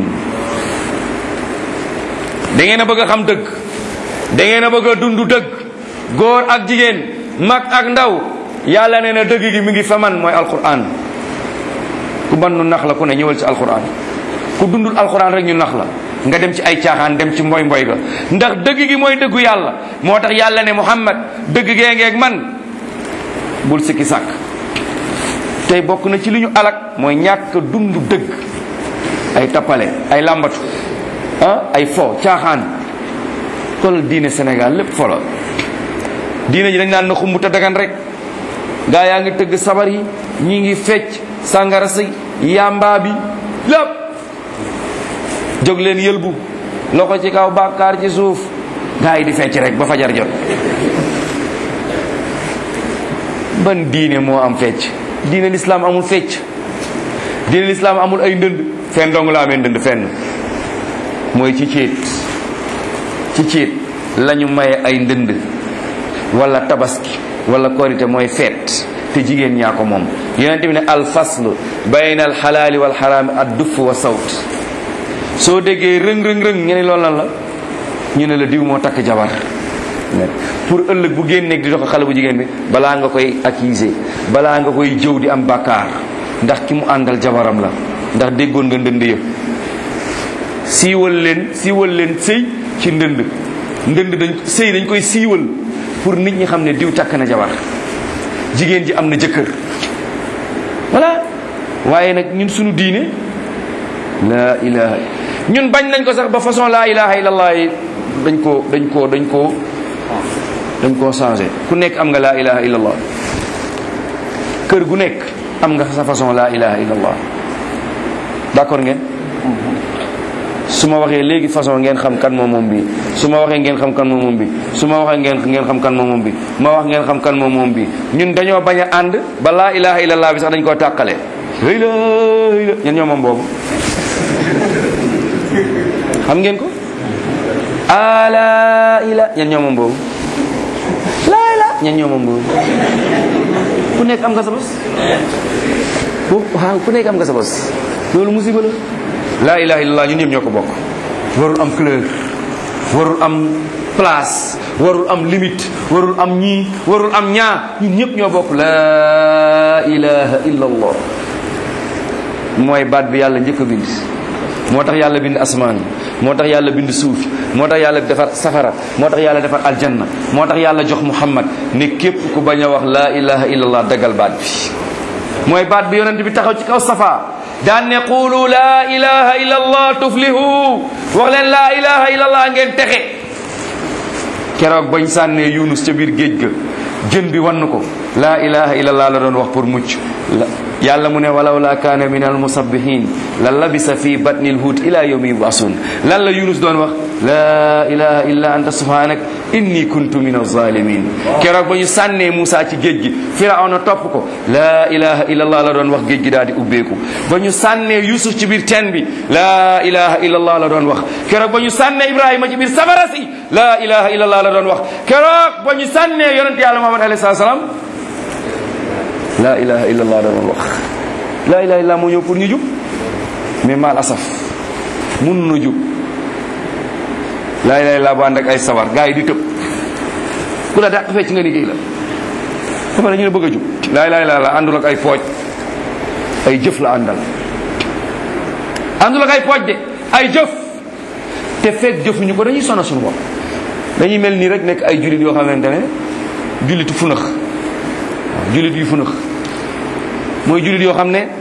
da ngeen a bëgg a xam dëgg da ngeen a bëgg a dund dëgg góor ak jigéen mag ak ndaw yàlla nee na dëgg gi mi ngi fa man mooy alquran ku ban nu nax la ku ne ñëwal ci alquran ku dundul alquran rek ñu nax la nga dem ci ay caaxaan dem ci mboy mboy ga ndax dëgg gi mooy dëggu yàlla moo tax yàlla ne muhammad dëgg gee ngeeg man bul sikki sàkk tey bokk na ci li ñu alak mooy ñàkk dund dëgg ay tappale ay làmbatu ah ay fo caaxaan xoolal diine Sénégal lépp folo diine ji dañ naan na xumb te dagan rek gaa yaa ngi tëgg sabar yi ñi ngi fecc sàngara si yamba bi lépp jóg leen yëlbu loxo ci kaw bàkkaar ci suuf gaa yi di fecc rek ba fajar jot ban diine moo am fecc diine lislaam amul fecc diine lislaam amul ay ndënd fenn dong la amee ndënd fenn mooy ci céet ci céet lañu maye ay ndënd wala tabaski wala korite mooy feet te jigéen ñaa ko moom yonent bi ne al fasl bayna al xalaali wal xaraami ad duff wa sawt soo déggee rëng rëng rëng ngeen loolu lan la ñu ne la diw moo takk jabar pour ëllëg bu génneeg di dox xale bu jigéen bi balaa nga koy accuser balaa nga koy jëw di am bàkkaar ndax ki mu àndal jabaram la ndax déggoon nga ndënd ya siiwal leen siiwal leen sëy ci ndënd ndënd dañ sëy dañ koy siiwal pour nit ñi xam ne diw takk na jabar jigéen ji am na jëkkër waaye nag ñun suñu diine laa ilaha ñun bañ nañ ko sax ba façon laa ilaha illallah yi dañ koo dañ koo dañ koo dañ koo changé ku nekk am nga laa ilaha illallah kër gu nekk am nga sa façon laa ilaha illallah d'accord ngeen su ma waxee léegi façon ngeen xam kan moom moom bi su ma waxee ngeen xam kan moom moom bi su ma waxee ngeen ngeen xam kan moom moom bi ma wax ngeen xam kan moom moom bi ñun dañoo bañ a ànd ba laa ilaha illallah bi sax dañ koo tàqale hëy la hëy la ñen ñoo moom boobu xam ngeen ko ala ila ñen ñoo moom boobu laa ila ñen ñoo moom boobu ku nekk am nga sa bos waaw ku nekk am nga sa bos loolu musiba la laa ilaha illallah ñun ñëpp ñoo ko bokk warul am couleur warul am place warul am limite warul am ñii warul am ñaa ñun ñëpp ñoo bokk laa ilaha illallah mooy baat bi yàlla njëkk a bind moo tax yàlla bind asmaan moo tax yàlla bind suuf moo tax yàlla defar safara moo tax yàlla defar aljanna moo tax yàlla jox muhammad ne képp ku bañ a wax laa ilaha illallah dagal baat bi mooy baat bi yonent bi taxaw ci kaw safa daan ne qulu laa ilaha illallah tuflihu wax leen laa ilaha illallah ngeen texe keroog bañ sànnee yunus ca biir géej ga jën bi wann ko laa ilaha illallah la doon wax pour mucc yàlla mu ne walaw la kaana min al musabbihin la labisa fi batni l huut ila yawmi yubasun lan la yunus doon wax laa ilaha illa anta subhanak inni kuntu min alzalimin keroog ba ñu sànnee Moussa ci géej gi firawna topp ko laa ilaha illallah la doon wax géej gi daal di ubbeeku ba ñu sànnee yusuf ci biir teen bi laa ilaha illallah la doon wax keroog ba ñu sànnee ibrahima ci biir safara si laa ilaha illallah la doon wax keroog ba ñu sànnee yonent yàlla muhammad alayhi salaam laa ilaha illallah la doon wax laa ilaha illallah moo ñëw pour ñu jub mais mal asaf mun na jub laa ilaha illallah bu ànd ak ay sawar gars yi di tëb ku la dàq fecc nga liggéey la dafa la ñu ne bëgg a jub laa ilaha illallah àndul ak ay pooj ay jëf la àndal àndul ak ay pooj de ay jëf te fekk jëfuñu ko dañuy sonal suñu bopp dañuy mel nii rek nekk ay jullit yoo xamante ne jullitu funax waaw jullit yu funax mooy jullit yoo xam ne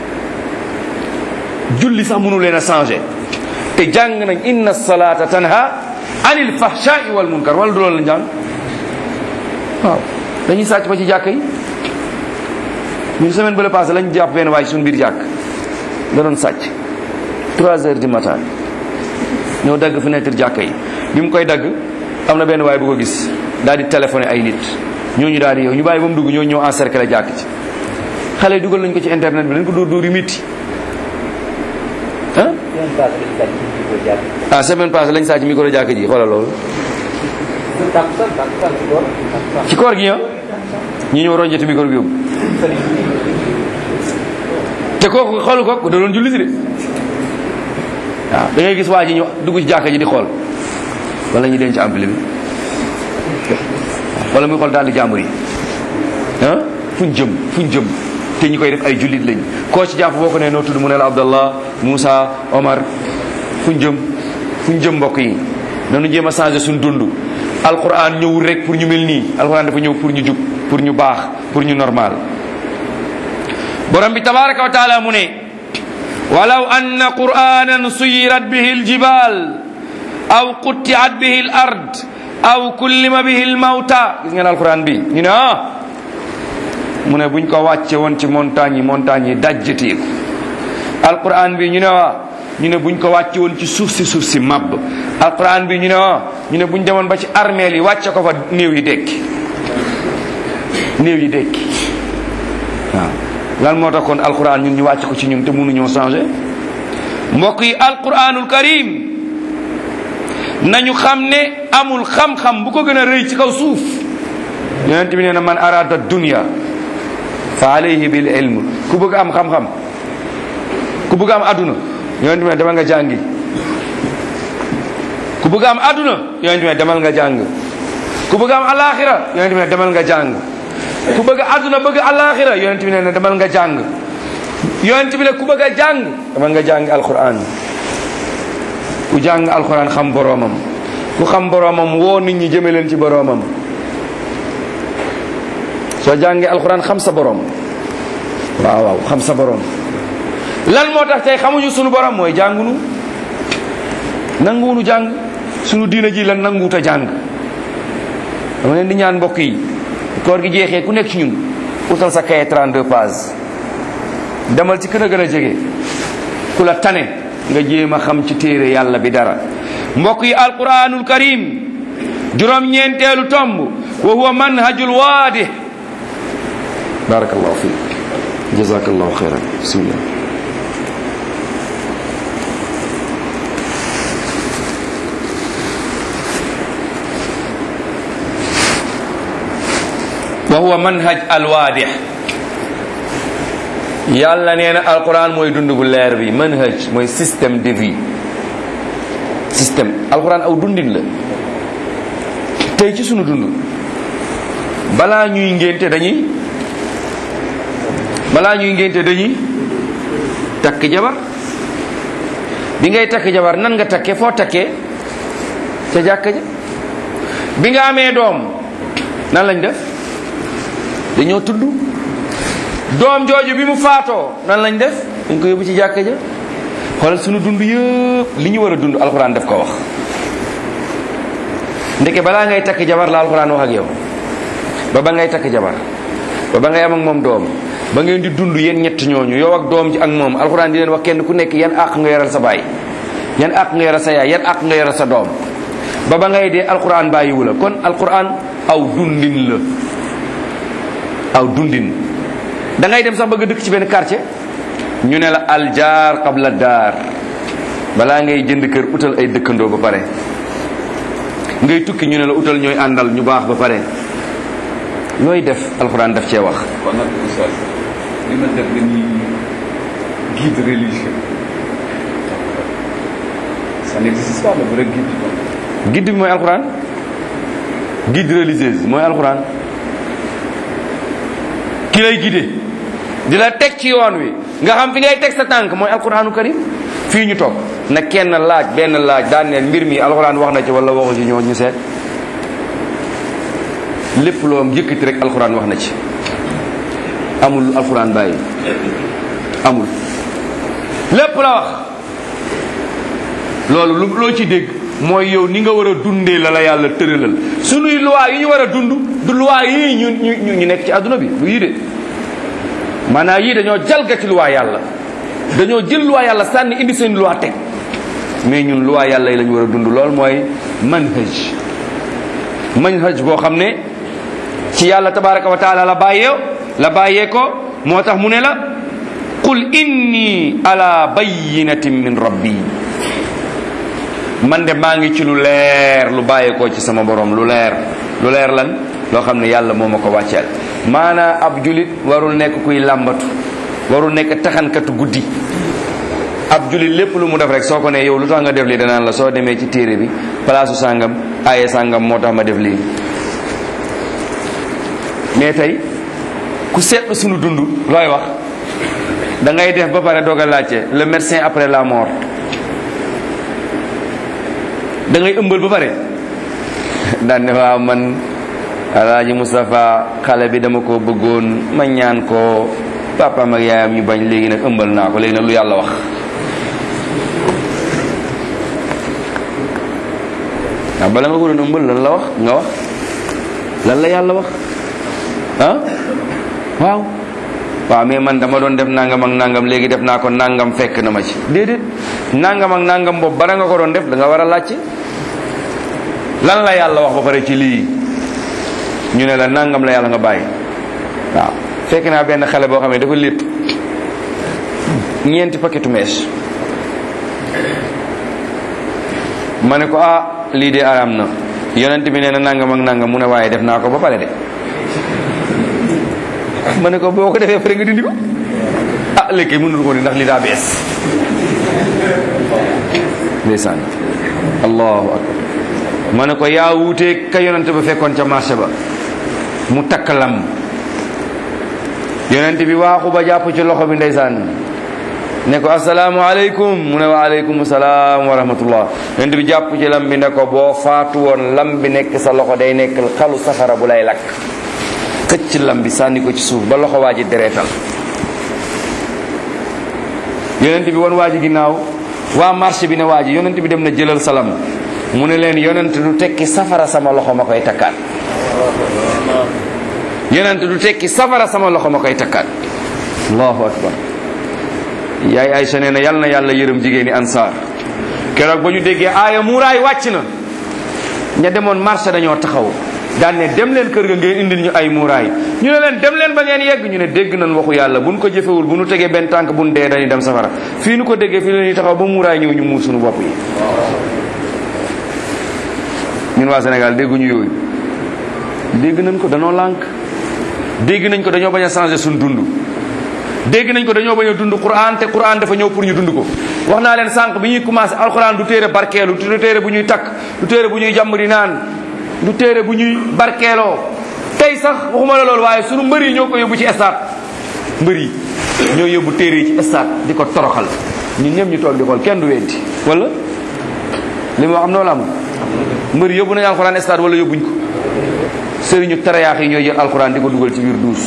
julli sax mënu leen a changé te jàng nañ inna salata tanha anil fahshai wal munkar wala du loolu la jàng waaw dañuy sàcc ba ci jàkk yi ñun semaine bële passé lañ jàpp benn waay suñu biir jàkk da doon sàcc 3 heures du matin ñëw dagg fenêtre jàkk yi bi mu koy dagg am na benn waay bu ko gis daal di téléphoné ay nit ñooñu daal di yow ñu bàyyi ba mu dugg ñoo ñëw encercler jàkk ci xale yi dugal nañ ko ci internet bi dañ ko dóor dóor yu métti ah ah semaine passée lañ sàcc micro jàkk ji xoolal loolu ci koor gi ñoo ñi ñëw ronjati micro bi yóbbu te kooku xoolu ko da doon julli si de waaw da ngay gis waa ji ñu dugg ci jàkka ji di xool wala ñu denc ampli bi wala muy xool daal di jàmbur yi ah fuñ jëm fuñ jëm te ñi koy def ay jullit lañ koo ci jàpp boo ko nee noo tudd mu ne la Abdallah Moussa Omar fuñ jëm fuñ jëm mbokk yi nanu jéem a changé suñ dund alquran ñëwul rek pour ñu mel nii alquran dafa ñëw pour ñu jub pour ñu baax pour ñu normal borom bi tabaraka wa taala mu ne walaw anna qur'anan suyirat bihi aljibal aw quttiat bihi al ard aw kullima bihi al mawta gis ngeen alquran bi ñu ne ah mu ne buñ ko wàcce woon ci montagne yi montagne yi dajjateeku alquran bi ñu ne waa ñu ne buñ ko wàcce woon ci suuf si suuf si màbb alquran bi ñu ne waa ñu ne buñ demoon ba ci armeel yi wàcce ko fa néew yi dekki néew yi dekki waaw lan moo tax kon alquran ñun ñu wàcc ko ci ñun te mënuñoo changé mbokk yi alquranul karim nañu xam ne amul xam-xam bu ko gën a rëy ci kaw suuf yonent bi nee na man arada dunya fa alayhi bil ilm ku bëgg am xam-xam ku bëgg am aduna yonent bi ne demal nga jàngi ku bëgg am aduna yonent bi ne demal nga jàng ku bëgg am alaxira yonent bi ne demal nga jàng ku bëgg aduna bëgg alaxira yonent bi ne demal nga jàng yonent bi ne ku bëgg a jàng demal nga jàng alquran ku jàng alquran xam boroomam ku xam boroomam woo nit ñi jëme leen ci boroomam soo jàngee alquran xam sa boroom waaw waaw xam sa boroom lan moo tax tey xamuñu sunu borom mooy jàngunu nanguwunu jàng sunu diina ji lan nanguwut a jàng dama leen di ñaan mbokk yi koor gi jeexee ku nekk ci ñun utal sa kaye 32 pages demal ci kën a gën a jege ku la tane nga jéem a xam ci téere yàlla bi dara mbokk yi alquranul karim juróom ñeenteelu tomb wa huwa manhajul waadih barakallahu fiik jazakallahu xayran bismillah wa huwa manhaj alwaadih yàlla nee na alquran mooy dund bu leer bi manhaj mooy système de vie système alquran aw dundin la tey ci sunu dund balaa ñuy ngénte dañuy balaa ñuy ngénte dañuy takk jabar bi ngay takk jabar nan nga takkee foo takkee ca jàkka ja bi nga amee doom nan lañ def dañoo tudd doom jooju bi mu faatoo nan lañ def dañ ko yóbbu ci jàkka ja xoolal sunu dund yëpp li ñu war a dund alxuraan daf ko wax ndeke balaa ngay takk jabar la alxuraan wax ak yow ba ba ngay takk jabar ba ba ngay am ak moom doom ba ngeen di dund yéen ñett ñooñu yow ak doom ji ak moom alxuraan di leen wax kenn ku nekk yan àq nga yoral sa baay yan àq nga yoral sa yaay yan àq nga yoral sa doom ba ba ngay dee alxuraan bàyyiwu la kon alxuraan aw dundin la aw dundin da ngay dem sax bëgg a dëkk ci benn quartier ñu ne la aljaar qabla daar balaa ngay jënd kër utal ay dëkkandoo ba pare ngay tukki ñu ne la utal ñooy àndal ñu baax ba pare looy def alxuraan daf cee wax kon nag oustaz li ma def dañuy guide religieux ça n'existe pas le vrai guide donc guide bi mooy alxuraan guide religieuse mooy alxuraan ki lay guide di la teg ci yoon wi nga xam fi ngay teg sa tànk mooy alxuraanu karim fii ñu toog na kenn laaj benn laaj daan neen mbir mi alxuraan wax na ci wala waxu ci ñoo ñu seet lépp loo yëkkati rek alxuraan wax na ci amul lu alxuraan bàyyi amul lépp la wax loolu lu loo ci dégg mooy yow ni nga war a dundee la la yàlla tëralal sunuy loi yi ñu war a dund du loi yii ñu ñu ñu nekk ci àdduna bi bu yii de maanaam yii dañoo jalgati loi yàlla dañoo jël loi yàlla sànni indi seen loi teg mais ñun loi yàlla yi la ñu war a dund lool mooy manhaj manhaj boo xam ne ci yàlla tabaraka wa taala la bàyyee la bàyyee ko moo tax mu ne la qul inni ala bayinatin min rabbi man de maa ngi ci lu leer lu bàyyeekoo ci sama borom lu leer lu leer lan loo xam ne yàlla moo ma ko wàcceel maanaa ab julit warul nekk kuy làmbatu warul nekk taxankatu guddi ab julit lépp lu mu def rek soo ko ne yow lu tax nga def lii danaan la soo demee ci téere bi palaasu sàngam aaye sàngam moo tax ma def lii mais tey ku seetlu sunu dund looy wax da ngay def ba pare doog a laajte le médecin après la mort da ngay ëmbal ba pare daan ne waaw man alaaji Moustapha xale bi dama ko bëggoon ma ñaan ko papaam ak yaayam ñu bañ léegi nag ëmbal naa ko léegi nag lu yàlla wax waaw bala nga ko doon ëmbal lan la wax nga wax lan la yàlla wax ah waaw waaw mais man dama doon def nangam ak nangam léegi def naa ko nangam fekk na ma ci déedéet nangam ak nangam boobu bara nga ko doon def da nga war a laajte lan la yàlla wax ba pare ci lii ñu ne la nangam la yàlla nga bàyyi waaw fekk naa benn xale boo xam ne dafa lépp ñeenti paquetu mèche ma ne ko ah lii de araam na yonent bi nee na nangam ak nangam mu ne waaye def naa ko ba pare de ma ne ko boo ko defee pare nga dindi ko ah léegi mënul ko di ndax li daa bees ndeysaan allahu akbar ma ne ko yaa wuutee ka yonent ba fekkoon ca marché ba mu takk lam yonent bi waaxu ba jàpp ci loxo bi ndeysaan ne ko asalaamu aleykum mu ne wa aleykum salaam wa rahmatullah yonent bi jàpp ci lam bi ne ko boo faatu woon lam bi nekk sa loxo day nekk xalu safara bu lay lakk xëcc lam bi sànni ko ci suuf ba loxo waa ji dereetal yonent bi wan waa ji ginnaaw waa marché bi ne waa ji yonent bi dem na jëlal salam mu ne leen yonent du tekki safara sama loxo ma koy takkaat yonent du tekki safara sama loxo ma koy takkaat allahu akbar yaay Aysa nee na yal na yàlla yërëm jigéeni ansaar keroog ba ñu déggee aaya muuraay wàcc na ña demoon marché dañoo taxaw daan ne dem leen kër ga ngeen indil ñu ay muuraay ñu ne leen dem leen ba ngeen yegg ñu ne dégg nañ waxu yàlla buñ ko jëfewul bu nu tegee benn tànk buñ dee dañuy dem safara fii nu ko déggee fii la ñuy taxaw ba muuraay ñëw ñu muur suñu bopp yi ñun waa Sénégal dégguñu yooyu dégg nañ ko dañoo lànk dégg nañ ko dañoo bañ a changer suñu dund dégg nañ ko dañoo bañ a dund Quran te Quran dafa ñëw pour ñu dund ko wax naa leen sànq bi ñuy commencé alquran du téere barkeelu du téere bu ñuy takk du téere bu ñuy jàmm di naan du téere bu ñuy barkeeloo tey sax waxuma la loolu waaye sunu mbër yi ñoo ko yóbbu ci stade mbër yi ñoo yóbbu téere yi ci stade di ko toroxal ñun ñëpp ñu toog di xool kenn du weddi wala li ma wax am noonu amul mbër yi yóbbu nañu alquran stade wala yóbbuñ ko sëriñu tarayaax yi ñooy jël alquran di ko dugal ci biir duus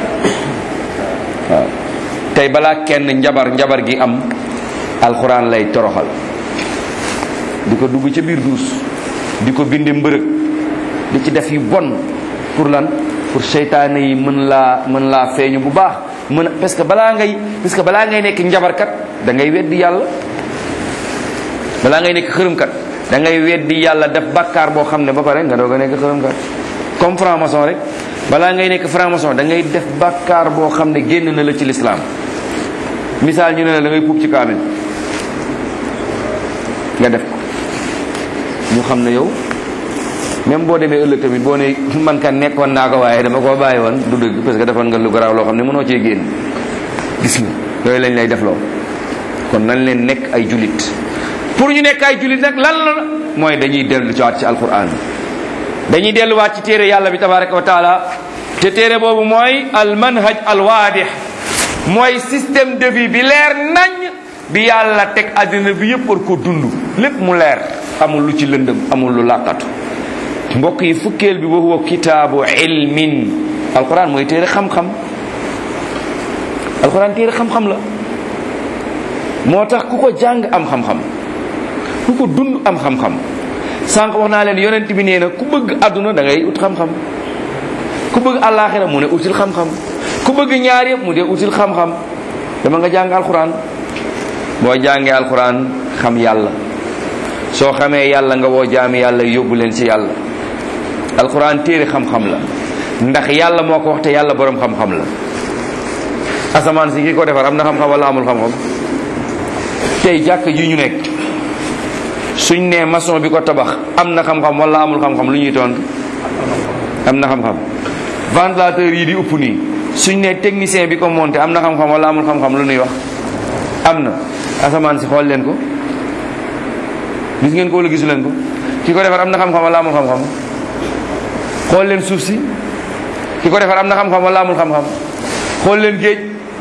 waaw tey balaa kenn njabar njabar gi am alxuraan lay toroxal di ko dugg ca biir duus di ko bindi mbërëg di ci def yu bon pour lan pour seytaane yi mën laa mën laa feeñu bu baax mën a parce que balaa ngay parce que balaa ngay nekk njabarkat da ngay weddi yàlla balaa ngay nekk xërëmkat da ngay weddi yàlla def bàkkaar boo xam ne ba pare nga doog a nekk xërëmkat comme franc-maçon rek balaa ngay nekk franc-maçon da ngay def bàkkaar boo xam ne génn na la ci lislaam misaal ñu ne la da ngay puub ci kaamil nga def ko ñu xam ne yow même boo demee ëllëg tamit boo ne man kan nekkoon naa ko waaye dama koo bàyyi woon du dëgg parce que defoon nga lu garaaw loo xam ne mënoo cee génn gis nga yooyu lañ lay def loo kon nañ leen nekk ay julit pour ñu nekk ay julit nag lan la mooy dañuy dellu ci waat ci alquran dañuy delluwaat ci téere yàlla bi tabaraka wa taala te téere boobu mooy al manhaj al waadix mooy système de vie bi leer nañ bi yàlla teg àddina bi yëpp war ko dund lépp mu leer amul lu ci lëndëm amul lu làqatu mbokk yi fukkeel bi wa huwa kitaabu ilmin alquran mooy téere xam-xam alquran téere xam-xam la moo tax ku ko jàng am xam-xam ku ko dund am xam-xam sànq wax naa leen yonent bi nee na ku bëgg àdduna da ngay ut xam-xam ku bëgg àllaaxira mu ne util xam-xam ku bëgg ñaar yëpp mu dee util xam-xam dama nga jàng alquran boo jàngee alquran xam yàlla soo xamee yàlla nga woo jaami yàlla yóbbu leen ci yàlla alquran téere xam-xam la ndax yàlla moo ko wax te yàlla boroom xam-xam la asamaan si ki ko defar am na xam-xam wala amul xam-xam tey jàkk ji ñu nekk suñ nee maçon bi ko tabax am na xam-xam wala amul xam-xam lu ñuy tontu am na xam-xam ventilateur yi di upp nii suñ nee technicien bi ko monté am na xam-xam wala amul xam-xam lu ñuy wax am na asamaan si xool leen ko gis ngeen ko wala gisu leen ko ki ko defar am na xam-xam wala amul xam-xam xool leen suuf si ki ko defar am na xam-xam wala amul xam-xam xool leen géej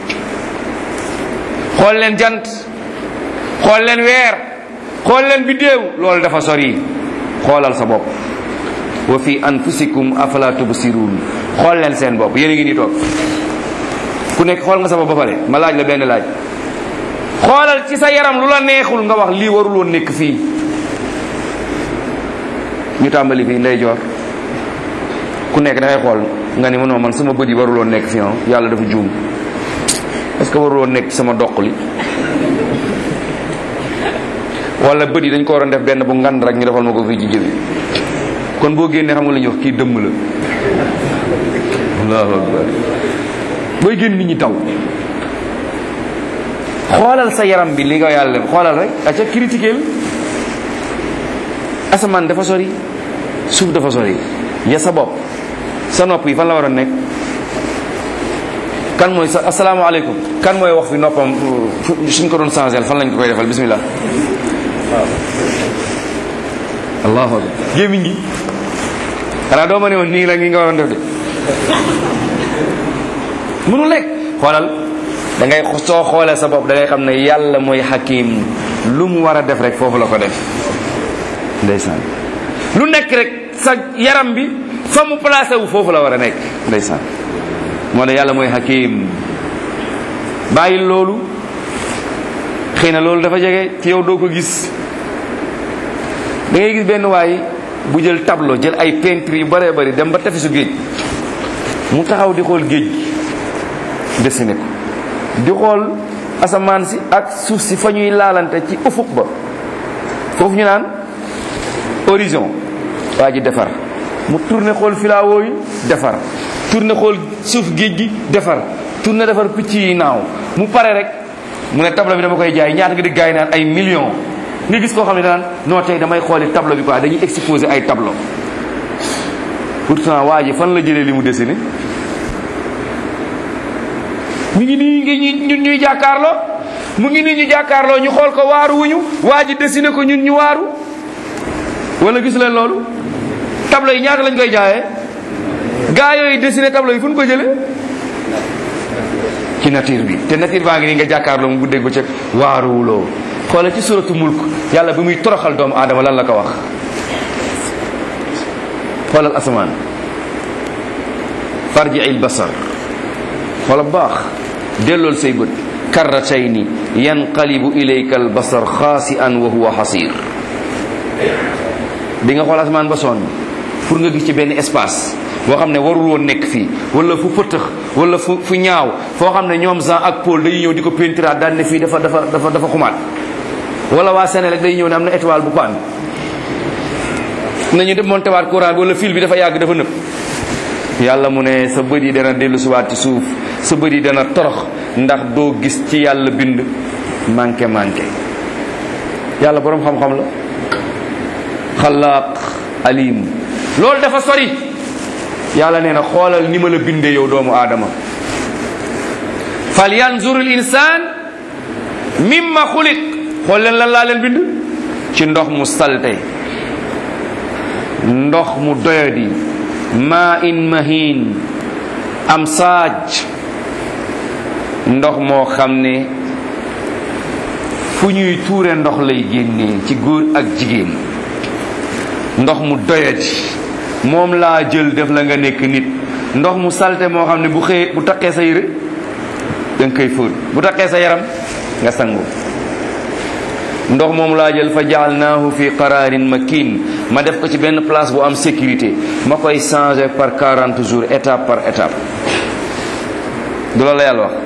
xool leen jant xool leen weer xool leen biddéew loolu dafa sori xoolal sa bopp wa fi anfusikum afala tubsirun xool leen seen bopp yéen a ngi nii toog ku nekk xool nga sa bopp ba pare ma laaj la benn laaj xoolal ci sa yaram lu la neexul nga wax lii warul woon nekk fii ñu tàmbali fii ndeyjoor ku nekk dangay xool nga ni man man sama bët yi warul woon nekk fii ah yàlla dafa juum est-ce que warul woon nekk sama doq li wala bët yi dañ ko waroon def benn bu ngand rek ñu defal ma ko fii ci jëbi kon boo génnee xam nga la ñuy wax kii dëmm la allahu akbar booy génn nit ñi taw xoolal sa yaram bi li nga yàlla xoolal rek aca critiquer asamaan dafa sori suuf dafa sori ya sa bopp sa nopp yi fan la war a nekk kan mooy sa asalaamaaleykum kan mooy wax fi noppam suñ ko doon changé fan lañ ko koy defal bismillah waaw allahu akbar gémmiñ gi xanaa doo ma ne woon nii la ngi nga waroon def de mënu lekk xoolal da ngay soo xoolee sa bopp da ngay xam ne yàlla mooy hakim lu mu war a def rek foofu la ko def ndeysaan lu nekk rek sa yaram bi fa mu placé wu foofu la war a nekk ndeysaan moo ne yàlla mooy hakim bàyyi loolu xëy na loolu dafa jege ci yow doo ko gis da ngay gis benn waay bu jël tableau jël ay peinture yu bëree bëri dem ba tefesu géej mu taxaw di xool géej gi dessiné ko di xool asamaan si ak suuf si fa ñuy laalante ci ufuq ba foofu ñu naan horizon waa ji defar mu tourné xool filawoo yi defar tourné xool suuf géej gi defar tourné defar picc yi naaw mu pare rek mu ne tableau bi dama koy jaay ñaata nga di gaay naan ay millions nga gis koo xam ne danaan non tey damay xooli tableau bi quoi dañuy exposé ay tableau pourtant waa ji fan la jëlee li mu dessiné mu ngi nii ngi ñun ñuy jàkkaarloo mu ngi nii ñu jàkkaarloo ñu xool ko waaru wuñu waa ji dessiné ko ñun ñu waaru wala gis leen loolu tableau yi ñaata lañ koy jaayee gaa yooyu dessiné tableau yi fu ñu ko jëlee ci nature bi te nature baa ngi nii nga jàkkaarloo mu guddeeg bëccëg waaruwuloo xoolal ci suratu mulk yàlla bi muy toroxal doomu aadama lan la ko wax xoolal asamaan farji il basar xoolal baax dellool say bët karratayni yanqalibu ilayka al basar xaasi'an wa huwa xasir bi nga xool asamaan ba sonn pour nga gis ci benn espace boo xam ne warul woon nekk fii wala fu pëtëx wala fu fu ñaaw foo xam ne ñoom Jean ak Paul dañuy ñëw di ko peintiraat daan ne fii dafa dafa dafa dafa xumaat wala waa Sénégal day ñëw ne am na étoile bu paan nañu démonté waat courant bi wala fil bi dafa yàgg dafa nëb yàlla mu ne sa bët yi dana dellu siwaat ci suuf sa bët yi dana torox ndax doo gis ci yàlla bind manqué manqué yàlla boroom xam-xam la xalaaq alim loolu dafa sori yàlla nee na xoolal ni ma la bindee yow doomu aadama fal yanzur al insaan mimma xuliq xool leen lan laa leen bind ci ndox mu salte ndox mu doyadi maa in mahin am saaj ndox moo xam ne fu ñuy tuure ndox lay génnee ci góor ak jigéen ndox mu doyadi moom laa jël def la nga nekk nit ndox mu salte moo xam ne bu xëyee bu taqee sa yére da nga koy fóot bu taqee sa yaram nga sangu ndox moom laa jël fa jaalnaahu fi qararin makin ma def ko ci benn place bu am sécurité ma koy changer par 40 jours étape par étape du la la yàlla wax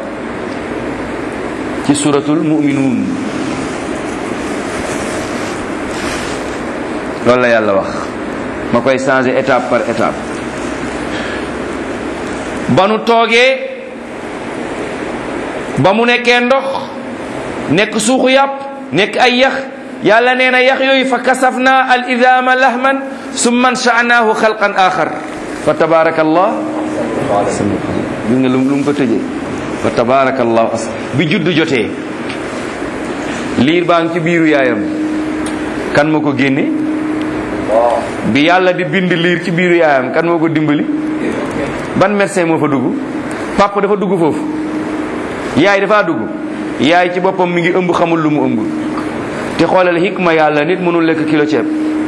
ci suratul muminuun loolu la yàlla wax ma koy changer étape par étape ba nu toogee ba mu nekkee ndox nekk suuxu yàpp nekk ay yax yàlla nee na yax yooyu fa kasafna al idama lahman summa ansha'nahu xalqan axar fa tabarakallah gis nga lu lu mu ko tëjee fa tabarakallah bi judd jotee liir baa ngi ci biiru yaayam kan moo ko génne bi yàlla di bind liir ci biiru yaayam kan moo ko dimbali ban médecin moo fa dugg papa dafa dugg foofu yaay dafa dugg yaay ci boppam mi ngi ëmb xamul lu mu ëmb te xoolal hikma yàlla nit mënul lekk kilo ceeb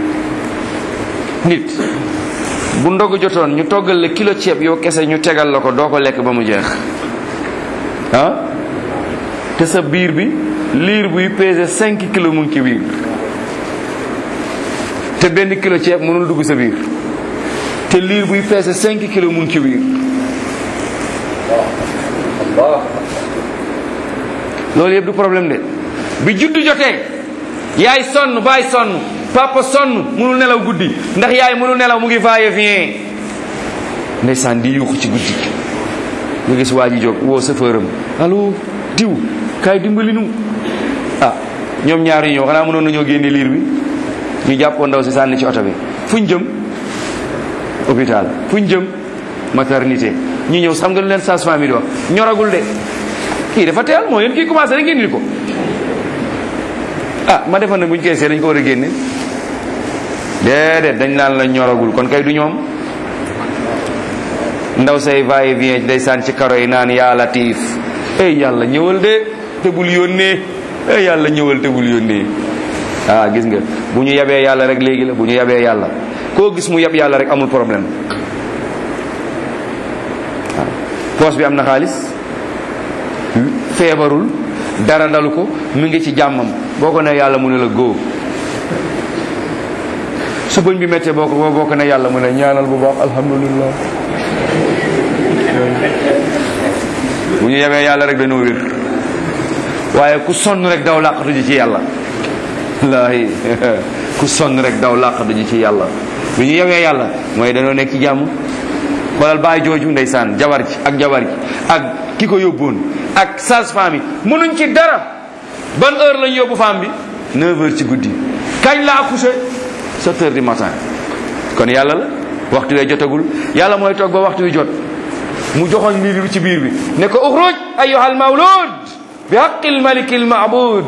nit bu ndogu jotoon ñu toggal la kilo ceeb yow kese ñu tegal la ko doo ko lekk ba mu jeex ah te sa biir bi liir buy peser cinq kilo mu ngi ci biir te benn kilo ceeb mënul dugg sa biir te liir buy peser cinq kilo mu ngi ci biir loolu yëpp du problème de bi juddu jotee yaay sonn baay sonn papa sonn mënul nelaw guddi ndax yaay mënul nelaw mu ngi va-et vient ndeysaan di yuuxu ci guddi nga gis waa ji jóg woo chauffeur am allo diw kaay dimbali nu ah ñoom ñaar ñu ñëw xanaa mënoon nañoo génne liir bi ñu jàppoo ndaw si sànni ci oto bi fuñ jëm hôpital fuñ jëm maternité ñu ñëw xam nga lu leen sage-femme yi di wax ñoragul de kii dafa teel moo yéen kii commencé rek ngeen indi ko ah ma defoon ne buñ koy see dañ ko war a génne déedéet dañ naan la ñoragul kon kay du ñoom ndaw say va et vient day saan ci karo yi naan yaa latif ey yàlla ñëwal de te bul yónnee ey yàlla ñëwal te bul yónnee ah gis nga bu ñu yabee yàlla rek léegi la bu ñu yabee yàlla koo gis mu yab yàlla rek amul problème waaw poos bi am na xaalis feebarul dara dalu ko mu ngi ci jàmmam boo ko ne yàlla mu ne la góo su bëñ bi méttee boo ko boo ko ne yàlla mu ne ñaanal bu baax alhamdulillah bu ñu yebee yàlla rek dañoo wér waaye ku sonn rek daw làqatu ji ci yàlla wallaahi ku sonn rek daw làqatu ji ci yàlla bu ñu yewee yàlla mooy dañoo nekk ci jàmm xoolal baay jooju ndeysaan jabar ji ak jabar ji ak ki ko yóbboon ak sage-femme yi mënuñ ci dara ban heure lañ yóbbu femme bi 9 heures ci guddi kañ la accouché 7 heures du matin kon yàlla la waxtu wee jotagul yàlla mooy toog ba waxtu wi jot mu joxoñ mbir bi ci biir bi ne ko uxruj ayyuhal mawlud bi haqqil malikil maabud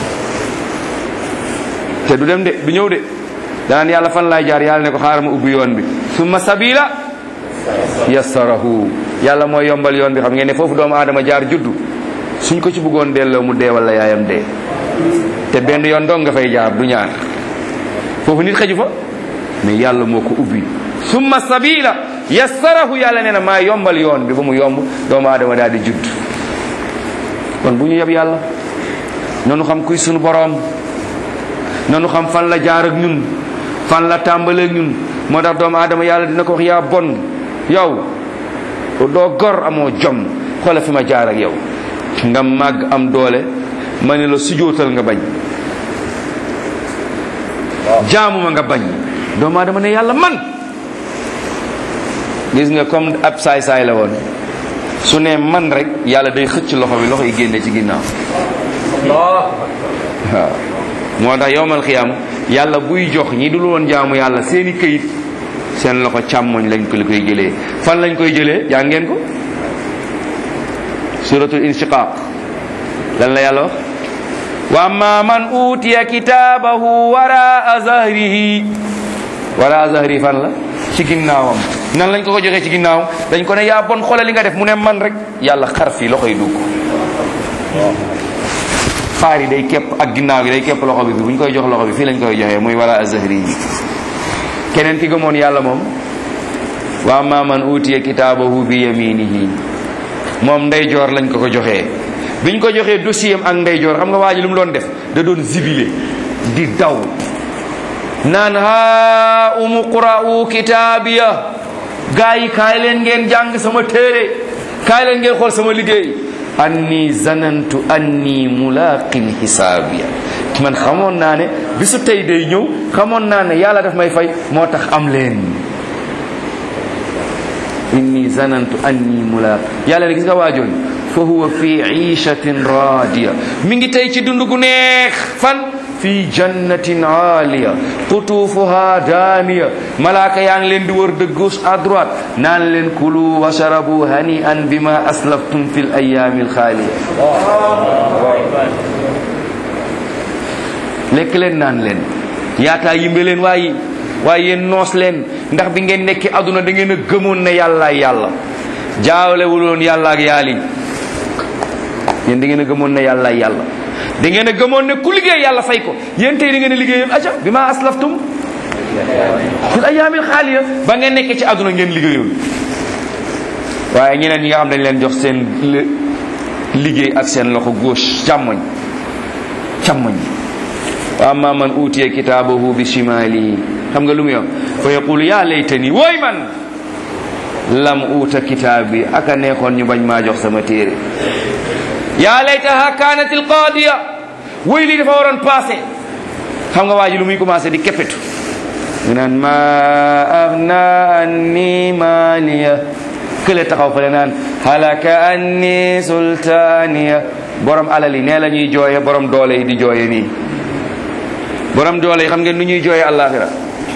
te du dem de du ñëw de danaan yàlla fan laay jaar yàlla ne ko xaaral ma ubbi yoon bi summa sabila yassarahu yàlla mooy yombal yoon bi xam ngeen ne foofu doomu aadama jaar juddu suñ ko ci bëggoon delloo mu dee wala yaayam dee te benn yoon dong nga fay jaar du ñaar foofu nit xëju fa mais yàlla moo ko ubbi summa sabila yassarahu yàlla nee na maa yombal yoon bi ba mu yomb doomu aadama daal di judd kon bu ñu yeb yàlla nanu xam kuy sunu boroom nanu xam fan la jaar ak ñun fan la tàmbalee ak ñun moo tax doomu aadama yàlla dina ko wax yaa bon yow doo gor amoo jom xoola fi ma jaar ak yow nga màgg am doole ma ne la sujootal nga bañ jaamuma nga bañ doomu aadama ne yàlla man gis nga comme ab saay-saay la woon su ne man rek yàlla day xëcc loxo bi loxo yi génne ci ginnaaw waaw moo tax yowmal xiyam yàlla buy jox ñi dul woon jaamu yàlla seeni këyit seen loxo càmmoñ lañ ko li koy jëlee fan lañ koy jëlee yaa ngeen ko suratul inshiqaq lan la yàlla wax wa amma man utiya kitaabahu waraa zahrihi waraa zahrihi fan la ci ginnaawam nan lañ ko ko joxee ci ginnaaw dañ ko ne yaa bon xoolal li nga def mu ne man rek yàlla xar fii loxo yi dugg faar yi day képp ak ginnaaw gi day képp loxo bi fi bu ñu koy jox loxo bi fii lañ koy joxee muy wara azahri yi keneen ki gëmoon yàlla moom wa amma man utiya kitaabahu bi yaminihi moom ndeyjoor lañ ko ko joxee biñ ko joxee dossier am ak ndeyjoor xam nga waa ji lu mu doon def da doon zibile di daw naan ha umu qra'u kitaabiya gaa yi kaay leen ngeen jàng sama téere kaay leen ngeen xool sama liggéey anni zanantu anni mulaqin hisaabiya man xamoon naa ne bisu tey day ñëw xamoon naa ne yàlla daf may fay moo tax am leen inni zanantu anni mulaq yàlla ne gis nga waajoon fa huwa fi ishatin radiya mi ngi tey ci dund gu neex fan fi jannatin aaliya qutuufuha daaniya malaaka yaa ngi leen di wër de gauche à droite naan leen kulu washarabu hani an bima aslaftum fi l ayaami alxaaliya lekk leen naan leen yaataa yimbe leen waaye waaye yéen noos leen ndax bi ngeen nekki aduna da ngeen a gëmoon ne yàlla yàlla jaawlewuloon yàlla ak yaali yéen da ngeen a gëmoon ne yàlla yàlla da ngeen a gëmoon ne ku liggéey yàlla fay ko yéen tey da ngeen a liggéeyoon aca bi ma aslaftum fil ayaamil xaaliya ba ngeen nekkee ci àdduna ngeen liggéeyoon waaye ñeneen ñi nga xam dañ leen jox seen liggéey ak seen loxo gauche càmmoñ càmmoñ wa amma man utiya kitaabahu bi shimali xam nga lu mu yoon fa yaqulu yaa laytani wooy man lam uta kitaabi aka neexoon ñu bañ maa jox sama téere yaa laytaha kanat alqadiya woy lii dafa waroon passé xam nga waa ji lu muy commencé di keppetu mu naan ma agna anni maliya kële taxaw fale naan halaka anni sultaniya borom alal yi nee la ñuy jooye borom doole yi di jooye nii borom doole yi xam ngeen nu ñuy jooye àllaaxira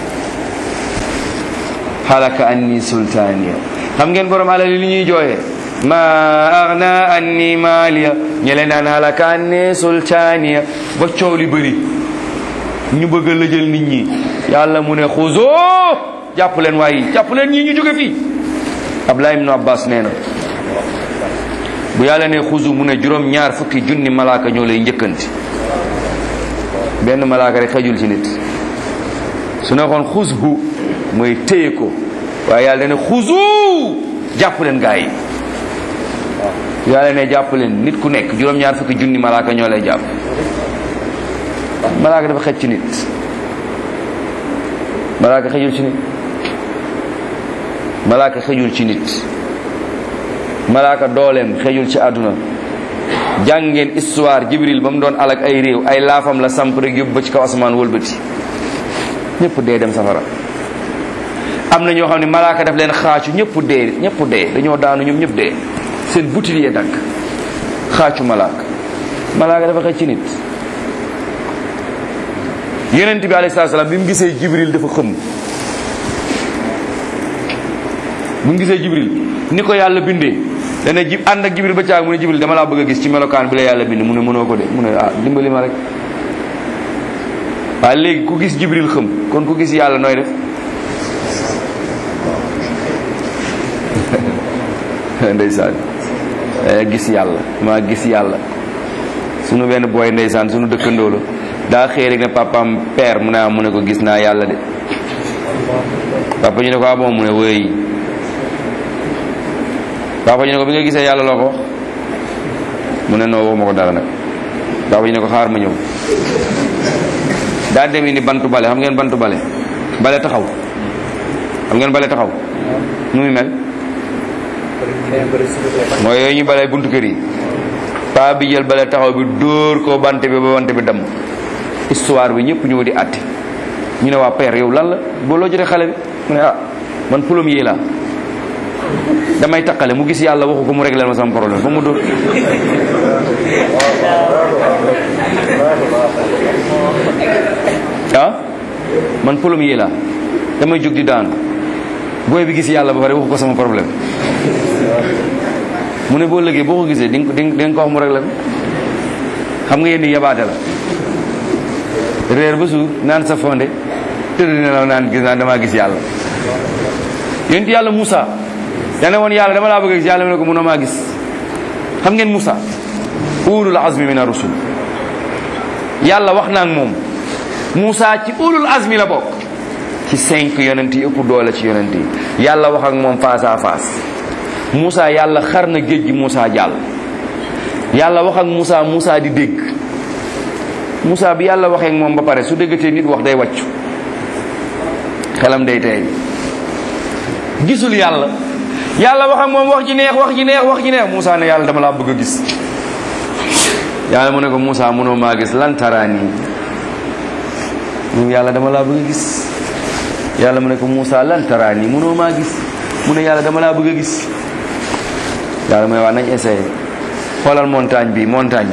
halaka anni sultaniya xam ngeen borom alal yi lu ñuy jooye ma agna anni maliya ñele naan halaka anni sultaniya ba coow li bëri ñu bëgg a lëjal nit ñi yàlla mu ne xuzoo jàpp leen waaye jàpp leen ñii ñu jóge fii Abdullah ibn Abbas nee na bu yàlla ne xuzu mu ne juróom ñaar fukki junni malaaka ñoo lay njëkkanti benn malaaka rek xajul ci nit su ne xoon xuzhu mooy téye ko waaye yàlla ne xuzu jàpp leen gaa yi yàlla ne jàpp leen nit ku nekk juróom-ñaar fukki junni malaaka ñoo lay jàpp malaaka dafa xëj ci nit malaaka xëjul ci nit malaaka xëjul ci nit malaaka dooleem xëjul ci àdduna jàng ngeen histoire jibril ba mu doon alak ay réew ay laafam la samp rek yóbbu ba ci kaw asamaan wëlbati ñëpp dee dem safara am na ñoo xam ne malaaka daf leen xaacu ñëpp dee ñëpp dee dañoo daanu ñoom ñëpp dee seen butil yee dagg xaacu malaaka malaaka dafa xëj ci nit yonent bi alayhi salaam bi mu gisee jibril dafa xëm bi mu gisee jibril ni ko yàlla bindee dana jib ànd ak jibril ba caag mu ne jibril dama laa bëgg a gis ci melokaan bi la yàlla bind mu ne mënoo ko de mu ne ah dimbali ma rek waaye léegi ku gis jibril xëm kon ku gis yàlla nooy def ndeysaan gis yàlla maa gis yàlla sunu benn booy ndeysaan sunu dëkkandoo la daa xëy rek ne papaam père mu ne ah mu ne ko gis naa yàlla de papa ñu ne ko ah bon mu ne wëy papa ñu ne ko bi nga gisee yàlla loo ko wax mu ne noo waxuma ko dara nag papa ñu ne ko xaar ma ñëw daa dem ni bantu bale xam ngeen bantu bale bale taxaw xam ngeen bale taxaw nu muy mel mooy yooyu ñu bale buntu kër yi paa bi jël bale taxaw bi dóor ko bante bi ba bante bi damm histoire bi ñëpp ñëw di àtte ñu ne waa père yow lan la boo loo jotee xale bi mu ne ah man plombier laa damay taqale mu gis yàlla waxu ko mu réglé ma sama problème ba mu dóor ah man plombier laa damay jóg di daanu booy bi gis yàlla ba pare waxu ko sama problème mu ne boo lëgee boo ko gisee di nga di nga ko wax mu réglé ko xam nga yéen ni yabaate la réer ba suur naan sa fonde tëdd ne la naan gis naa damaa gis yàlla yonent yàlla Moussa dane woon yàlla dama laa bëgg a gis yàlla mu ne ko mënoo maa gis xam ngeen Moussa ulul azmi min ar-rusul yàlla wax naa ak moom Moussa ci ulul azmi la bokk ci cinq yonent yi ëpp doole ci yonent yi yàlla wax ak moom face à face Moussa yàlla xar na géej gi Moussa jàll yàlla wax ak Moussa Moussa di dégg Moussa bi yàlla waxee ak moom ba pare su déggatee nit wax day wàccu xelam day tey gisul yàlla yàlla wax ak moom wax ji neex wax ji neex wax ji neex Moussa ne yàlla dama laa bëgg a gis yàlla mu ne ko Moussa mënoo maa gis lan taraani moom yàlla dama laa bëgg a gis yàlla mu ne ko Moussa lan taraani mënoo maa gis mu ne yàlla dama laa bëgg a gis yàlla mu ne waa nañ essayé xoolal montagne bi montagne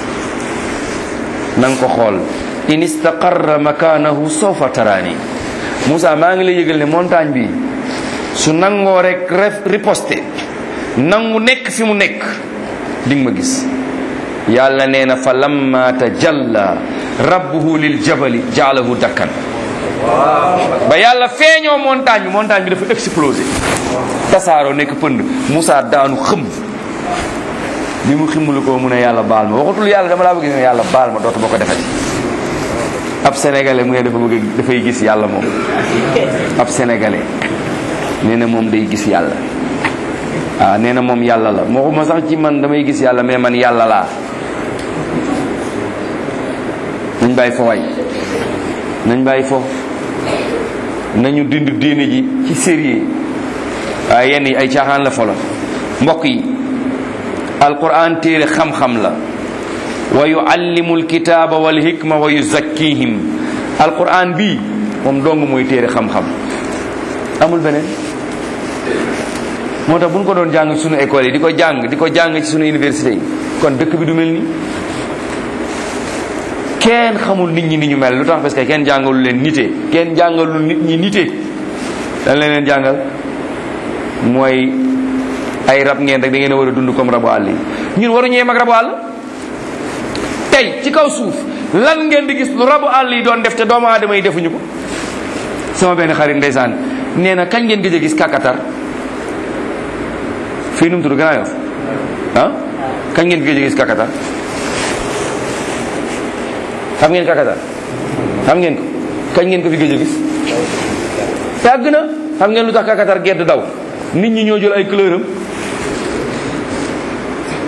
bi na nga ko xool in istaqarra makanahu sawfa taraani Moussa maa ngi lay yëgal ne montagne bi su nangoo rek ref riposte nangu nekk fi mu nekk di nga ma gis yàlla nee na fa lamma tajalla rabbuhu lil jabali jaalahu dakkan ba yàlla feeñoo montagne bi montagne bi dafa explosé tasaaroo nekk pënd Moussa daanu xëm bi mu ximmulu ko mu ne yàlla baal ma waxatul yàlla dama laa bëgg ne yàlla baal ma dootu ma ko defati ab sénégalais mu ne dafa bëgg dafay gis yàlla moom ab sénégalais nee na moom day gis yàlla waaw nee na moom yàlla la waxuma sax ci man damay gis yàlla mais man yàlla laa nañ bàyyi fo waay nañ bàyyi fo nañu dind diine ji ci sérieux waaye yenn yi ay caaxaan la folo mbokk yi alquran téere xam-xam la wa yuallimu alkitaba wal hikma wa yuzakkihim alquran bii moom dong mooy téere xam-xam amul beneen moo tax bu ñu ko doon jàng ci sunu école yi di ko jàng di ko jàng ci sunu université yi kon dëkk bi du mel nii kenn xamul nit ñi ni ñu mel lu tax parce que kenn jàngalu leen nite kenn jàngalul nit ñi nite dañ leen leen jàngal mooy ay rab ngeen rek da ngeen a war a dund comme rabu àll yi ñun waru ñee mag rabu àll tey ci kaw suuf lan ngeen di gis lu rabu àll yi doon def te doomu aadama yi defuñu ko sama benn xarit ndeysaan nee na kañ ngeen gëj a gis kàkkatar fii nu mu tudd Grand Yoff ah kañ ngeen gëj a gis kàkkatar xam ngeen kàkkatar xam ngeen ko kañ ngeen ko fi gëj a gis yàgg na xam ngeen lu tax kàkkatar gedd daw nit ñi ñoo jël ay couleur am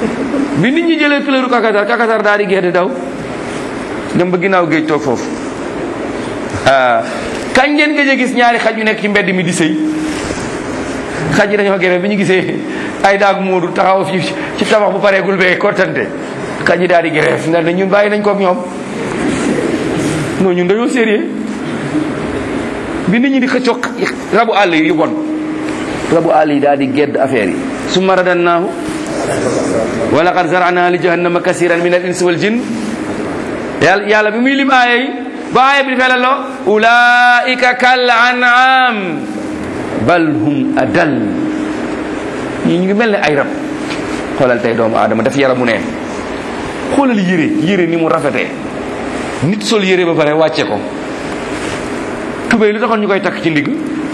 bi nit ñi jëlee couleur kakatar kakatar daal di gerte daw dem ba ginnaaw géej toog foofu ah kañ ngeen gëj a gis ñaari xaj yu nekk ci mbedd mi di sëy xaj yi dañoo gere bi ñu gisee ay daag moodu taxaw fi ci tabax bu pareegul bee kottante xaj yi daal di grève ndax ñun bàyyi nañ ko ak ñoom non ñun dañoo sérieux bi nit ñi di xëccoo rabu àll yi yu bon rabu àll yi daal di gedd affaire yi summa radannaahu wa laqad zarana li jahannama kasiran min al insi wal jinn yàlla yàlla bi muy lim aaya yi ba aaya bi dafay la loo ulaika kal an'am bal hum adal ñii ñu ngi mel ne ay rab xoolal tey doomu aadama daf yaramu neen xoolal yére yére ni mu rafetee nit sol yére ba pare wàcce ko tubéy lu taxoon ñu koy takk ci ndigg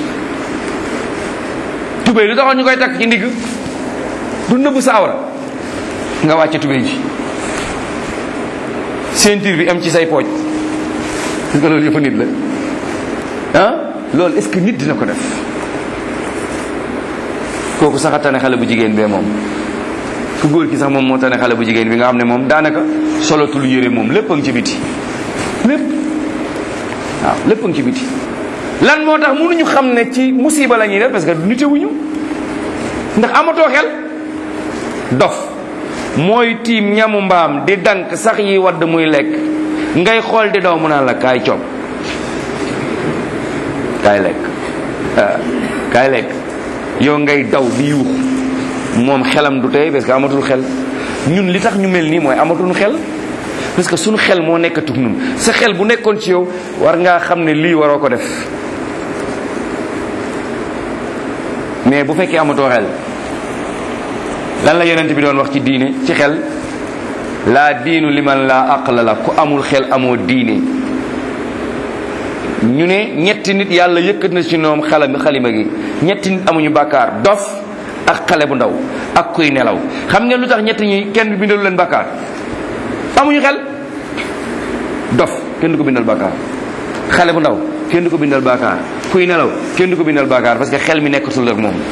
tubéy lu taxoon ñu koy takk ci ndigg du nëbb sa awra nga wàcce tubéy ji ceinture bi am ci say pooj est-ce que loolu yëpp nit la ah loolu est-ce que nit dina ko def kooku sax a tane xale bu jigéen bee moom ku góor ki sax moom moo tane xale bu jigéen bi nga xam ne moom daanaka solotul yére moom lépp a ngi ci biti lépp waaw lépp a ngi ci biti lan moo tax mënuñu xam ne ci musiba la ñuy def parce que nitewuñu ndax amatoo xel dof mooy tiim ñamu mbaam di dank sax yi wadd muy lekk ngay xool di daw mu naan la kaay coob kaay lekk kaay lekk yow ngay daw di yuux moom xelam du tey parce que amatul xel ñun li tax ñu mel nii mooy amatul xel parce que suñu xel moo nekkatug ñun sa xel bu nekkoon ci yow war ngaa xam ne lii waroo ko def mais bu fekkee amatoo xel lan la yonent bi doon wax ci diine ci xel laa diinu liman laa aqla la ku amul xel amoo diine ñu ne ñetti nit yàlla yëkkat na ci ñoom xalam xalima gi ñetti nit amuñu bàkkaar dof ak xale bu ndaw ak kuy nelaw xam ngeen lu tax ñetti ñi kenn bindalu leen bàkkaar amuñu xel dof kenn du ko bindal bàkkaar xale bu ndaw kenn du ko bindal bàkkaar kuy nelaw kenn du ko bindal bàkkaar parce que xel mi nekkatul ak moom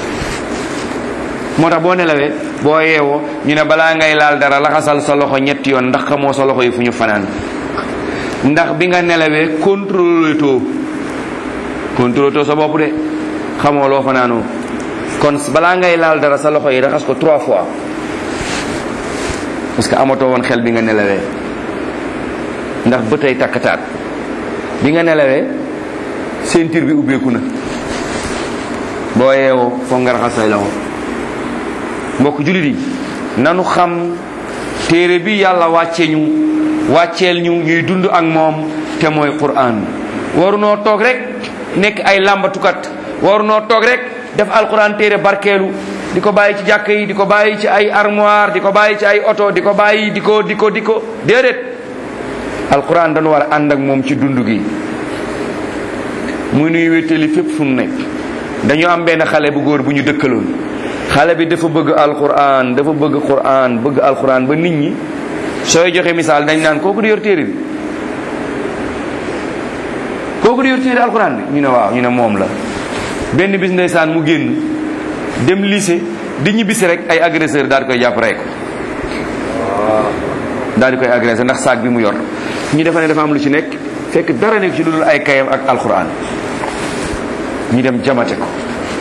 moo tax boo nelawee boo yeewoo ñu ne balaa ngay laal dara laxasal sa loxo ñetti yoon ndax xamoo sa loxo yi fu ñu fanaan ndax bi nga nelawee contrôlé too contrôlé too sa bopp de xamoo loo fanaanoo kon balaa ngay laal dara sa loxo yi raxas ko trois fois parce que amatoo woon xel bi nga nelawee ndax ba tey takkataat bi nga nelawee ceinture bi ubbeeku na boo yeewoo foog nga raxas say loxo mbokk jullit yi nanu xam téere bi yàlla wàcce ñu wàcceel ñu ñuy dund ak moom te mooy quran warunoo toog rek nekk ay làmbatukat warunoo toog rek def alquran téere barkeelu di ko bàyyi ci jàkk yi di ko bàyyi ci ay armoire di ko bàyyi ci ay oto di ko bàyyi di ko di ko di ko déedéet alquran dañu war a ànd ak moom ci dund gi muy nuy wéttali fépp fu nu nekk dañu am benn xale bu góor bu ñu dëkkaloon xale bi dafa bëgg alquran dafa bëgg quran bëgg alquran ba nit ñi sooy joxe misaal dañ naan kooku di yor téere bi kooku di yor téere alquran bi ñu ne waaw ñu ne moom la benn bis ndeysaan mu génn dem lycée di ñibbisi rek ay agresseur daal di koy jàpp rek daal di koy agressé ndax saag bi mu yor ñu defa ne dafa am lu ci nekk fekk dara nekk ci lu dul ay kayam ak alquran ñu dem jamate ko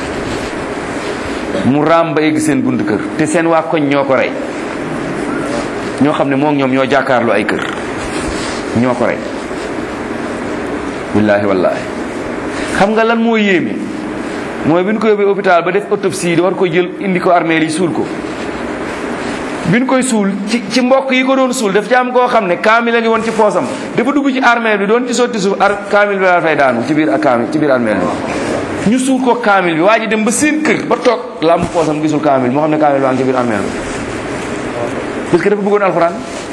mu raam ba egg seen bunt kër te seen waa koñ ñoo ko rey ñoo xam ne moom ñoom ñoo jàkkaarloo ay kër ñoo ko rey billaahi wallaahi xam nga lan moo yéeme mooy bi ñu ko yóbbee hôpital ba def autopsie di war ko jël indi ko armée yi suul ko bi ñu koy suul ci ci mbokk yi ko doon suul daf ci am koo xam ne kaamil a ngi woon ci poosam dafa dugg ci armée bi doon ci sotti suuf ar kaamil bi daal fay daanu ci biir ak kaamil ci biir armée bi ñu suul ko kaamil bi waa ji dem ba seen kër ba toog la am poosam gisul kaamil moo xam ne kaamil baa ngi ci biir armée bi parce que dafa bëggoon alxuraan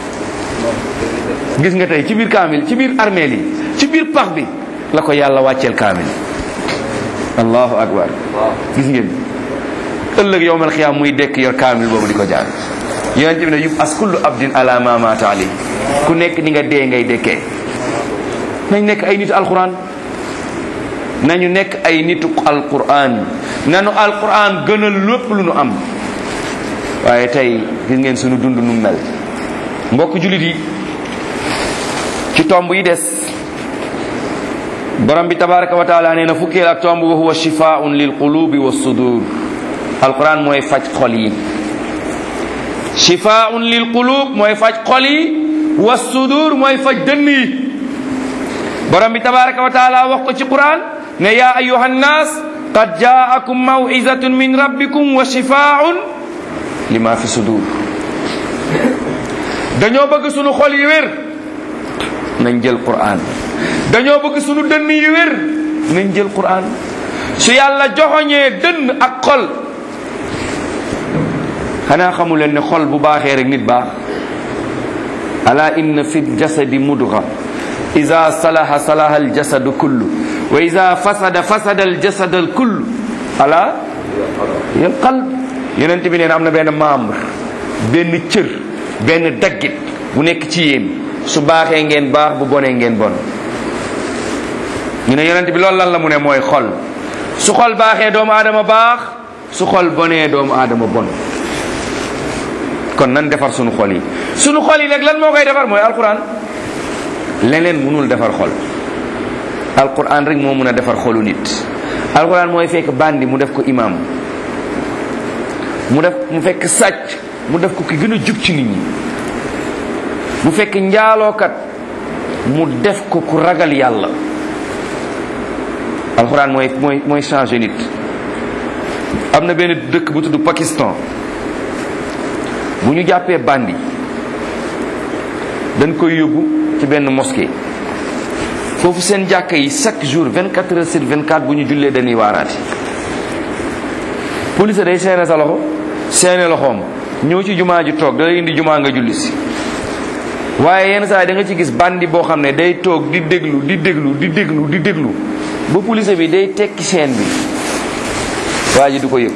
gis nga tey ci biir kaamil ci biir armée yi ci biir pax bi la ko yàlla wàcceel kaamil allahu akbar gis ngeen ëllëg yowmal xiyaam muy dekk yor kaamil boobu di ko jaar yonent bi ne yub as kullu abdin ala ma mata ali ku nekk ni nga dee ngay dekkee nañ nekk ay nitu alquran nañu nekk ay nitu alquran nanu alquran gënal lépp lu nu am waaye tey gis ngeen sunu dund nu mel mbokk jullit yi ci tomb yi des borom bi tabaraka wa taala nee na fukkeel ak tomb wa huwa shifaun lil qulubi wa sudur alquran mooy faj xol yi shifaun lil qulub mooy faj xol yi wa sudur mooy faj dënn yi borom bi tabaraka wa taala wax ko ci quran ne ya ayuha nnas qad jaakum mawizatun min rabbikum wa shifaun lima fi sudur dañoo bëgg sunu xol yi wér nañ jël quran dañoo bëgg sunu dënn yi wér nañ jël quran su yàlla joxoñee dënn ak xol xanaa xamu leen ne xol bu baaxee rek nit baax ala inna fi jasadi mudga ida salaha salaha aljasadu kullu wa ida fasada fasada aljasad alkullu ala yal qalb yonent bi nee na am na benn membre benn cër benn daggit bu nekk ci yéen su baaxee ngeen baax bu bonee ngeen bon ñu ne yonent bi loolu lan la mu ne mooy xol su xol baaxee doomu aadama baax su xol bonee doomu aadama bon kon nan defar sunu xol yi sunu xol yi nag lan moo koy defar mooy alquran leneen mënul defar xol alquran rek moo mën a defar xolu nit alquran mooy fekk bandi mu def ko imam mu def mu fekk sàcc mu def ko ki gën a jub ci nit ñi mu fekk njaalookat mu def ko ku ragal yàlla alxuraan mooy mooy mooy changé nit am na benn dëkk bu tudd Pakistan bu ñu jàppee bandi dañ koy yóbbu ci benn mosquée foofu seen jàkka yi chaque jour 24 heures sur 24 bu ñu jullee dañuy waaraati police day seene sa loxo seene loxoom ñëw ci jumaa ji toog da lay indi jumaa nga julli si waaye yenn saa yi da nga ci gis bandi boo xam ne day toog di déglu di déglu di déglu di déglu ba police bi day tekki chaîne bi waa ji du ko yëg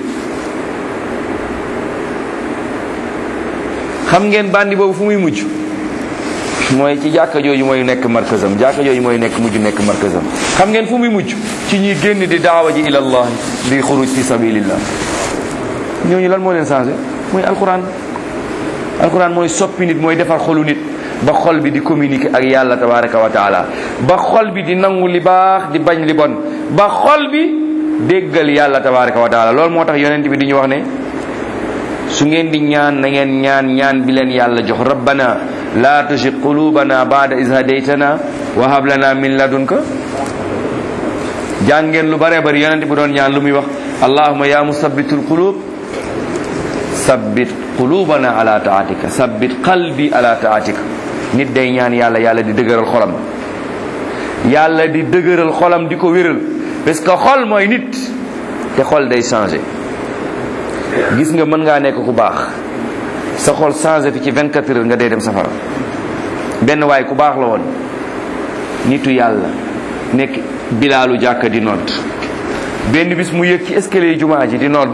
xam ngeen bandi boobu fu muy mujj mooy ci jàkka jooju mooy nekk markazam jàkka jooju mooy nekk mujj nekk markazam xam ngeen fu muy mujj ci ñuy génn di daawa ji ilallah di xuruj fi sabilillah ñooñu lan moo leen changé mooy alquran alquran mooy soppi nit mooy defar xolu nit ba xol bi di communiquer ak yàlla tabaraka wa taala ba xol bi di nangu li baax di bañ li bon ba xol bi déggal yàlla tabaraka wa taala loolu moo tax yonent bi di ñu wax ne su ngeen di ñaan na ngeen ñaan ñaan bi leen yàlla jox rabbana la tuzigh qulubana ba'da iz hadaytana wa hab lana min ladunka jàngeen lu bare bari yonent bi doon ñaan lu muy wax allahumma ya musabbitul qulub sabbit qulubana ala taatika sabbit qalbi ala taatika nit day ñaan yàlla yàlla di dëgëral xolam yàlla di dëgëral xolam di ko wéral parce que xol mooy nit te xol day changé gis nga mën ngaa nekk ku baax sa xol changé fi ci 24 heures nga dee dem safara benn waay ku baax la woon nitu yàlla nekk bilaalu jàkka di nodd benn bis mu yëg ci escalier jumaa ji di nodd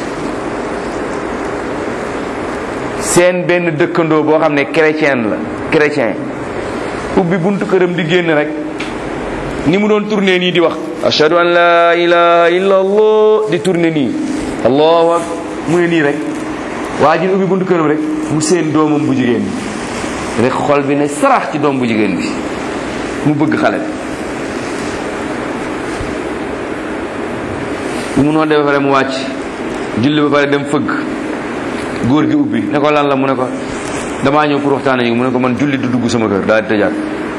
seen benn dëkkandoo boo xam ne chrétien la chrétien ubbi buntu këram di génn rek ni mu doon tourné nii di wax ashhadu an la ilaha illa allah di tourné nii allahu ak mu ne nii rek waa ji ubbi buntu këram rek mu seen doomam bu jigéen bi rek xol bi ne sarax ci doom bu jigéen bi mu bëgg xale bi mu noonu de ba pare mu wàcc julli ba pare dem fëgg góor gi ubbi ne ko lan la mu ne ko damaa ñëw pour waxtaan ak mu ne ko man julli du dugg sama kër daal di tëjaat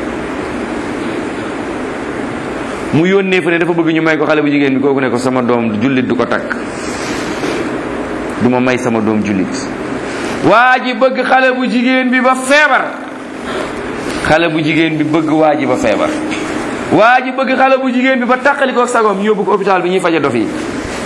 mu yónnee fa ne dafa bëgg ñu may ko xale bu jigéen bi kooku ne ko sama doom jullit du ko takk du ma may sama doom jullit waa ji bëgg xale bu jigéen bi ba feebar xale bu jigéen bi bëgg waa ji ba feebar waa ji bëgg xale bu jigéen bi ba tàqali ko ak sagoom ñu yóbbu ko hôpital bi ñuy faja dof yi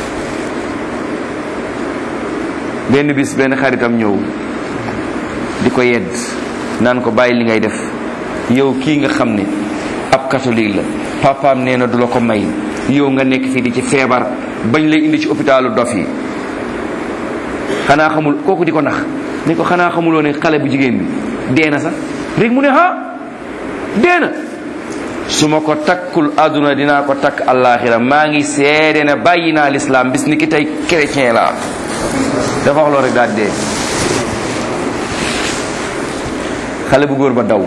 benn bis benn xaritam ñëw di ko yedd naan ko bàyyi li ngay def yow kii nga xam ne ab catholique la papaam nee na du la ko may yow nga nekk fii di ci feebar bañ lay indi ci hôpitalu dof yi xanaa xamul kooku di ko nax ni ko xanaa xamuloo ne xale bu jigéen bi dee na sax rek mu ne ha dee na su ma ko takkul àdduna dinaa ko takk àllaaxira maa ngi seede ne bàyyi naa lislaam bis ni ki tey chrétien la dafa wax loolu rek daal dee xale bu góor ba daw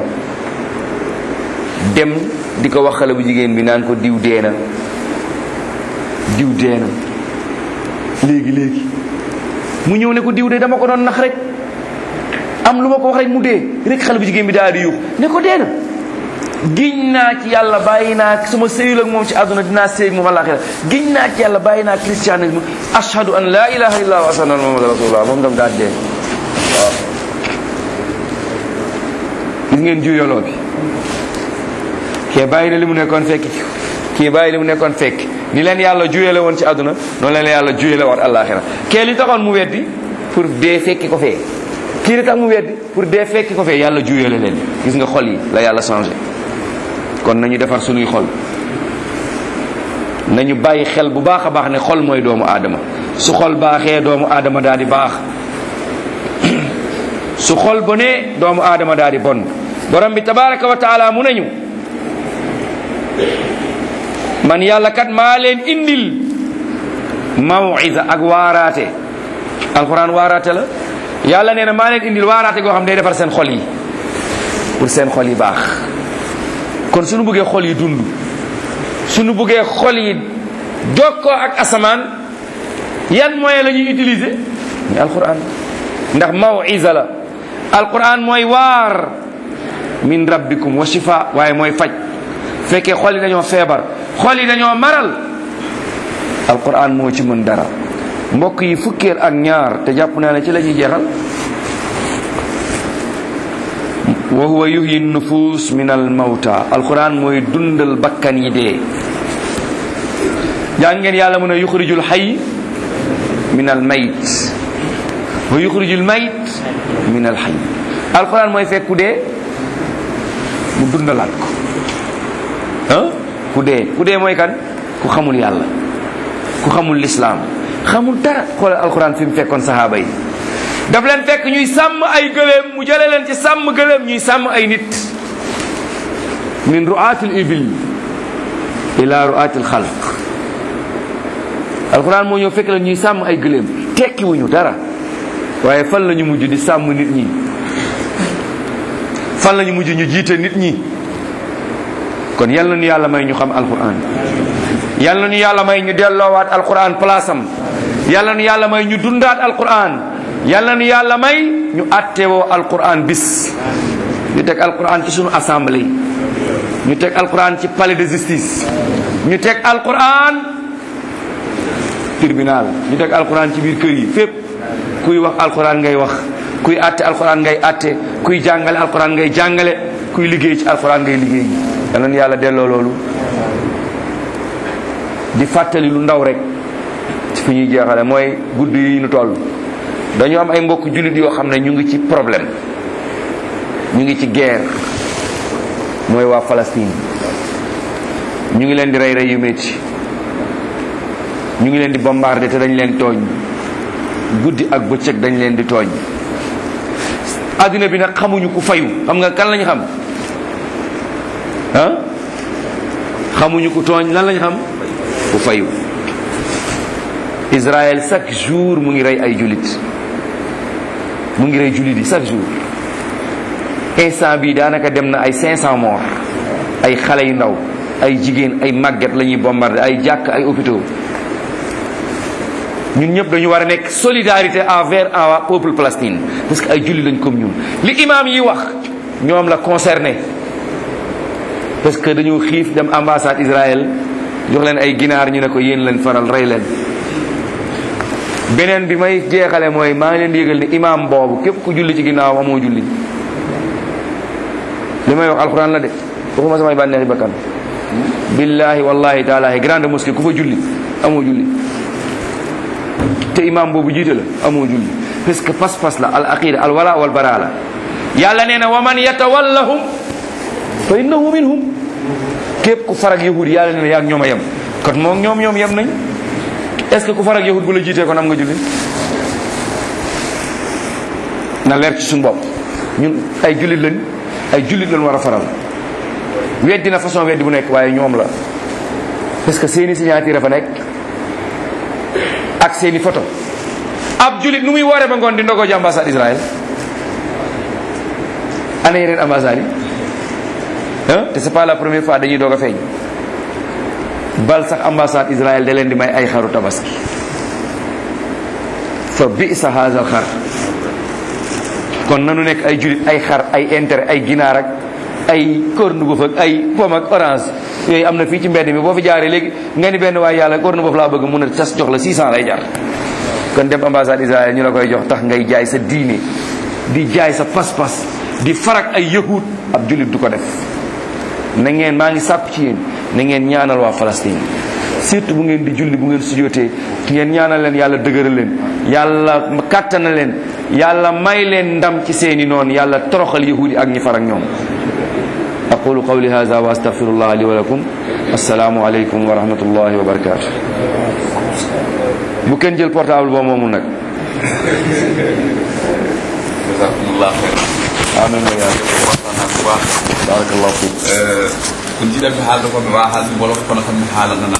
dem di ko wax xale bu jigéen bi naan ko diw dee na diw dee na léegi léegi mu ñëw ne ko diw de dama ko doon nax rek am lu ma ko wax rek mu dee rek xale bu jigéen bi daal di yuux ne ko dee na giñ naa ci yàlla bàyyi naa su ma sëyul ak moom ci àdduna dinaa sëy ak moom àllaaxira giñ naa ci yàlla bàyyi naa christianisme ashhadu an laa ilaha illa wa ashhadu anna muhammad rasulullah moom tam daal dee waaw gis ngeen juyoloo bi kee bàyyi na li mu nekkoon fekk kii bàyyi li mu nekkoon fekk ni leen yàlla juyale woon ci àdduna noonu leen yàlla juyale woon àllaaxira kee li taxoon mu weddi pour dee fekki ko fee kii li tax mu weddi pour dee fekki ko fee yàlla juyale leen gis nga xol yi la yàlla changé kon nañu defar suñuy xol nañu bàyyi xel bu baax a baax ne xol mooy doomu aadama su xol baaxee doomu aadama daal di baax su xol bonee doomu aadama daal di bon borom bi tabaraka wa taala mu nañu man yàlla kat maa leen indil mawisa ak waaraate alquran waaraate la yàlla nee na maa leen indil waaraate goo xam day defar seen xol yi pour seen xol yi baax kon suñu bëggee xol yi dund suñu bëggee xol yi jokkoo ak asamaan yan moyen la ñuy utiliser muy alquran ndax mawisa la alquran mooy waar min rabbikum wa shifa waaye mooy faj fekkee xol yi dañoo feebar xol yi dañoo maral alquran moo ci mën dara mbokk yi fukkeel ak ñaar te jàpp naa ne ci la ñuy jeexal wa huwa yuhyi nufus min al mawta alquran mooy dundal bakkan yi dee jàng ngeen yàlla mën a yuxrijul xay min al mayt wa yuxrijul mayt min al xay alquran mooy fekk ku dee mu dundalaat ko ah ku dee ku dee mooy kan ku xamul yàlla ku xamul lislaam xamul dara xoolal alquran fi mu fekkoon sahaaba yi daf leen fekk ñuy sàmm ay gëléem mu jële leen ci sàmm gëléem ñuy sàmm ay nit min ru'atil ibil ila ru'atil xalq alquran moo ñëw fekk leen ñuy sàmm ay gëléem tekki wuñu dara waaye fan la ñu mujj di sàmm nit ñi fan la ñu mujj ñu jiite nit ñi kon yal na ñu yàlla may ñu xam alquran yal na ñu yàlla may ñu delloowaat alquran place am yal na ñu yàlla may ñu dundaat alquran yal na ñu yàlla may ñu attewoo alquran bis ñu teg alquran ci sunu assemblée ñu teg alquran ci palais de justice ñu teg alquran tribunal ñu teg alquran ci biir kër yi fépp kuy wax alquran ngay wax kuy atte alquran ngay atte kuy jàngale alquran ngay jàngale kuy liggéey ci alquran ngay liggéey yal na ñu yàlla delloo loolu di fàttali lu ndaw rek ci fi ñuy jeexale mooy guddi yi ñu toll dañu am ay mbokk jullit yoo xam ne ñu ngi ci problème ñu ngi ci guerre mooy waa Palestine ñu ngi leen di rey rey yu métti ñu ngi leen di bombardé te dañ leen tooñ guddi ak bëccëg dañ leen di tooñ adduna bi nag xamuñu ku fayu xam nga kan lañu xam ah xamuñu ku tooñ lan lañu xam ku fayu Israël chaque jour mu ngi rey ay jullit mu ngi rey jullit yi chaque jour instant bi daanaka dem na ay 500 morts ay xale yu ndaw ay jigéen ay màgget la ñuy bombardé ay jàkk ay hôpitaux ñun ñëpp dañu war a nekk solidarité envers un peuple palestinien parce que ay jullit lañ comme ñun li imam yi wax ñoom la concerné parce que dañu xiif dem ambassade Israël jox leen ay ginaar ñu ne ko yéen leen faral rey leen beneen bi may jeexale mooy maa ngi leen di yëgal ni imam boobu képp ku julli ci ginnaaw amoo julli li may wax alxuraan la de waxuma samay bànneexi bakkan billahi wallahi taalahi grande mosquée ku fa julli amoo julli te imam boobu jiite la amoo julli parce que pas-pas la al aqida al wala wal bara la yàlla nee na wa man yatawallahum fa innahu minhum képp ku farag yahud yàlla nee na yaag ñoom a yem kon moom ñoom ñoom yem nañ est-ce que ku farag yahud bu la jiitee kon am nga julli na leer ci suñu bopp ñun ay jullit lañ ay jullit lañ war a faral weddi na façon weddi bu nekk waaye ñoom la parce que seeni signature fa nekk ak seeni photo ab jullit nu muy wooree ba ngoon di ndogo ji ambassade Israël ana yeneen ambassade yi ah te c'est pas la première fois dañuy doog a feeñ bal sax ambassade Israël da leen di may ay xaru tabaski fa bisa haza xar kon nanu nekk ay julit ay xar ay intérêt ay ginaar ak ay corne-boeuf ak ay pomme ak orange yooyu am na fii ci mbedd mi boo fi jaaree léegi nga ni benn waaye yàlla corne-boeuf laa bëgg mun a tas jox la 600 lay jar kon dem ambassade Israël ñu la koy jox tax ngay jaay sa diine di jaay sa pas-pas di farak ay yahud ab julit du ko def na ngeen maa ngi sàpp ci yéen na ngeen ñaanal waa Palestine surtout bu ngeen di julli bu ngeen sujjootee ngeen ñaanal leen yàlla dëgëral leen yàlla kàttana leen yàlla may leen ndam ci seeni noonu yàlla toroxal yahudi ak ñi farak ñoom aqulu qawli hadha wa astaghfirullah li wa lakum assalaamu aleykum wa rahmatullahi wa barakatuh bu kenn jël portable boo moomul nag jazakumullah khairan amin wa yaa waxtaan naa bu baax barakallahu fik kun jiɗaɓe haalde koɓe wawa haalde mbolo kono kam mi haalanana